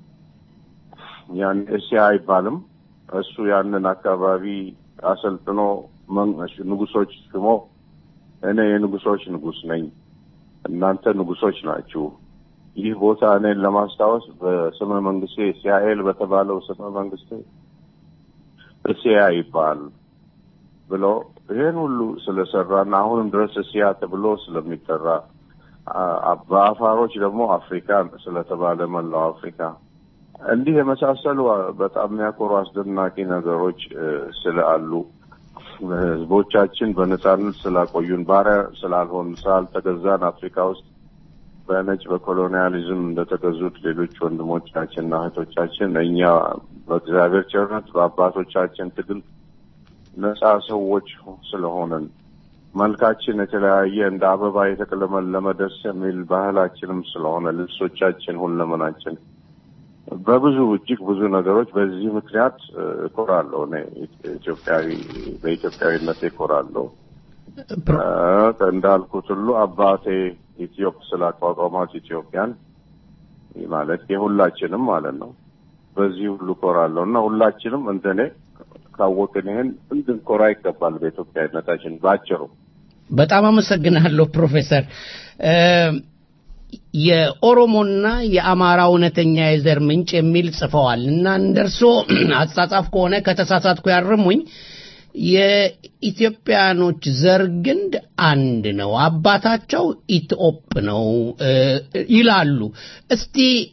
ያን እስያ አይባልም እሱ ያንን አካባቢ አሰልጥኖ መን- ንጉሶች ስሞ እኔ የንጉሶች ንጉስ ነኝ፣ እናንተ ንጉሶች ናችሁ። ይህ ቦታ እኔን ለማስታወስ በስመ መንግስቴ እስያኤል በተባለው ስመ መንግስቴ እስያ ይባል ብሎ ይህን ሁሉ ስለሰራና አሁንም ድረስ እስያ ተብሎ ስለሚጠራ አ- በአፋሮች ደግሞ አፍሪካ ስለተባለ መላው አፍሪካ እንዲህ የመሳሰሉ አ- በጣም የሚያኮሩ አስደናቂ ነገሮች እ፣ ስላሉ ህዝቦቻችን በነጻነት ስላቆዩን ባሪያ ስላልሆን ስላልተገዛን አፍሪካ ውስጥ በነጭ በኮሎኒያሊዝም እንደተገዙት ሌሎች ወንድሞቻችንና እህቶቻችን እኛ በእግዚአብሔር ቸርነት በአባቶቻችን ትግል ነጻ ሰዎች ስለሆነን መልካችን የተለያየ እንደ አበባ የተቀለመለመ ደስ የሚል ባህላችንም ስለሆነ ልብሶቻችን፣ ሁለመናችን በብዙ እጅግ ብዙ ነገሮች በዚህ ምክንያት እ፣ እኮራለሁ። እኔ ኢትዮጵያዊ በኢትዮጵያዊነት እኮራለሁ። እ፣ እንዳልኩት ሁሉ አባቴ ኢትዮጵ ስላቋቋማት ኢትዮጵያን ማለት የሁላችንም ማለት ነው። በዚህ ሁሉ እኮራለሁ እና ሁላችንም እንደኔ ካወቅን ይህን እንድንኮራ ይገባል በኢትዮጵያዊነታችን ባጭሩ። በጣም አመሰግናለሁ ፕሮፌሰር። እ፣ የኦሮሞና የአማራ እውነተኛ የዘር ምንጭ የሚል ጽፈዋል እና እንደርሶ አጻጻፍ ከሆነ ከተሳሳትኩ ያርሙኝ። የኢትዮጵያኖች ዘር ግንድ አንድ ነው፣ አባታቸው ኢትዮጵ ነው እ፣ ይላሉ። እስቲ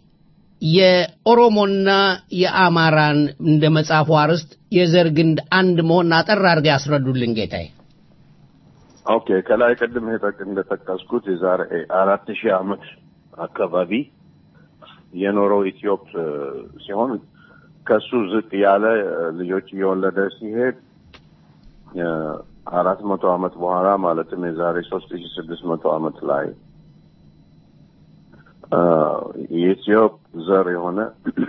የኦሮሞና የአማራን እንደ መጽሐፉ አርዕስት የዘር ግንድ አንድ መሆን አጠር አድርገው ያስረዱልን ጌታዬ። ኦኬ ከላይ ቅድም የጠቅ- እንደጠቀስኩት የዛሬ አራት ሺህ ዓመት አካባቢ የኖረው ኢትዮጵ እ፣ ሲሆን ከሱ ዝቅ ያለ እ፣ ልጆች እየወለደ ሲሄድ እ፣ አራት መቶ ዓመት በኋላ ማለትም የዛሬ ሶስት ሺህ ስድስት መቶ ዓመት ላይ እ፣ የኢትዮጵ ዘር የሆነ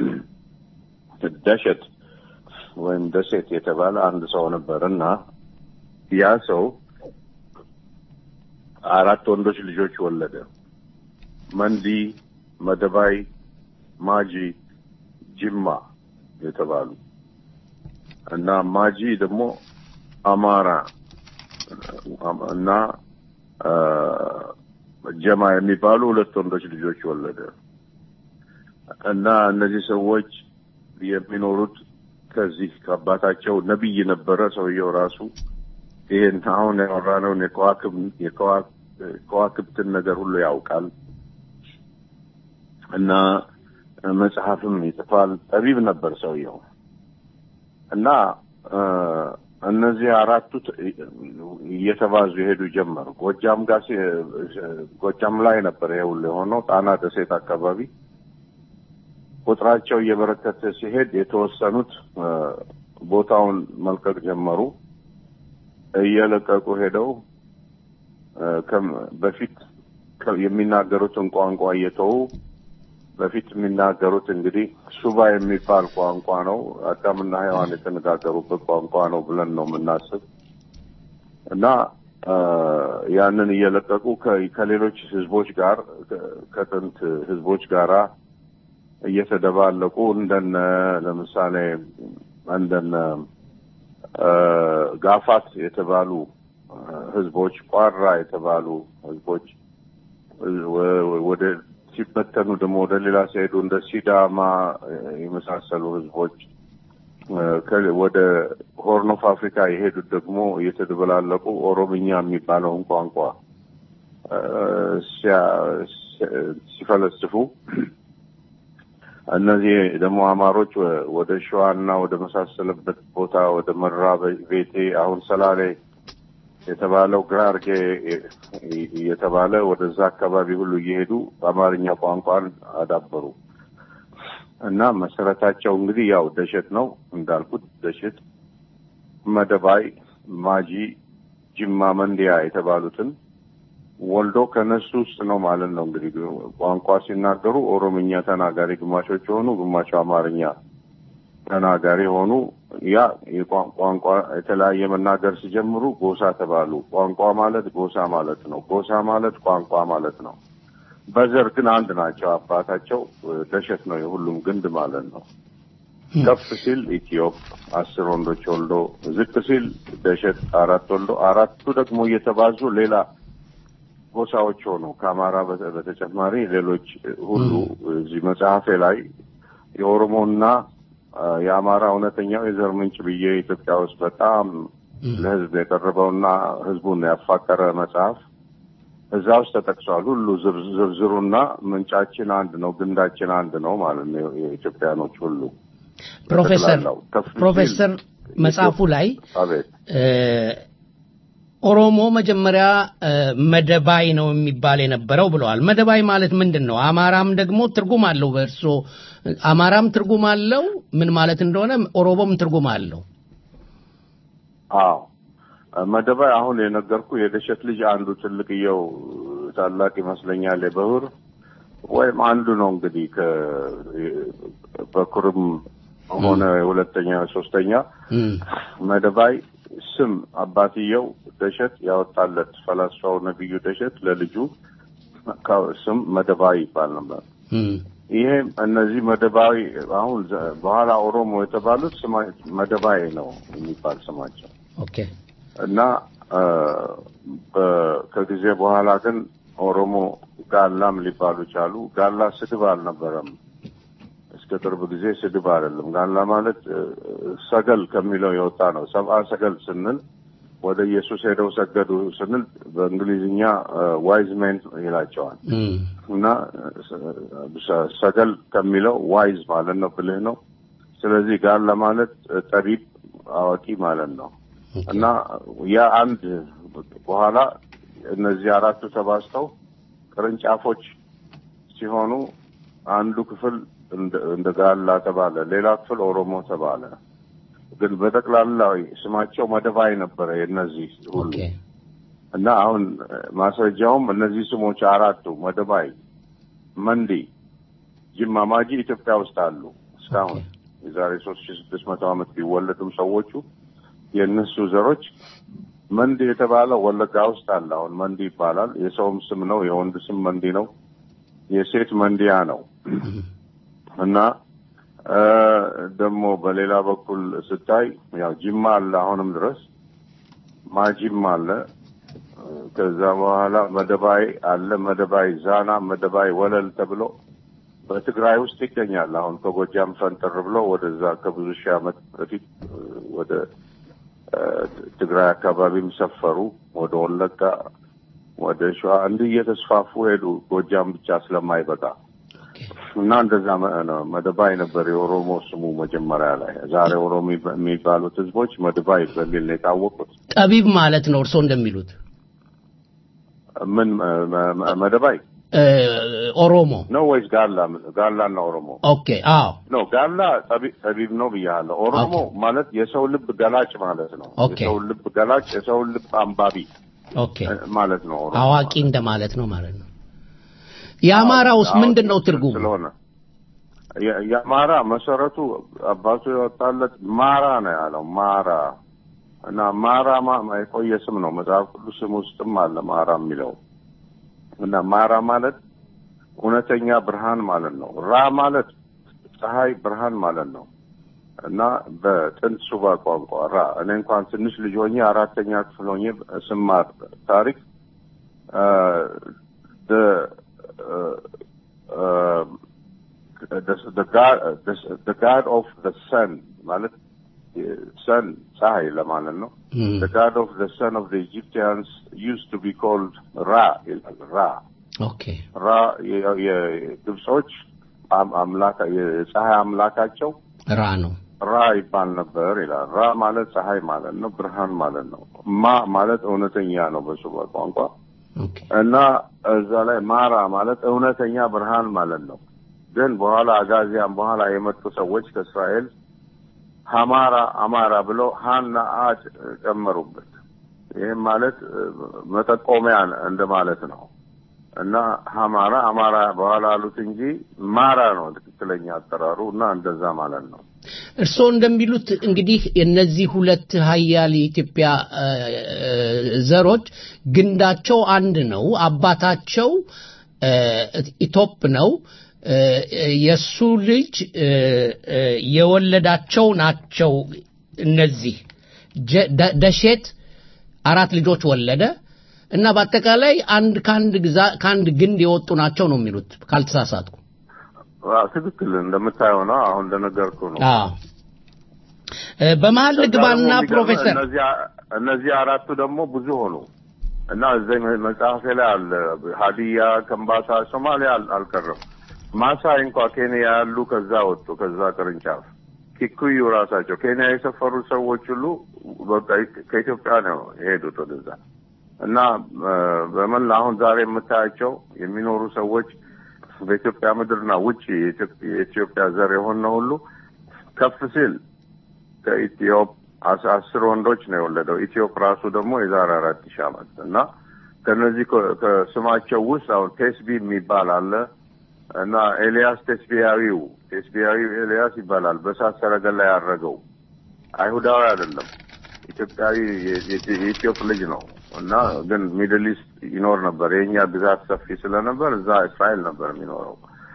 ደሸት ወይም ደሴት የተባለ አንድ ሰው ነበር እና ያ ሰው አራት ወንዶች ልጆች ወለደ። መንዲ፣ መደባይ፣ ማጂ፣ ጅማ የተባሉ እና ማጂ ደግሞ አማራ እና አ፣ ጀማ የሚባሉ ሁለት ወንዶች ልጆች ወለደ እና እነዚህ ሰዎች የሚኖሩት ከዚህ ከአባታቸው ነቢይ ነበረ ሰውየው ራሱ ይሄን አሁን ያወራነውን የከዋክብ- የከዋ- ከዋክብትን ነገር ሁሉ ያውቃል እና መጽሐፍም ይጽፋል። ጠቢብ ነበር ሰውየው እና እ፣ እነዚህ አራቱ ት- እየተባዙ የሄዱ ጀመሩ። ጎጃም ጋር ሲ- ጎጃም ላይ ነበር ይሄ ሁሉ የሆነው። ጣና ደሴት አካባቢ ቁጥራቸው እየበረከተ ሲሄድ የተወሰኑት እ፣ ቦታውን መልቀቅ ጀመሩ። እየለቀቁ ሄደው እ፣ ከም- በፊት ከ- የሚናገሩትን ቋንቋ እየተዉ በፊት የሚናገሩት እንግዲህ ሱባ የሚባል ቋንቋ ነው። አዳምና ሔዋን የተነጋገሩበት ቋንቋ ነው ብለን ነው የምናስብ እና እ፣ ያንን እየለቀቁ ከ- ከሌሎች ህዝቦች ጋር ከ- ከጥንት ህዝቦች ጋራ እየተደባለቁ እንደነ ለምሳሌ እንደነ እ፣ ጋፋት የተባሉ እ፣ ህዝቦች፣ ቋራ የተባሉ ህዝቦች ወ- ወደ ሲበተኑ ደግሞ ወደ ሌላ ሲሄዱ እንደ ሲዳማ እ፣ የመሳሰሉ ህዝቦች እ፣ ከ- ወደ ሆርን ኦፍ አፍሪካ የሄዱት ደግሞ እየተደበላለቁ ኦሮምኛ የሚባለውን ቋንቋ እ፣ ሲያ- ሲ- ሲፈለስፉ እነዚህ ደግሞ አማሮች ወ- ወደ ሸዋና ወደ መሳሰለበት ቦታ ወደ መራ ቤቴ አሁን ሰላሌ የተባለው ግራርጌ የተባለ ወደዛ አካባቢ ሁሉ እየሄዱ በአማርኛ ቋንቋን አዳበሩ እና መሰረታቸው እንግዲህ ያው ደሸት ነው እንዳልኩት ደሸት፣ መደባይ፣ ማጂ፣ ጅማ፣ መንዲያ የተባሉትን ወልዶ ከነሱ ውስጥ ነው ማለት ነው። እንግዲህ ቋንቋ ሲናገሩ ኦሮምኛ ተናጋሪ ግማሾች የሆኑ ግማሹ አማርኛ ተናጋሪ ሆኑ። ያ የቋ- ቋንቋ የተለያየ መናገር ሲጀምሩ ጎሳ ተባሉ። ቋንቋ ማለት ጎሳ ማለት ነው። ጎሳ ማለት ቋንቋ ማለት ነው። በዘር ግን አንድ ናቸው። አባታቸው እ፣ ደሸት ነው፣ የሁሉም ግንድ ማለት ነው። ከፍ ሲል ኢትዮጵ አስር ወንዶች ወልዶ ዝቅ ሲል ደሸት አራት ወልዶ አራቱ ደግሞ እየተባዙ ሌላ ጎሳዎች ሆኑ። ከአማራ በተ- በተጨማሪ ሌሎች ሁሉ እዚህ መጽሐፌ ላይ የኦሮሞና አ፣ የአማራ እውነተኛው የዘር ምንጭ ብዬ ኢትዮጵያ ውስጥ በጣም ለሕዝብ የቀረበውና ሕዝቡን ያፋቀረ መጽሐፍ እዛ ውስጥ ተጠቅሷል። ሁሉ ዝር- ዝርዝሩና ምንጫችን አንድ ነው፣ ግንዳችን አንድ ነው ማለት ነው። የኢትዮጵያኖች ሁሉ ፕሮፌሰር በጠቅላላው ከፍ ሲል ፕሮፌሰር መጽሐፉ ላይ አቤት እ፣ ኦሮሞ መጀመሪያ እ፣ መደባይ ነው የሚባል የነበረው ብለዋል። መደባይ ማለት ምንድን ነው? አማራም ደግሞ ትርጉም አለው። በእርሶ አማራም ትርጉም አለው ምን ማለት እንደሆነ፣ ኦሮሞም ትርጉም አለው። አዎ መደባይ አሁን የነገርኩ የደሸት ልጅ አንዱ ትልቅየው ታላቅ ይመስለኛል የበሁር ወይም አንዱ ነው እንግዲህ ከ- በኩርም ሆነ የሁለተኛ ሶስተኛ እም፣ መደባይ ስም አባትየው ደሸት ያወጣለት ፈላስፋው ነቢዩ ደሸት ለልጁ ከ- ስም መደባይ ይባል ነበር። እም፣ ይሄ እነዚህ መደባዊ አሁን ዘ- በኋላ ኦሮሞ የተባሉት ስማ መደባይ ነው የሚባል ስማቸው ኦኬ እና አ፣ በ- ከጊዜ በኋላ ግን ኦሮሞ ጋላም ሊባሉ ቻሉ። ጋላ ስድብ አልነበረም። እስከ ቅርብ ጊዜ ስድብ አይደለም። ጋላ ማለት እ፣ ሰገል ከሚለው የወጣ ነው። ሰብአ ሰገል ስንል ወደ ኢየሱስ ሄደው ሰገዱ ስንል በእንግሊዝኛ ዋይዝ ሜን ይላቸዋል እም፣ እና ሰ- ሰገል ከሚለው ዋይዝ ማለት ነው፣ ብልህ ነው። ስለዚህ ጋላ ማለት ጠቢብ አዋቂ ማለት ነው። እና ያ አንድ በኋላ እነዚህ አራቱ ተባዝተው ቅርንጫፎች ሲሆኑ አንዱ ክፍል እንደ- እንደ ጋላ ተባለ፣ ሌላ ክፍል ኦሮሞ ተባለ። ግን በጠቅላላው ስማቸው መደባይ ነበረ የእነዚህ ሁሉ ኦኬ እና አሁን ማስረጃውም እነዚህ ስሞች አራቱ መደባይ፣ መንዲ፣ ጅማ፣ ማጂ ኢትዮጵያ ውስጥ አሉ እስካሁን የዛሬ ሶስት ሺ ስድስት መቶ ዓመት ቢወለዱም ሰዎቹ የእነሱ ዘሮች መንዲ የተባለው ወለጋ ውስጥ አለ። አሁን መንዲ ይባላል። የሰውም ስም ነው። የወንድ ስም መንዲ ነው። የሴት መንዲያ ነው እና እ ደግሞ በሌላ በኩል ስታይ ያው ጅማ አለ አሁንም ድረስ ማጂም አለ። ከዛ በኋላ መደባይ አለ። መደባይ ዛና፣ መደባይ ወለል ተብሎ በትግራይ ውስጥ ይገኛል። አሁን ከጎጃም ፈንጠር ብሎ ወደዛ ከብዙ ሺህ ዓመት በፊት እ፣ ወደ እ፣ ትግራይ አካባቢም ሰፈሩ። ወደ ወለጋ፣ ወደ ሸዋ እንዲህ እየተስፋፉ ሄዱ። ጎጃም ብቻ ስለማይበቃ እና እንደዛ መ- ነው። መደባይ ነበር የኦሮሞ ስሙ መጀመሪያ ላይ። ዛሬ ኦሮሞ የሚባሉት ህዝቦች መደባይ በሚል ነው የታወቁት። ጠቢብ ማለት ነው እርስዎ እንደሚሉት ምን መ- መ- መደባይ እ፣ ኦሮሞ ነው ወይስ ጋላ? ጋላና ኦሮሞ ኦኬ አዎ ነው። ጋላ ጠቢ- ጠቢብ ነው ብያለሁ። ኦሮሞ ማለት የሰው ልብ ገላጭ ማለት ነው። ኦኬ። የሰው ልብ ገላጭ፣ የሰው ልብ አንባቢ ኦኬ እ፣ ማለት ነው። ኦሮሞ አዋቂ እንደማለት ነው ማለት ነው የአማራውስ አዎ፣ ምንድን ነው ትርጉሙ ስለሆነ የ- የአማራ መሰረቱ አባቱ የወጣለት ማራ ነው ያለው ማራ እና ማራ ማ- የቆየ ስም ነው። መጽሐፍ ቅዱስ ስም ውስጥም አለ ማራ የሚለው እና ማራ ማለት እውነተኛ ብርሃን ማለት ነው። ራ ማለት ፀሐይ ብርሃን ማለት ነው እና በጥንት ሱባ ቋንቋ ራ እኔ እንኳን ትንሽ ልጅ ሆኜ አራተኛ ክፍል ሆኜ ስማር ታሪክ አ፣ the uh, uh, the the god the, the god of the sun ማለት ሰን ፀሐይ ለማለት ነው። እም፣ the god of the sun of the Egyptians used to be called ራ ይላል ራ ኦኬ ራ የ- የግብጾች አም- አምላክ የፀሐይ አምላካቸው ራ ነው ራ ይባል ነበር ይላል። ራ ማለት ፀሐይ ማለት ነው፣ ብርሃን ማለት ነው። ማ ማለት እውነተኛ ነው በሱባ ቋንቋ ኦኬ እና እዛ ላይ ማራ ማለት እውነተኛ ብርሃን ማለት ነው። ግን በኋላ አጋዚያን በኋላ የመጡ ሰዎች ከእስራኤል ሀማራ አማራ ብለው ሀና አ ጨመሩበት። ይህም ማለት እ፣ መጠቆሚያ እንደማለት ነው እና ሀማራ አማራ በኋላ አሉት እንጂ ማራ ነው ትክክለኛ አጠራሩ እና እንደዛ ማለት ነው። እርስዎ እንደሚሉት እንግዲህ እነዚህ ሁለት ሀያል የኢትዮጵያ እ፣ እ፣ ዘሮች ግንዳቸው አንድ ነው። አባታቸው እ፣ ኢቶፕ ነው። እ፣ እ፣ የእሱ ልጅ እ፣ እ፣ የወለዳቸው ናቸው። እነዚህ ጀ- ደ- ደሼት አራት ልጆች ወለደ እና በአጠቃላይ አንድ ከአንድ ግዛ ከአንድ ግንድ የወጡ ናቸው ነው የሚሉት ካልተሳሳትኩ። አዎ፣ ትክክል እንደምታየው ነው። አሁን እንደነገርኩ ነው። አዎ እ፣ በመሀል ከዛ ልግባና ደግሞ የሚገርምህ ፕሮፌሰር እነዚህ እነዚህ አራቱ ደግሞ ብዙ ሆኑ እና እዚህ መጽሐፌ ላይ አለ። ሀዲያ፣ ከምባታ፣ ሶማሊያ አል- አልቀረም። ማሳይ እንኳ ኬንያ ያሉ ከዛ ወጡ። ከዛ ቅርንጫፍ ኪኩዩ ራሳቸው ኬንያ የሰፈሩ ሰዎች ሁሉ በቃ ከኢትዮጵያ ነው የሄዱት ወደዛ እና እ፣ በመላ አሁን ዛሬ የምታያቸው የሚኖሩ ሰዎች በኢትዮጵያ ምድርና ውጭ የኢትዮጵ- የኢትዮጵያ ዘር የሆነ ሁሉ ከፍ ሲል ከኢትዮጵ አስ- አስር ወንዶች ነው የወለደው። ኢትዮጵ ራሱ ደግሞ የዛሬ አራት ሺህ ዓመት እና ከነዚህ ከ- ከስማቸው ውስጥ አሁን ቴስቢ የሚባል አለ እና ኤልያስ ቴስቢያዊው ቴስቢያዊው ኤልያስ ይባላል። በእሳት ሰረገላ ያረገው አይሁዳዊ አይደለም፣ ኢትዮጵያዊ የ- የ- የኢትዮጵ ልጅ ነው እና ግን ሚድል ኢስት ይኖር ነበር። የእኛ ግዛት ሰፊ ስለነበር እዛ እስራኤል ነበር የሚኖረው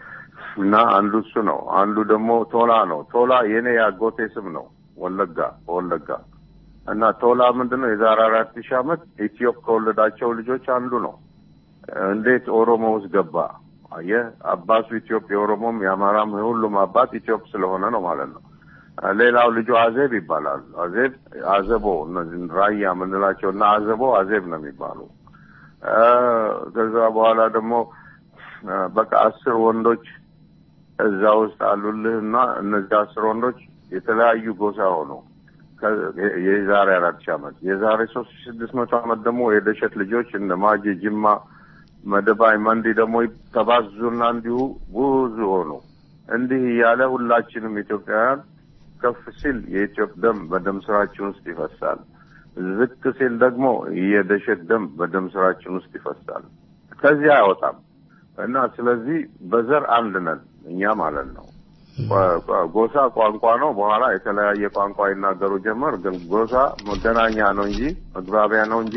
እና አንዱ እሱ ነው። አንዱ ደግሞ ቶላ ነው። ቶላ የኔ ያጎቴ ስም ነው። ወለጋ በወለጋ እና ቶላ ምንድን ነው የዛሬ አራት ሺህ ዓመት ኢትዮጵ ከወለዳቸው ልጆች አንዱ ነው። እንዴት ኦሮሞ ውስጥ ገባ? አየህ አባቱ ኢትዮጵ የኦሮሞም የአማራም የሁሉም አባት ኢትዮጵ ስለሆነ ነው ማለት ነው። ሌላው ልጁ አዜብ ይባላል። አዜብ አዘቦ እነዚህ ራያ የምንላቸው እና አዘቦ አዜብ ነው የሚባሉ እ፣ ከዛ በኋላ ደግሞ እ፣ በቃ አስር ወንዶች እዛ ውስጥ አሉልህ እና እነዚህ አስር ወንዶች የተለያዩ ጎሳ ሆኑ። ከ- የ- የዛሬ አራት ሺህ ዓመት የዛሬ ሶስት ሺህ ስድስት መቶ ዓመት ደግሞ የደሸት ልጆች እነ ማጄ፣ ጅማ፣ መደባይ፣ መንዲ ደግሞ ተባዙና እንዲሁ ብዙ ሆኑ። እንዲህ እያለ ሁላችንም ኢትዮጵያውያን ከፍ ሲል የኢትዮጵያ ደም በደም ስራችን ውስጥ ይፈሳል። ዝቅ ሲል ደግሞ የደሸት ደም በደም ስራችን ውስጥ ይፈሳል። ከዚህ አይወጣም እና ስለዚህ በዘር አንድ ነን እኛ ማለት ነው። ቋ- ቋ- ጎሳ ቋንቋ ነው። በኋላ የተለያየ ቋንቋ ይናገሩ ጀመር። ግን ጎሳ መገናኛ ነው እንጂ መግባቢያ ነው እንጂ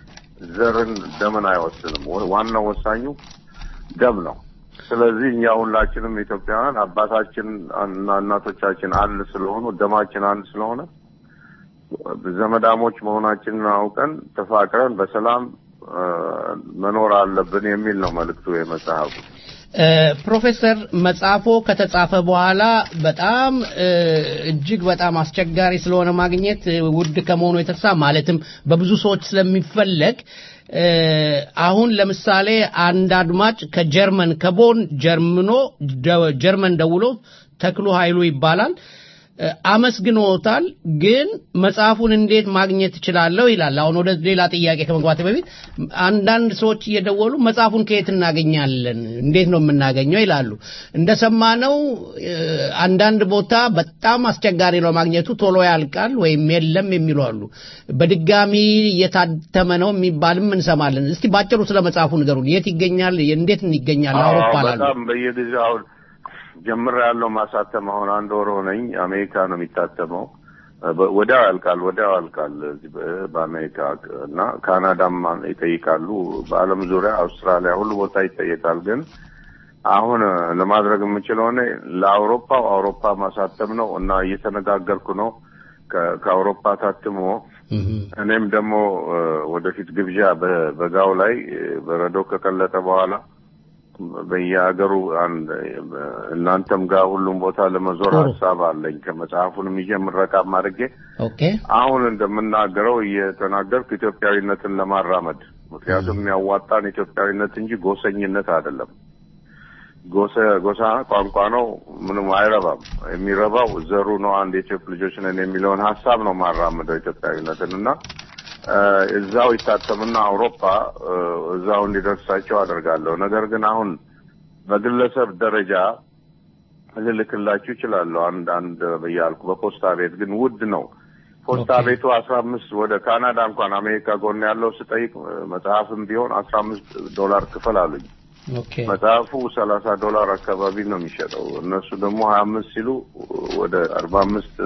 ዘርን ደምን አይወስንም። ወ- ዋናው ወሳኙ ደም ነው። ስለዚህ እኛ ሁላችንም ኢትዮጵያውያን አባታችን እና እናቶቻችን አንድ ስለሆኑ ደማችን አንድ ስለሆነ ዘመዳሞች መሆናችንን አውቀን ተፋቅረን በሰላም እ፣ መኖር አለብን የሚል ነው መልእክቱ የመጽሐፉ። እ፣ ፕሮፌሰር መጽሐፎ ከተጻፈ በኋላ በጣም እ፣ እጅግ በጣም አስቸጋሪ ስለሆነ ማግኘት እ፣ ውድ ከመሆኑ የተነሳ ማለትም በብዙ ሰዎች ስለሚፈለግ አሁን ለምሳሌ አንድ አድማጭ ከጀርመን ከቦን ጀርምኖ ጀርመን ደውሎ ተክሉ ኃይሉ ይባላል አመስግኖታል። ግን መጽሐፉን እንዴት ማግኘት እችላለሁ ይላል። አሁን ወደ ሌላ ጥያቄ ከመግባት በፊት አንዳንድ ሰዎች እየደወሉ መጽሐፉን ከየት እናገኛለን፣ እንዴት ነው የምናገኘው ይላሉ። እንደሰማነው አንዳንድ ቦታ በጣም አስቸጋሪ ነው ማግኘቱ፣ ቶሎ ያልቃል ወይም የለም የሚሉ አሉ። በድጋሚ እየታተመ ነው የሚባልም እንሰማለን። እስቲ ባጭሩ ስለ መጽሐፉ ንገሩን። የት ይገኛል? እንዴት ይገኛል? አውሮፓ ላሉ በጣም በየጊዜው አሁን ጀምር ያለው ማሳተም አሁን አንድ ወር ሆነኝ። አሜሪካ ነው የሚታተመው። ወዲያው ያልቃል፣ ወዲያው ያልቃል በአሜሪካ እና ካናዳም ይጠይቃሉ። በዓለም ዙሪያ አውስትራሊያ፣ ሁሉ ቦታ ይጠየቃል። ግን አሁን ለማድረግ የምችለው እኔ ለአውሮፓው አውሮፓ ማሳተም ነው እና እየተነጋገርኩ ነው ከአውሮፓ ታትሞ እኔም ደግሞ ወደፊት ግብዣ በጋው ላይ በረዶ ከቀለጠ በኋላ በየሀገሩ አንድ እናንተም ጋር ሁሉም ቦታ ለመዞር ሀሳብ አለኝ። ከመጽሐፉንም ይዤ ምረቃም አድርጌ አሁን እንደምናገረው እየተናገርኩ ኢትዮጵያዊነትን ለማራመድ ምክንያቱም የሚያዋጣን ኢትዮጵያዊነት እንጂ ጎሰኝነት አይደለም። ጎሳ ቋንቋ ነው፣ ምንም አይረባም። የሚረባው ዘሩ ነው። አንድ የኢትዮጵያ ልጆች ነን የሚለውን ሀሳብ ነው ማራምደው ኢትዮጵያዊነትን እና እዛው ይታተምና አውሮፓ እዛው እንዲደርሳቸው አደርጋለሁ። ነገር ግን አሁን በግለሰብ ደረጃ ልልክላችሁ ይችላለሁ። አንድ አንድ ብያልኩ በፖስታ ቤት ግን ውድ ነው። ፖስታ ቤቱ አስራ አምስት ወደ ካናዳ እንኳን አሜሪካ ጎን ያለው ስጠይቅ መጽሐፍም ቢሆን አስራ አምስት ዶላር ክፈል አሉኝ። መጽሐፉ ሰላሳ ዶላር አካባቢ ነው የሚሸጠው። እነሱ ደግሞ ሀያ አምስት ሲሉ ወደ አርባ አምስት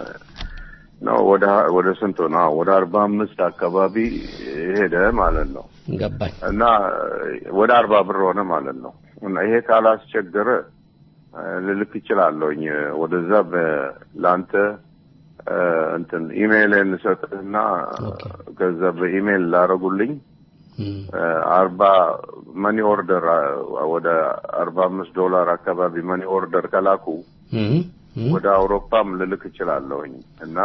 ነው ወደ ወደ ስንት ነው? ወደ አርባ አምስት አካባቢ ሄደ ማለት ነው። ገባኝ እና ወደ አርባ ብር ሆነ ማለት ነው። እና ይሄ ካላስቸገረ ልልክ ይችላለሁኝ ወደዛ ለአንተ እንትን ኢሜይልን ሰጥህና ከዛ በኢሜይል ላረጉልኝ አርባ መኒ ኦርደር ወደ አርባ አምስት ዶላር አካባቢ መኒ ኦርደር ከላኩ ወደ አውሮፓም ልልክ እችላለሁኝ እና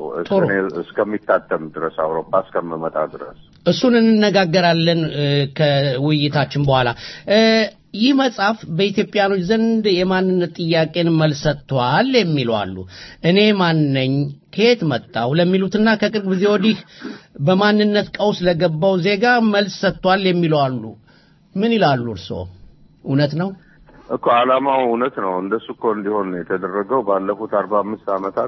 እስከሚታተም ድረስ አውሮፓ እስከምመጣ ድረስ እሱን እንነጋገራለን ከውይይታችን በኋላ። ይህ መጽሐፍ በኢትዮጵያኖች ዘንድ የማንነት ጥያቄን መልስ ሰጥቷል የሚሉ አሉ። እኔ ማን ነኝ፣ ከየት መጣሁ ለሚሉትና ከቅርብ ጊዜ ወዲህ በማንነት ቀውስ ለገባው ዜጋ መልስ ሰጥቷል የሚሉ አሉ። ምን ይላሉ እርስዎ? እውነት ነው? እኮ ዓላማው እውነት ነው። እንደሱ እኮ እንዲሆን የተደረገው ባለፉት አርባ አምስት ዓመታት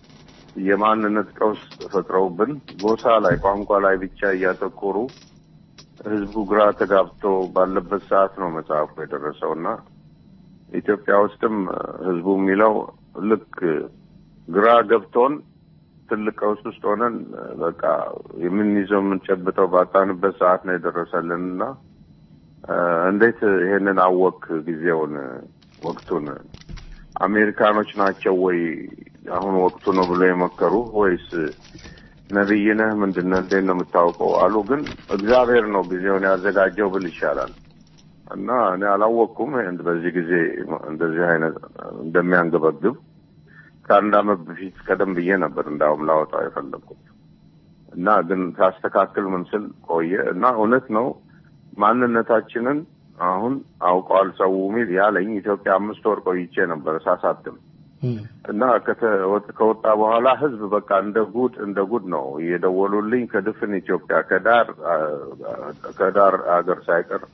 የማንነት ቀውስ ፈጥረውብን ጎሳ ላይ ቋንቋ ላይ ብቻ እያተኮሩ ህዝቡ ግራ ተጋብቶ ባለበት ሰዓት ነው መጽሐፉ የደረሰው እና ኢትዮጵያ ውስጥም ህዝቡ የሚለው ልክ ግራ ገብቶን ትልቅ ቀውስ ውስጥ ሆነን በቃ የምንይዘው የምንጨብጠው ባጣንበት ሰዓት ነው የደረሰልን እና እንዴት ይሄንን አወክ ጊዜውን ወቅቱን አሜሪካኖች ናቸው ወይ አሁን ወቅቱ ነው ብሎ የመከሩ ወይስ ነቢይ ነህ ምንድን ነህ እንዴት ነው የምታውቀው አሉ ግን እግዚአብሔር ነው ጊዜውን ያዘጋጀው ብል ይሻላል እና እኔ አላወቅኩም በዚህ ጊዜ እንደዚህ አይነት እንደሚያንገበግብ ከአንድ አመት በፊት ቀደም ብዬ ነበር እንዳውም ላወጣው የፈለግኩት እና ግን ሳስተካክል ምን ስል ቆየ እና እውነት ነው ማንነታችንን አሁን አውቀዋል ሰው ሚል ያለኝ ኢትዮጵያ አምስት ወር ቆይቼ ነበር ሳሳትም እና ከወጣ በኋላ ህዝብ በቃ እንደ ጉድ እንደ ጉድ ነው እየደወሉልኝ ከድፍን ኢትዮጵያ ከዳር ከዳር አገር ሳይቀር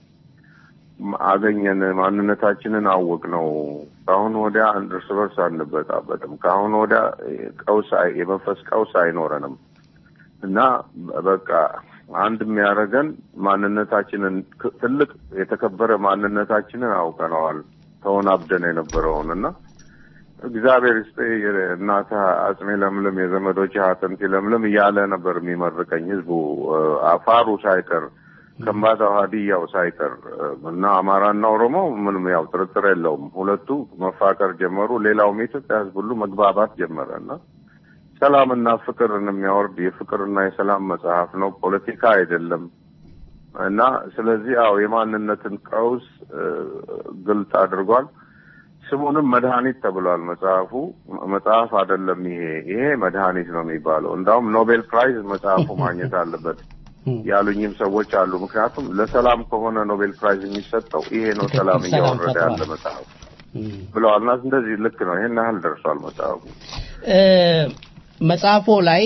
አገኘን ማንነታችንን አወቅ ነው ከአሁን ወዲያ እርስ በርስ አንበጣበጥም ከአሁን ወዲያ ቀውስ የመንፈስ ቀውስ አይኖረንም እና በቃ አንድ የሚያደርገን ማንነታችንን ትልቅ የተከበረ ማንነታችንን አውቀነዋል ተወናብደን የነበረውን እና እግዚአብሔር ይስጥ እናተ አጽሜ ለምለም የዘመዶች አጥንት ለምለም እያለ ነበር የሚመርቀኝ ህዝቡ አፋሩ ሳይቀር ከምባታው ሀዲያው ሳይቀር እና አማራና ኦሮሞ ምንም ያው ጥርጥር የለውም ሁለቱ መፋቀር ጀመሩ ሌላውም የኢትዮጵያ ህዝብ ሁሉ መግባባት ጀመረ እና ሰላምና ፍቅርን የሚያወርድ የፍቅርና የሰላም መጽሐፍ ነው ፖለቲካ አይደለም እና ስለዚህ አዎ የማንነትን ቀውስ ግልጽ አድርጓል ስሙንም መድኃኒት ተብሏል መጽሐፉ መጽሐፍ አይደለም ይሄ ይሄ መድኃኒት ነው የሚባለው እንዳውም ኖቤል ፕራይዝ መጽሐፉ ማግኘት አለበት ያሉኝም ሰዎች አሉ። ምክንያቱም ለሰላም ከሆነ ኖቤል ፕራይዝ የሚሰጠው ይሄ ነው ትክክል፣ ሰላም ሰላም እያወረደ ፈጥሯል። ያለ መጽሐፍ ብለዋል። እና እንደዚህ ልክ ነው። ይሄን ያህል ደርሷል መጽሐፉ። እ፣ መጽሐፎ ላይ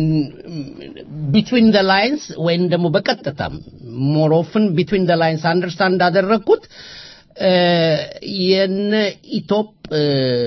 ቢትዊን ደ ላይንስ ወይም ደግሞ በቀጥታም ሞር ኦፍን ቢትዊን ደ ላይንስ አንደርስታንድ እንዳደረግኩት እ፣ የነ ኢትዮጵ እ፣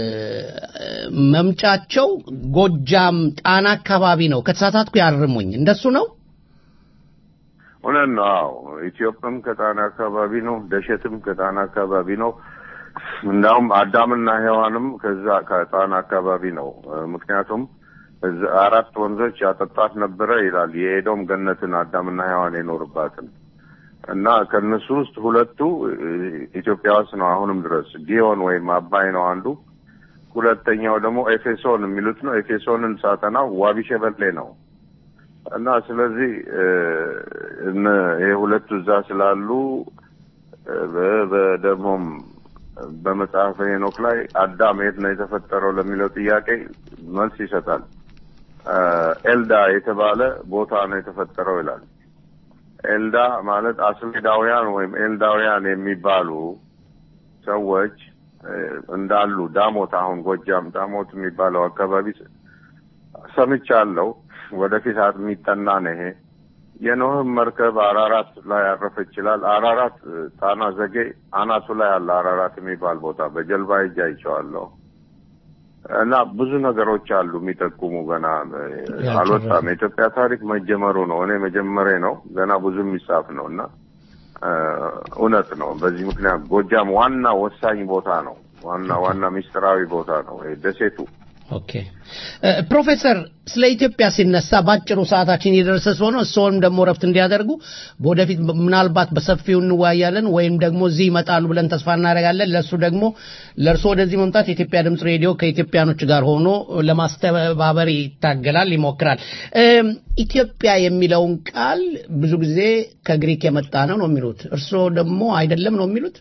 መምጫቸው ጎጃም ጣና አካባቢ ነው። ከተሳሳትኩ ያርሙኝ። እንደሱ ነው። እውነት ነው። አዎ ኢትዮጵያም ከጣና አካባቢ ነው። ደሸትም ከጣና አካባቢ ነው። እንዳውም አዳምና ሔዋንም ከዛ ከጣና አካባቢ ነው። እ፣ ምክንያቱም እዛ አራት ወንዞች ያጠጣት ነበረ ይላል የኤዶም ገነትን አዳምና ሔዋን የኖርባትን እና ከነሱ ውስጥ ሁለቱ እ፣ ኢትዮጵያ ውስጥ ነው አሁንም ድረስ ጊዮን ወይም አባይ ነው አንዱ። ሁለተኛው ደግሞ ኤፌሶን የሚሉት ነው። ኤፌሶንን ሳጠናው ዋቢ ሸበሌ ነው። እና ስለዚህ እ፣ እነ ይሄ ሁለቱ እዛ ስላሉ እ፣ በ- በ- ደግሞም በመጽሐፈ ሄኖክ ላይ አዳም የት ነው የተፈጠረው ለሚለው ጥያቄ መልስ ይሰጣል። እ፣ ኤልዳ የተባለ ቦታ ነው የተፈጠረው ይላል። ኤልዳ ማለት አስሜዳውያን ወይም ኤልዳውያን የሚባሉ ሰዎች እ፣ እንዳሉ ዳሞት፣ አሁን ጎጃም ዳሞት የሚባለው አካባቢ ሰምቻለሁ። ወደፊት የሚጠና ነው ይሄ። የኖህም መርከብ አራራት ላይ ያረፈ ይችላል። አራራት እ፣ ጣና ዘጌ አናቱ ላይ አለ። አራራት የሚባል ቦታ በጀልባ ሄጄ አይቼዋለሁ። እና ብዙ ነገሮች አሉ የሚጠቁሙ ገና እ፣ አልወጣም። የኢትዮጵያ ታሪክ መጀመሩ ነው። እኔ መጀመሪያ ነው። ገና ብዙ የሚጻፍ ነው እና እ፣ እውነት ነው። በዚህ ምክንያት ጎጃም ዋና ወሳኝ ቦታ ነው። ዋና ዋና ሚስጥራዊ ቦታ ነው ይሄ ደሴቱ። ኦኬ እ፣ ፕሮፌሰር ስለ ኢትዮጵያ ሲነሳ ባጭሩ ሰዓታችን የደረሰ ስለሆነ እርስዎም ደግሞ ረፍት እንዲያደርጉ ወደፊት ምናልባት በሰፊው እንወያያለን ወይም ደግሞ እዚህ ይመጣሉ ብለን ተስፋ እናደርጋለን። ለእሱ ደግሞ ለእርሶ ወደዚህ መምጣት የኢትዮጵያ ድምፅ ሬዲዮ ከኢትዮጵያኖች ጋር ሆኖ ለማስተባበር ይታገላል፣ ይሞክራል። እም፣ ኢትዮጵያ የሚለውን ቃል ብዙ ጊዜ ከግሪክ የመጣ ነው ነው የሚሉት። እርስዎ ደግሞ አይደለም ነው የሚሉት።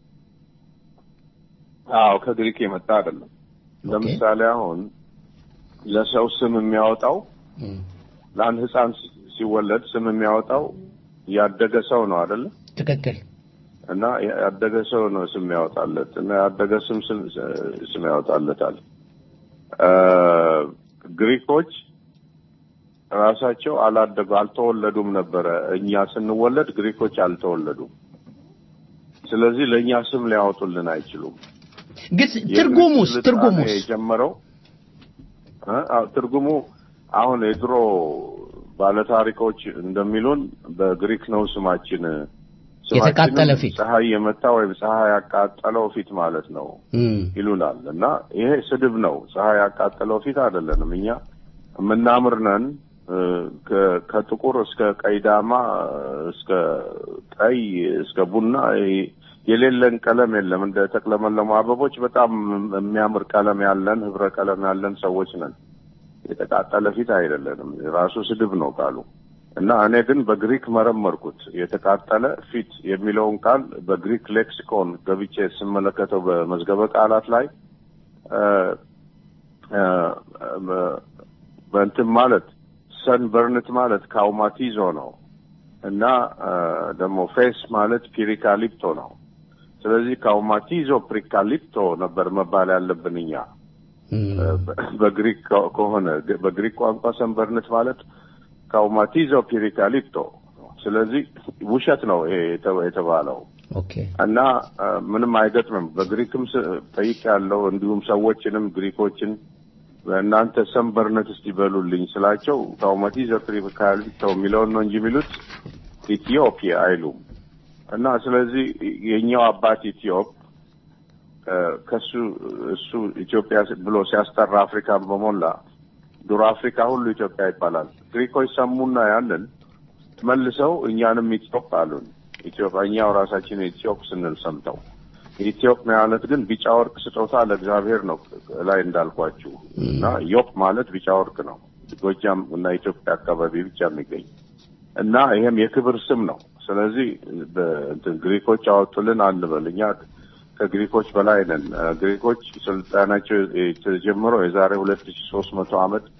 አዎ ከግሪክ የመጣ አይደለም። ለምሳሌ አሁን ለሰው ስም የሚያወጣው ለአንድ ሕፃን ሲ- ሲወለድ ስም የሚያወጣው ያደገ ሰው ነው አይደለ? ትክክል። እና ያደገ ሰው ነው ስም ያወጣለት እና ያደገ ስም ስም- ስም ያወጣለታል። እ፣ ግሪኮች ራሳቸው አላደጉ አልተወለዱም ነበረ። እኛ ስንወለድ ግሪኮች አልተወለዱም። ስለዚህ ለእኛ ስም ሊያወጡልን አይችሉም። ግን ትርጉሙስ የግሪክ ትርጉሙስ ስልጣኔ የጀመረው እ? አዎ፣ ትርጉሙ አሁን የድሮ ባለታሪኮች እንደሚሉን በግሪክ ነው ስማችን ስማችንም የተቃጠለ ፊት። ፀሐይ የመታ ወይም ፀሐይ ያቃጠለው ፊት ማለት ነው እም፣ ይሉናል። እና ይሄ ስድብ ነው። ፀሐይ ያቃጠለው ፊት አይደለንም። እኛ የምናምር ነን። እ፣ ከ- ከጥቁር እስከ ቀይ ዳማ እስከ ቀይ እስከ ቡና ይ- የሌለን ቀለም የለም። እንደ ተቅለመለሙ አበቦች በጣም የሚያምር ቀለም ያለን ህብረ ቀለም ያለን ሰዎች ነን። የተቃጠለ ፊት አይደለንም። ራሱ ስድብ ነው ቃሉ። እና እኔ ግን በግሪክ መረመርኩት። የተቃጠለ ፊት የሚለውን ቃል በግሪክ ሌክሲኮን ገብቼ ስመለከተው በመዝገበ ቃላት ላይ እ፣ እ፣ በ- በእንትን ማለት ሰን በርንት ማለት ካውማቲዞ ነው እና እ፣ ደግሞ ፌስ ማለት ፒሪካሊፕቶ ነው። ስለዚህ ካውማቲዞ ፕሪካሊፕቶ ነበር መባል ያለብን እኛ በ- በግሪክ ከ- ከሆነ በግሪክ ቋንቋ ሰንበርነት ማለት ካውማቲዞ ፒሪካሊፕቶ ስለዚህ ውሸት ነው ይሄ የተ- የተባለው ኦኬ እና አ፣ ምንም አይገጥምም። በግሪክም ጠይቅ ያለው እንዲሁም ሰዎችንም ግሪኮችን እናንተ ሰንበርነት እስቲ በሉልኝ ስላቸው ካውማቲዞ ፒሪካሊፕቶ የሚለውን ነው እንጂ የሚሉት ኢትዮጵያ አይሉም። እና ስለዚህ የኛው አባት ኢትዮጵ እ፣ ከሱ እሱ ኢትዮጵያ ብሎ ሲያስጠራ አፍሪካን በሞላ ድሮ አፍሪካ ሁሉ ኢትዮጵያ ይባላል። ግሪኮች ሰሙና ያንን መልሰው እኛንም ኢትዮጵ አሉን። ኢትዮጵያ እኛው ራሳችን ኢትዮጵ ስንል ሰምተው ኢትዮጵ ማለት ግን ቢጫ ወርቅ ስጦታ ለእግዚአብሔር ነው ላይ እንዳልኳችሁ እና ዮፕ ማለት ቢጫ ወርቅ ነው። ጎጃም እና ኢትዮጵያ አካባቢ ብቻ የሚገኝ እና ይሄም የክብር ስም ነው። ስለዚህ በእንትን ግሪኮች አወጡልን አንበል። እኛ ከግሪኮች በላይ ነን። እ፣ ግሪኮች ስልጣናቸው የተጀመረው የዛሬ ሁለት ሺ ሶስት መቶ ዓመት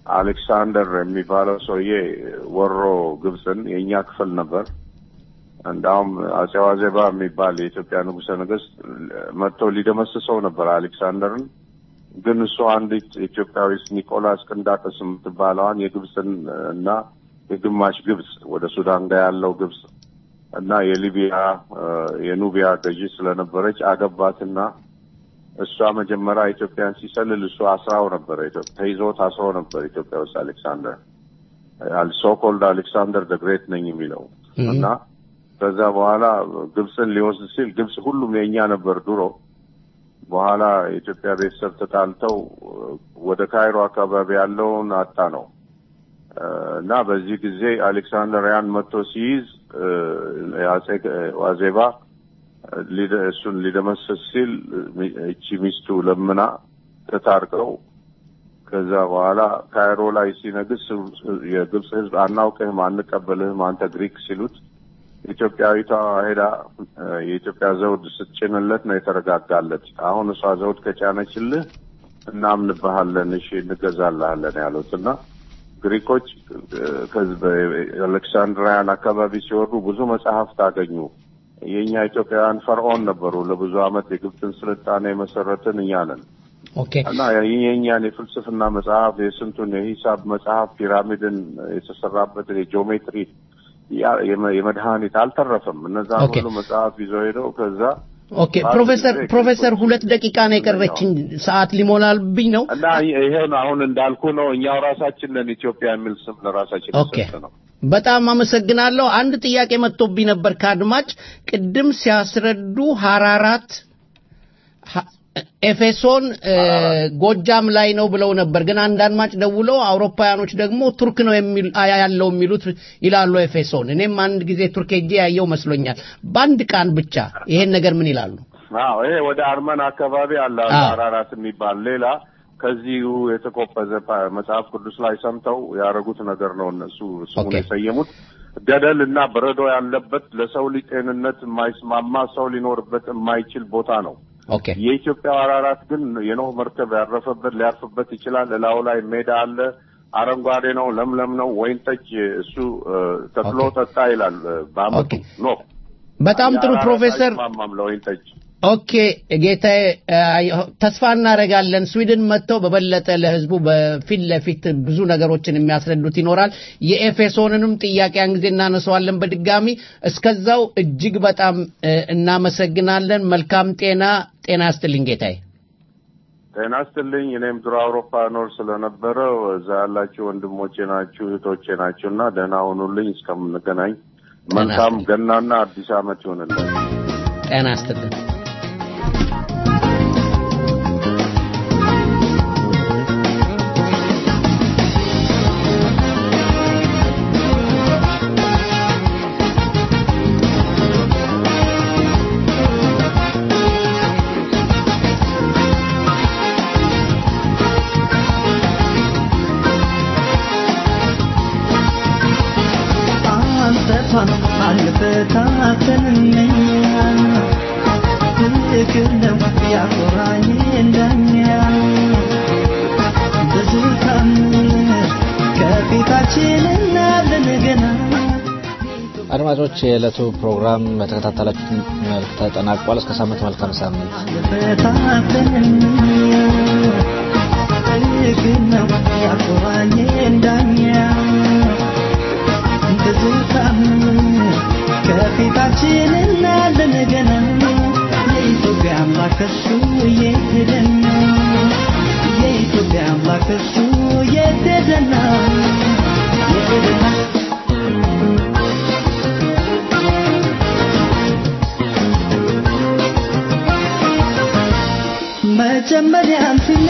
አሌክሳንደር የሚባለው ሰውዬ ወሮ ግብፅን የእኛ ክፍል ነበር። እንዳውም አጼ ዋዜባ የሚባል የኢትዮጵያ ንጉሠ ነገሥት መጥቶ ሊደመስሰው ነበር አሌክሳንደርን። ግን እሱ አንድ ኢትዮጵያዊ ኒቆላስ ቅንዳጠስ የምትባለዋን የግብፅን እና የግማሽ ግብፅ ወደ ሱዳን ጋር ያለው ግብፅ እና የሊቢያ የኑቢያ ገዢ ስለነበረች አገባትና እሷ መጀመሪያ ኢትዮጵያን ሲሰልል እሱ አስራው ነበር። ተይዞ ታስሮ ነበር ኢትዮጵያ ውስጥ አሌክሳንደር ሶኮልድ አሌክሳንደር ደግሬት ነኝ የሚለው እና ከዛ በኋላ ግብፅን ሊወስድ ሲል ግብፅ ሁሉም የእኛ ነበር ድሮ። በኋላ የኢትዮጵያ ቤተሰብ ተጣልተው ወደ ካይሮ አካባቢ ያለውን አጣ ነው እና በዚህ ጊዜ አሌክሳንደር ያን መጥቶ ሲይዝ የአጼ ዋዜባ እሱን ሊደመሰስ ሲል እቺ ሚስቱ ለምና ተታርቀው ከዛ በኋላ ካይሮ ላይ ሲነግስ የግብፅ ሕዝብ አናውቅህም፣ አንቀበልህም አንተ ግሪክ ሲሉት ኢትዮጵያዊቷ ሄዳ የኢትዮጵያ ዘውድ ስትጭንለት ነው የተረጋጋለት። አሁን እሷ ዘውድ ከጫነችልህ እናምንብሃለን፣ እሺ እንገዛልሃለን ያሉት እና ግሪኮች አሌክሳንድሪያን አካባቢ ሲወርዱ ብዙ መጽሐፍት አገኙ። የእኛ ኢትዮጵያውያን ፈርዖን ነበሩ። ለብዙ ዓመት የግብፅን ስልጣኔ የመሰረትን እኛ ነን እና የእኛን የፍልስፍና መጽሐፍ፣ የስንቱን የሂሳብ መጽሐፍ፣ ፒራሚድን የተሰራበትን የጂኦሜትሪ የመድኃኒት አልተረፈም። እነዛ ሁሉ መጽሐፍ ይዘው ሄደው ከዛ ኦኬ ፕሮፌሰር ፕሮፌሰር ሁለት ደቂቃ ነው የቀረችኝ፣ ሰዓት ሊሞላልብኝ ነው እና ይሄን አሁን እንዳልኩ ነው እኛው ራሳችን ነን ኢትዮጵያ የሚል ስም ለራሳችን ኦኬ የሰጠ ነው። በጣም አመሰግናለሁ። አንድ ጥያቄ መጥቶብኝ ነበር ከአድማጭ ቅድም ሲያስረዱ ሀራራት ኤፌሶን ጎጃም ላይ ነው ብለው ነበር። ግን አንድ አድማጭ ደውለው አውሮፓውያኖች ደግሞ ቱርክ ነው የሚል ያለው የሚሉት ይላሉ ኤፌሶን። እኔም አንድ ጊዜ ቱርክ ሄጄ ያየው መስሎኛል። በአንድ ቃን ብቻ ይሄን ነገር ምን ይላሉ? አዎ ይሄ ወደ አርመን አካባቢ አለ አራራት የሚባል ሌላ ከዚሁ የተቆፈዘ መጽሐፍ ቅዱስ ላይ ሰምተው ያደረጉት ነገር ነው። እነሱ ስሙን የሰየሙት ገደል እና በረዶ ያለበት ለሰው ልጅ ጤንነት የማይስማማ ሰው ሊኖርበት የማይችል ቦታ ነው። ኦኬ የኢትዮጵያ አራራት ግን የኖህ መርከብ ያረፈበት ሊያርፍበት ይችላል። እላዩ ላይ ሜዳ አለ። አረንጓዴ ነው፣ ለምለም ነው፣ ወይን ጠጅ እሱ ተክሎ ጠጣ ይላል በአመቱ ኖህ። በጣም ጥሩ ፕሮፌሰር አይስማማም ለወይን ጠጅ። ኦኬ ጌታዬ፣ ተስፋ እናደርጋለን ስዊድን መጥተው በበለጠ ለህዝቡ በፊት ለፊት ብዙ ነገሮችን የሚያስረዱት ይኖራል። የኤፌሶንንም ጥያቄ ያን ጊዜ እናነሳዋለን በድጋሚ። እስከዛው እጅግ በጣም እናመሰግናለን። መልካም ጤና ጤና ያስጥልኝ ጌታዬ። ጤና ይስጥልኝ። እኔም ድሮ አውሮፓ ኖር ስለነበረ እዛ ያላችሁ ወንድሞቼ ናችሁ እህቶቼ ናችሁ እና ደህና ሁኑልኝ። እስከምንገናኝ መልካም ገናና አዲስ ዓመት ይሆንልን። ጤና ይስጥልን። አንተቷን አልፈታተንኛ ፍቅር ነው ያኮራኝ እንደኛ ብዙ ታምር ከፊታችን እናለን ገና አድማጮች የዕለቱ ፕሮግራም በተከታተላችሁት መልክ ተጠናቋል። እስከ ሳምንት መልካም ሳምንት። አልፈታተንኛ ፍቅር ነው ያኮራኝ እንደኛ ብዙ ታምር ከፊታችን እናለን ገና የኢትዮጵያ አምላክ እሱ የት ሄደና የኢትዮጵያ አምላክ እሱ የት ሄደና የት ሄደና መጀመሪያም ሲ